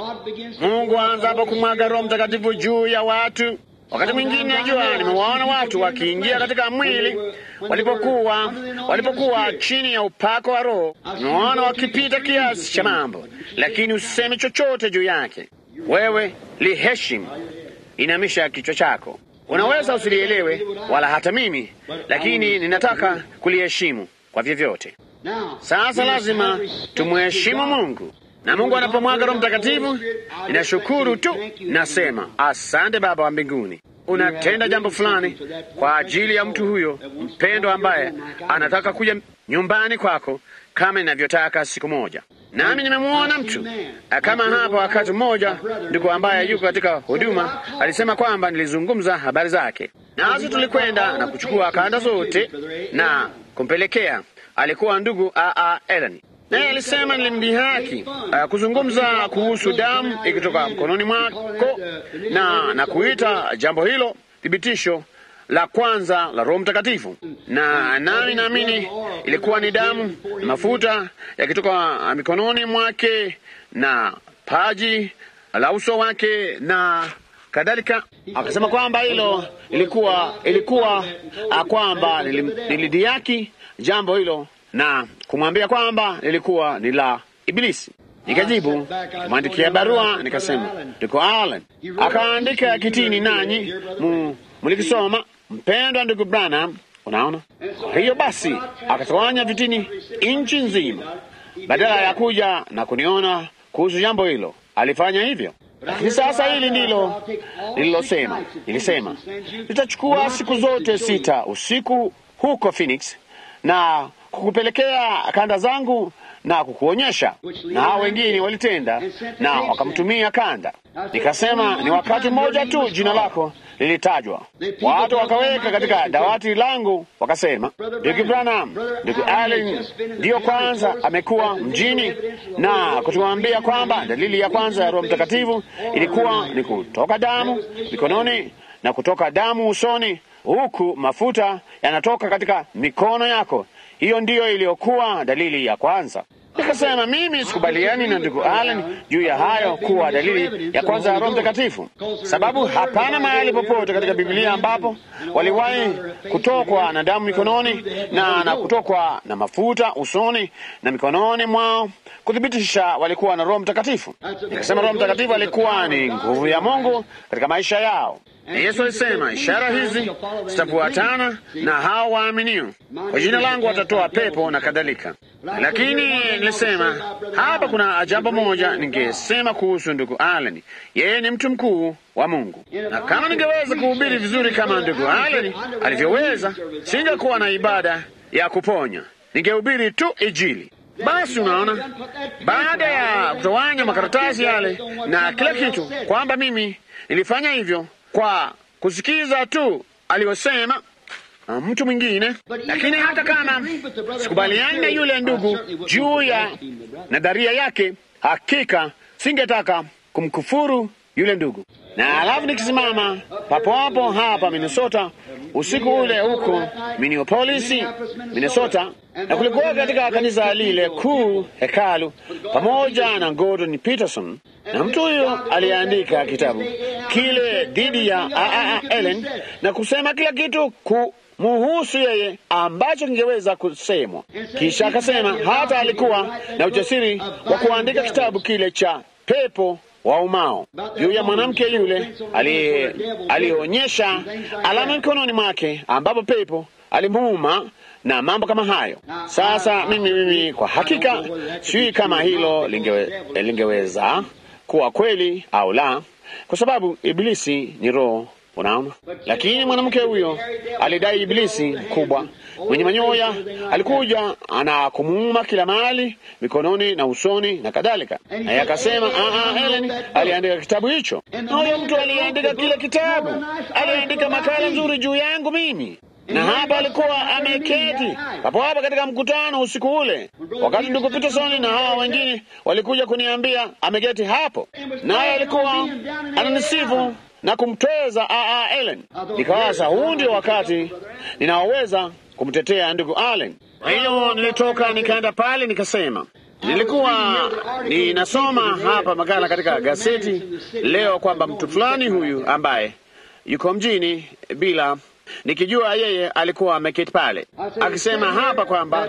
Mungu aanzapo kumwaga Roho Mtakatifu juu ya watu, wakati mwingine najua nimewaona watu wakiingia katika mwili walipokuwa walipokuwa chini ya upako wa Roho, nimewaona wakipita kiasi cha mambo, lakini usiseme chochote juu yake. Wewe liheshimu, inamisha kichwa chako. Unaweza usilielewe wala hata mimi, lakini ninataka kuliheshimu kwa vyovyote. Sasa lazima tumheshimu Mungu, na Mungu anapomwaga Roho Mtakatifu, ninashukuru tu, nasema asante Baba wa mbinguni, unatenda jambo fulani kwa ajili ya mtu huyo mpendwa ambaye anataka kuja nyumbani kwako kama ninavyotaka siku moja. Nami nimemwona mtu kama hapa. Wakati mmoja, ndugu ambaye yuko katika huduma alisema kwamba nilizungumza habari zake, nasi tulikwenda na kuchukua kanda zote na kumpelekea. Alikuwa ndugu Aa Ellen, naye alisema nilimdhihaki uh, kuzungumza kuhusu damu ikitoka mkononi mwako na, na kuita jambo hilo thibitisho la kwanza la Roho Mtakatifu, na nami naamini ilikuwa ni damu na mafuta yakitoka mikononi mwake na paji la uso wake na kadhalika. Akasema kwamba hilo ilikuwa ilikuwa kwamba nilidiaki jambo hilo na kumwambia kwamba lilikuwa ni la Ibilisi. Nikajibu, kumwandikia barua nikasema, ndugu Allen akaandika kitini, nanyi mulikisoma mpendwa ndugu Branham. Unaona, kwa hiyo basi akatawanya vitini nchi nzima, badala ya kuja na kuniona kuhusu jambo hilo. Alifanya hivyo, lakini sasa hili ndilo nililosema. Nilisema nitachukua siku zote sita usiku huko Phoenix na kukupelekea kanda zangu na kukuonyesha, na hao wengine walitenda na wakamtumia kanda. Nikasema ni wakati mmoja tu jina lako lilitajwa, watu wakaweka katika dawati langu, wakasema ndugu Branham, ndugu Allen ndiyo kwanza amekuwa mjini na kutuambia kwamba dalili ya kwanza ya Roho Mtakatifu ilikuwa ni kutoka damu mikononi na kutoka damu usoni, huku mafuta yanatoka katika mikono yako. Hiyo ndiyo iliyokuwa dalili ya kwanza. Nikasema mimi sikubaliani na ndugu Allen juu ya hayo kuwa dalili ya kwanza ya Roho Mtakatifu, sababu hapana mahali popote katika Biblia ambapo waliwahi kutokwa na damu mikononi na na kutokwa na mafuta usoni na mikononi mwao kuthibitisha walikuwa na Roho Mtakatifu. Nikasema Roho Mtakatifu alikuwa ni nguvu ya Mungu katika maisha yao. Yesu alisema ishara hizi zitafuatana na hao waaminio, kwa jina langu watatoa pepo na kadhalika. Lakini nilisema hapa kuna jambo moja ningesema kuhusu ndugu Allen. Yeye ni mtu mkuu wa Mungu, na kama ningeweza kuhubiri vizuri kama ndugu Allen alivyoweza, singekuwa na ibada ya kuponya, ningehubiri tu Injili. Basi unaona, baada ya kutawanya makaratasi yale na kila kitu, kwamba mimi nilifanya hivyo kwa kusikiza tu aliyosema mtu mwingine. Lakini hata kama sikubaliani na yule ndugu juu ya nadharia yake, hakika singetaka kumkufuru yule ndugu. Na alafu nikisimama papo hapo hapa Minnesota usiku ule huko Minneapolis, Minnesota, na kulikuwa katika kanisa lile kuu hekalu pamoja na Gordon Peterson, na mtu huyo aliandika kitabu kile dhidi ya Aa Ellen na kusema kila kitu ku muhusu yeye ambacho kingeweza kusemwa. Kisha akasema hata alikuwa na ujasiri wa kuandika kitabu kile cha pepo wa umao juu ya mwanamke yule aliyeonyesha alama mikononi mwake ambapo pepo alimuuma na mambo kama hayo. Sasa mimi mimi kwa hakika sijui kama hilo lingewe, lingeweza kuwa kweli au la, kwa sababu Ibilisi ni roho Unaona, lakini mwanamke huyo alidai Ibilisi mkubwa mwenye manyoya alikuja na kumuuma kila mahali, mikononi na usoni na kadhalika, naye akasema ah, Helen aliandika kitabu hicho, na huyo mtu aliandika kile kitabu, aliandika makala nzuri juu yangu mimi na hapa alikuwa ameketi hapo hapa katika mkutano usiku ule, wakati ndugu Peterson na hawa wengine walikuja kuniambia ameketi hapo, naye alikuwa ananisifu na kumtweza aa Ellen. Nikawaza huu ndio wakati ninaoweza kumtetea ndugu Allen. Kwa hiyo nilitoka nikaenda pale, nikasema nilikuwa ninasoma hapa makala katika gazeti leo kwamba mtu fulani huyu ambaye yuko mjini bila nikijua yeye alikuwa ameketi pale akisema hapa kwamba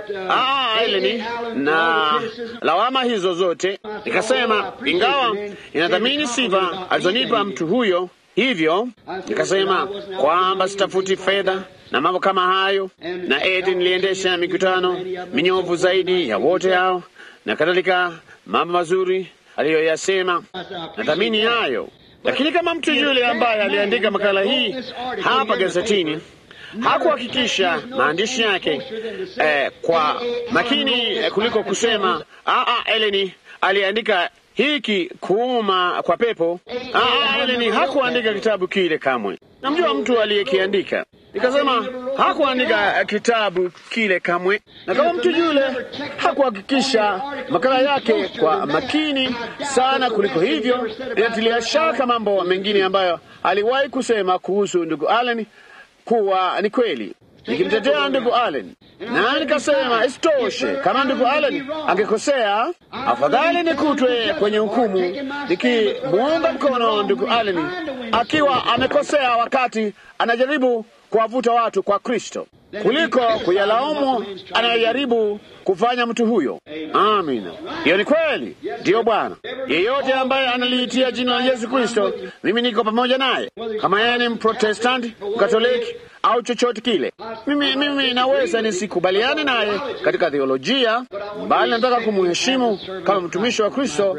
Eleni na lawama hizo zote. Nikasema ingawa inadhamini sifa alizonipa mtu huyo, hivyo nikasema kwamba sitafuti fedha na mambo kama hayo, na eti niliendesha mikutano minyovu zaidi ya wote hao na kadhalika, mambo mazuri aliyoyasema, nadhamini hayo lakini kama mtu yule ambaye aliandika makala hii hapa gazetini hakuhakikisha maandishi yake eh, kwa makini eh, kuliko kusema aa, Eleni aliandika hiki kuuma kwa pepo. Aa, Eleni hakuandika kitabu kile kamwe. Namjua mtu aliyekiandika. Nikasema hakuandika kitabu kile kamwe, na kama mtu yule hakuhakikisha makala yake kwa makini sana kuliko hivyo, inatilia shaka mambo mengine ambayo aliwahi kusema kuhusu ndugu Allen kuwa ni kweli, nikimtetea ndugu Allen na nikasema isitoshe, kama ndugu Allen angekosea, afadhali nikutwe kwenye hukumu nikimuunga mkono ndugu Allen akiwa amekosea wakati anajaribu kuwavuta watu kwa Kristo kuliko kuyalaumu anayejaribu kufanya mtu huyo. Amina, hiyo ni kweli. Ndiyo Bwana, yeyote ambaye analiitia jina la Yesu Kristo, mimi niko pamoja naye, kama yeye ni Mprotestanti, Mkatoliki au chochote kile. Mimi, mimi naweza nisikubaliane naye katika theolojia, bali nataka kumheshimu kama mtumishi wa Kristo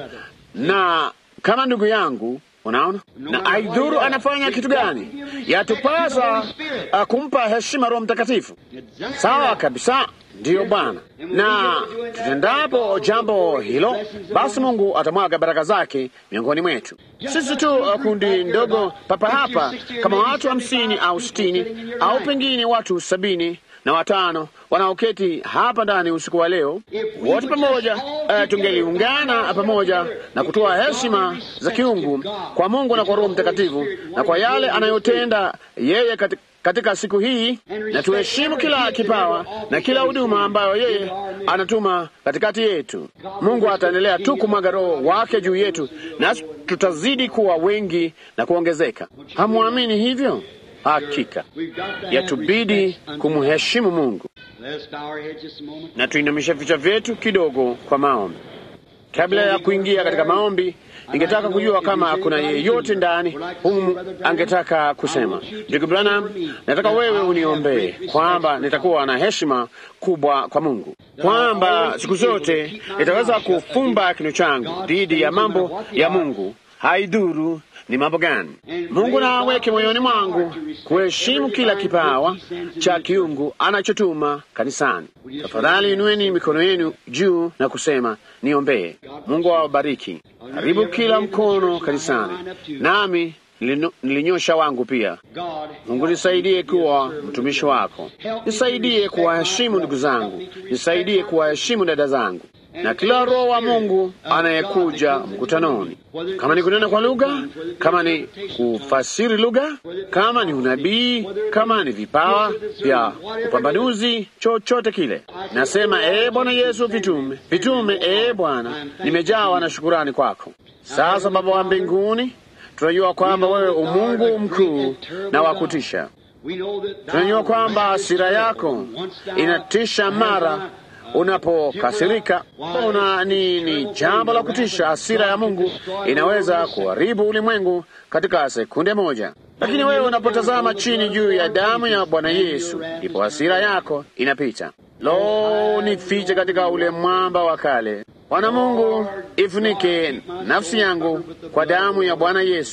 na kama ndugu yangu. Unaona, na aidhuru anafanya kitu gani, yatupasa uh, kumpa heshima Roho Mtakatifu. Sawa kabisa, ndiyo Bwana. Na tutendapo jambo hilo, basi Mungu atamwaga baraka zake miongoni mwetu. Sisi tu uh, kundi ndogo papa hapa, kama watu hamsini au sitini au pengine watu sabini na watano wanaoketi hapa ndani usiku wa leo, wote pamoja uh, tungeliungana pamoja na kutoa heshima za kiungu kwa Mungu na kwa Roho Mtakatifu na kwa yale anayotenda yeye katika katika siku hii, na tuheshimu kila kipawa na kila huduma ambayo yeye anatuma katikati yetu. Mungu ataendelea tu kumwaga Roho wake juu yetu, nasi tutazidi kuwa wengi na kuongezeka. Hamwamini hivyo? Hakika yatubidi kumheshimu Mungu. Na tuinamisha vichwa vyetu kidogo kwa maombi. Kabla ya kuingia katika maombi, ningetaka kujua kama kuna yeyote ndani humu angetaka kusema, ndugu Branham, nataka wewe uniombee kwamba nitakuwa na heshima kubwa kwa Mungu, kwamba siku zote nitaweza kufumba kinywa changu dhidi ya mambo ya Mungu, haidhuru ni mambo gani. Mungu na aweke moyoni mwangu kuheshimu kila kipawa cha kiungu anachotuma kanisani. Tafadhali inueni mikono yenu juu na kusema niombee. Mungu awabariki. Karibu kila mkono kanisani, nami nilinyosha wangu pia. Mungu nisaidie kuwa mtumishi wako, nisaidie kuwaheshimu ndugu zangu, nisaidie kuwaheshimu dada zangu na kila roho wa Mungu anayekuja mkutanoni, kama ni kunena kwa lugha, kama ni kufasiri lugha, kama ni unabii, kama ni vipawa vya upambanuzi, chochote kile, nasema ee Bwana Yesu, vitume vitume, ee Bwana, nimejawa na shukurani kwako. Sasa Baba wa mbinguni, tunajua kwamba wewe umungu mkuu na wa kutisha. Tunajua kwamba hasira yako inatisha mara unapokasirika una ni, ni jambo la kutisha. Hasira ya Mungu inaweza kuharibu ulimwengu katika sekunde moja, lakini wewe unapotazama chini juu ya damu ya Bwana Yesu, ndipo hasira yako inapita. Lo, nifiche katika ule mwamba wa kale. Bwana Mungu, ifunike nafsi yangu kwa damu ya Bwana Yesu.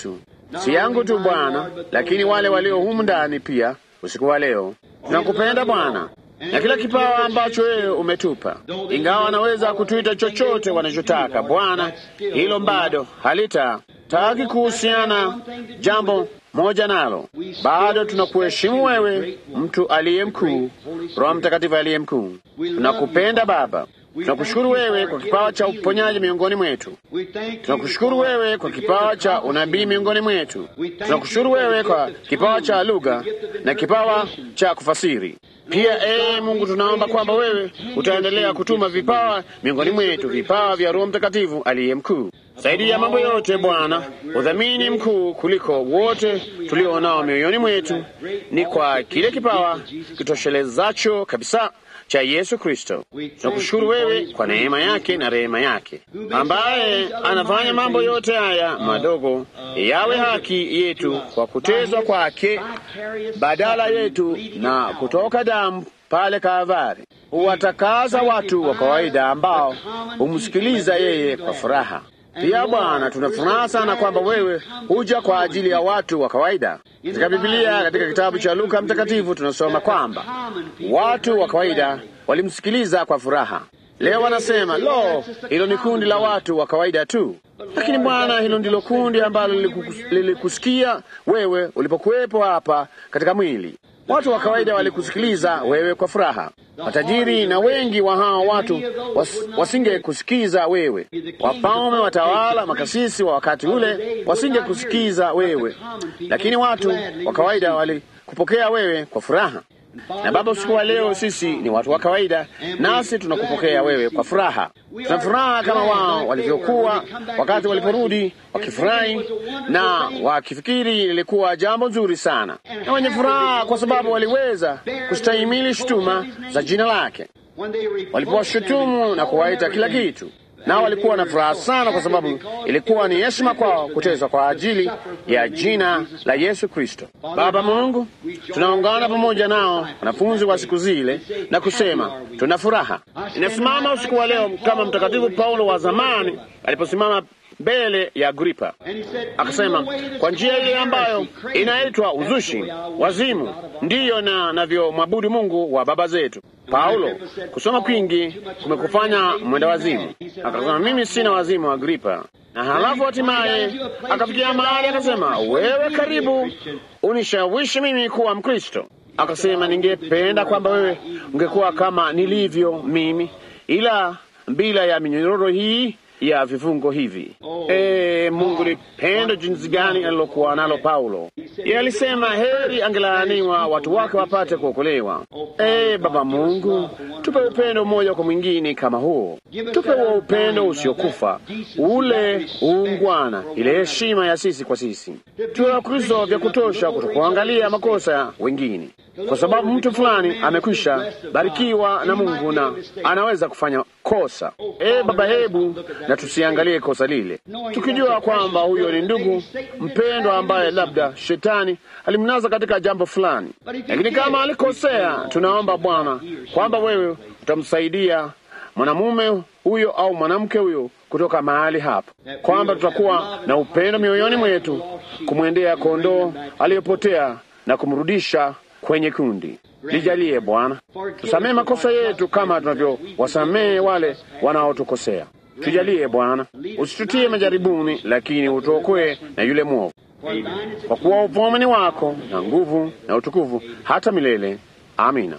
si yangu tu Bwana, lakini wale walio humu ndani pia usiku wa leo. Tunakupenda Bwana na kila kipawa ambacho wewe umetupa, ingawa wanaweza kutuita chochote wanachotaka Bwana, hilo bado halitataki kuhusiana jambo moja nalo, bado tunakuheshimu wewe, mtu aliye mkuu, Roho Mtakatifu aliye mkuu. Tunakupenda Baba. Tunakushukuru wewe kwa kipawa cha uponyaji miongoni mwetu. Tunakushukuru wewe kwa kipawa cha unabii miongoni mwetu. Tunakushukuru wewe kwa kipawa cha lugha na kipawa cha kufasiri pia. Ee Mungu, tunaomba kwamba wewe utaendelea kutuma vipawa miongoni mwetu, vipawa vya Roho Mtakatifu aliye mkuu. Zaidi ya mambo yote, Bwana, udhamini mkuu kuliko wote tulionao mioyoni mwetu ni kwa kile kipawa kitoshelezacho kabisa cha Yesu Kristo. Tunakushukuru wewe kwa neema yake na rehema yake, ambaye anafanya mambo yote haya madogo yawe haki yetu kwa kuteswa kwake badala yetu na kutoka damu pale Kalvari. Huwatakaza watu wa kawaida ambao humsikiliza yeye kwa furaha. Pia Bwana, tuna furaha sana kwamba wewe huja kwa ajili ya watu wa kawaida. Katika Biblia, katika kitabu cha Luka Mtakatifu, tunasoma kwamba watu wa kawaida walimsikiliza kwa furaha. Leo wanasema lo, hilo ni kundi la watu wa kawaida tu. Lakini Bwana, hilo ndilo kundi ambalo lilikusikia wewe ulipokuwepo hapa katika mwili. Watu wa kawaida walikusikiliza wewe kwa furaha. Matajiri na wengi wa hao watu was, wasingekusikiza wewe. Wafalme, watawala, makasisi wa wakati ule wasingekusikiza wewe, lakini watu wa kawaida walikupokea wewe kwa furaha. Na Baba, usiku wa leo sisi ni watu wa kawaida, nasi tunakupokea wewe kwa furaha. Tuna furaha kama wao walivyokuwa wakati waliporudi, wakifurahi na wakifikiri lilikuwa jambo nzuri sana, na wenye furaha kwa sababu waliweza kustahimili shutuma za jina lake, walipowashutumu na kuwaita kila kitu nao walikuwa na furaha sana, kwa sababu ilikuwa ni heshima kwao kuteswa kwa ajili ya jina la Yesu Kristo. Baba Mungu, tunaungana pamoja nao wanafunzi wa siku zile na kusema tuna furaha. Inasimama usiku wa leo kama Mtakatifu Paulo wa zamani aliposimama mbele ya Agripa akasema, kwa njia ile ambayo inaitwa uzushi, wazimu, ndiyo na navyomwabudu Mungu wa baba zetu. Paulo, kusoma kwingi kumekufanya mwenda wazimu. Akasema, mimi sina wazimu, Agripa. Na halafu hatimaye akafikia mahali akasema, wewe karibu unishawishi mimi kuwa Mkristo. Akasema, ningependa kwamba wewe ungekuwa kama nilivyo mimi, ila bila ya minyororo hii ya vifungo hivi. E, Mungu ni pendo jinsi gani alilokuwa nalo Paulo. Yeye alisema heri angelaaniwa watu wake wapate kuokolewa. E, Baba Mungu, tupe upendo mmoja kwa mwingine kama huo, tupe huo upendo usiokufa, ule uungwana, ile heshima ya sisi kwa sisi, tuwe Wakristo vya kutosha kutokuangalia makosa ya wengine, kwa sababu mtu fulani amekwisha barikiwa na Mungu na anaweza kufanya kosa. E Baba, hebu na tusiangalie kosa lile, tukijua kwamba huyo ni ndugu mpendwa ambaye labda shetani alimnaza katika jambo fulani, lakini kama alikosea, tunaomba Bwana kwamba wewe utamsaidia mwanamume huyo au mwanamke huyo kutoka mahali hapa, kwamba tutakuwa na upendo mioyoni mwetu kumwendea kondoo aliyepotea na kumrudisha kwenye kundi. Lijalie Bwana, tusamehe makosa yetu kama tunavyowasamehe wale wanaotukosea. Tujalie Bwana, usitutie majaribuni, lakini utuokoe na yule mwovu, kwa kuwa ufalme wako na nguvu na utukufu hata milele. Amina.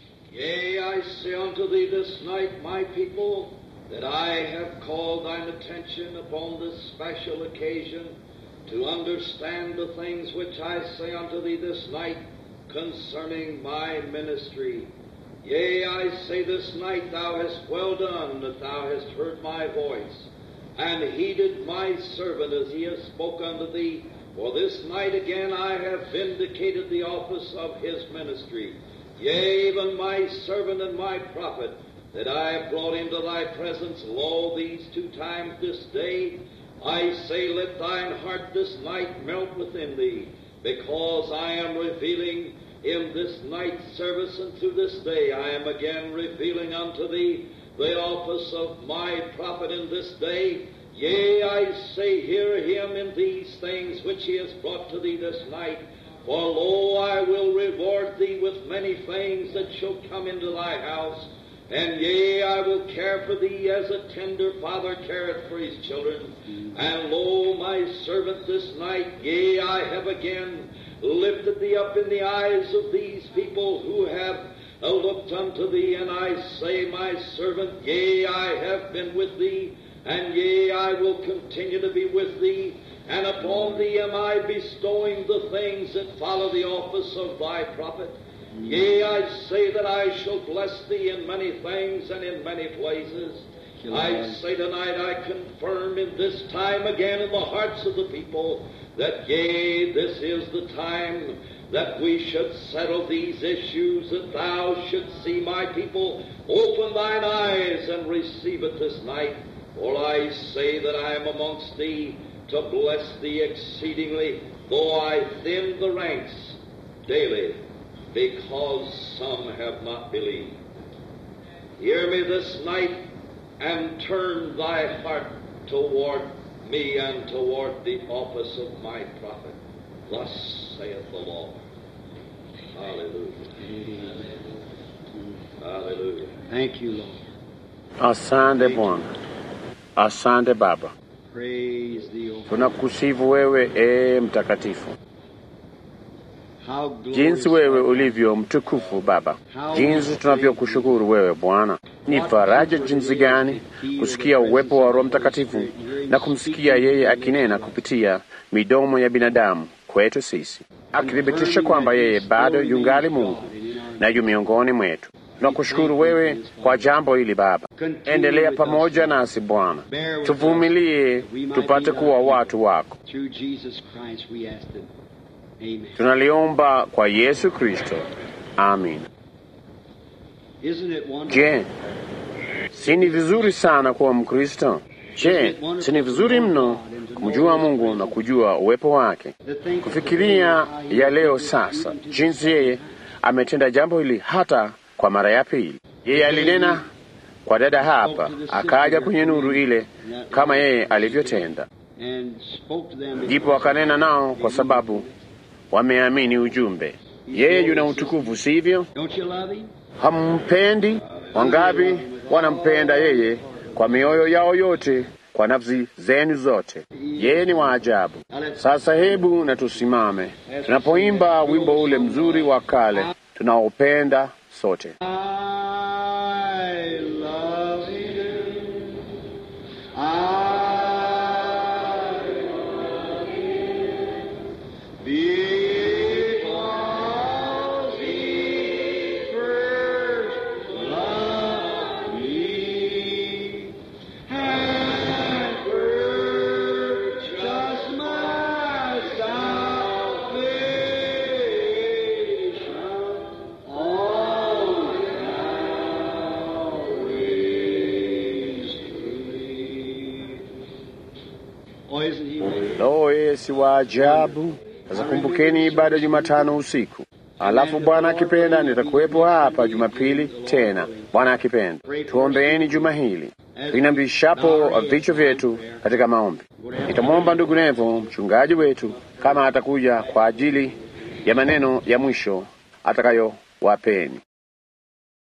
Yea, I say unto thee this night, my people, that I have called thine attention upon this special occasion to understand the things which I say unto thee this night concerning my ministry. Yea, I say this night, thou hast well done that thou hast heard my voice, and heeded my servant as he has spoke unto thee. For this night again I have vindicated the office of his ministry. Yea, even my servant and my prophet, that I have brought into thy presence, lo, these two times this day, I say, let thine heart this night melt within thee, because I am revealing in this night's service and to this day, I am again revealing unto thee the office of my prophet in this day, Yea, I say, hear him in these things which he has brought to thee this night. For lo, I will reward thee with many things that shall come into thy house. And yea, I will care for thee as a tender father careth for his children. And lo, my servant, this night, yea, I have again lifted thee up in the eyes of these people who have uh, looked unto thee. And I say, my servant, yea, I have been with thee, and yea, I will continue to be with thee. And upon thee am I bestowing the things that follow the office of thy prophet. Yea, I say that I shall bless thee in many things and in many places. I say tonight I confirm in this time again in the hearts of the people that yea, this is the time that we should settle these issues, that thou shouldst see my people open thine eyes and receive it this night. For I say that I am amongst thee to bless thee exceedingly, though I thin the ranks daily, because some have not believed. Hear me this night and turn thy heart toward me and toward the office of my prophet. Thus saith the Lord. Hallelujah. Hallelujah. Thank you, Lord. Asante Bwana, asante Baba, Praise thee, O tunakusifu wewe ee mtakatifu, How glorious jinsi wewe art thou. ulivyo mtukufu Baba, jinsi tunavyokushukuru wewe Bwana. Ni faraja jinsi gani kusikia uwepo wa Roho Mtakatifu na kumsikia yeye akinena kupitia midomo ya binadamu kwetu sisi, akithibitisha kwamba yeye bado yungali Mungu na yu miongoni mwetu. Tunakushukuru wewe kwa jambo hili Baba. Endelea pamoja nasi Bwana, tuvumilie tupate kuwa watu wako. Through Jesus Christ we ask it. Amen. Tunaliomba kwa Yesu Kristo, amin. Isn't it wonderful? Je, si ni vizuri sana kuwa Mkristo? Je, si ni vizuri mno kumjua Mungu na kujua uwepo wake, To think kufikiria ya leo sasa, jinsi yeye ametenda jambo hili hata kwa mara ya pili. Yeye alinena kwa dada hapa, akaja kwenye nuru ile kama yeye alivyotenda, and spoke to them. ndipo akanena nao kwa sababu wameamini ujumbe. Yeye yuna utukufu, sivyo? Don't you love him? Hampendi? Wangapi wanampenda yeye kwa mioyo yao yote, kwa nafsi zenu zote? Yeye ni wa ajabu. Sasa hebu na tusimame tunapoimba wimbo ule mzuri wa kale tunaopenda sote. I love him. I love him. Because he first loved me and purchased my salvation on Calvary's tree. Oh, isn't he wonderful? Lo, yeye si wa ajabu. Sasa kumbukeni ibada ya Jumatano usiku, alafu Bwana akipenda nitakuwepo hapa Jumapili tena, Bwana akipenda. Tuombeeni juma hili tuinamishapo vichwa vyetu katika maombi. Nitamwomba ndugu Nevo, mchungaji wetu, kama atakuja kwa ajili ya maneno ya mwisho atakayowapeni.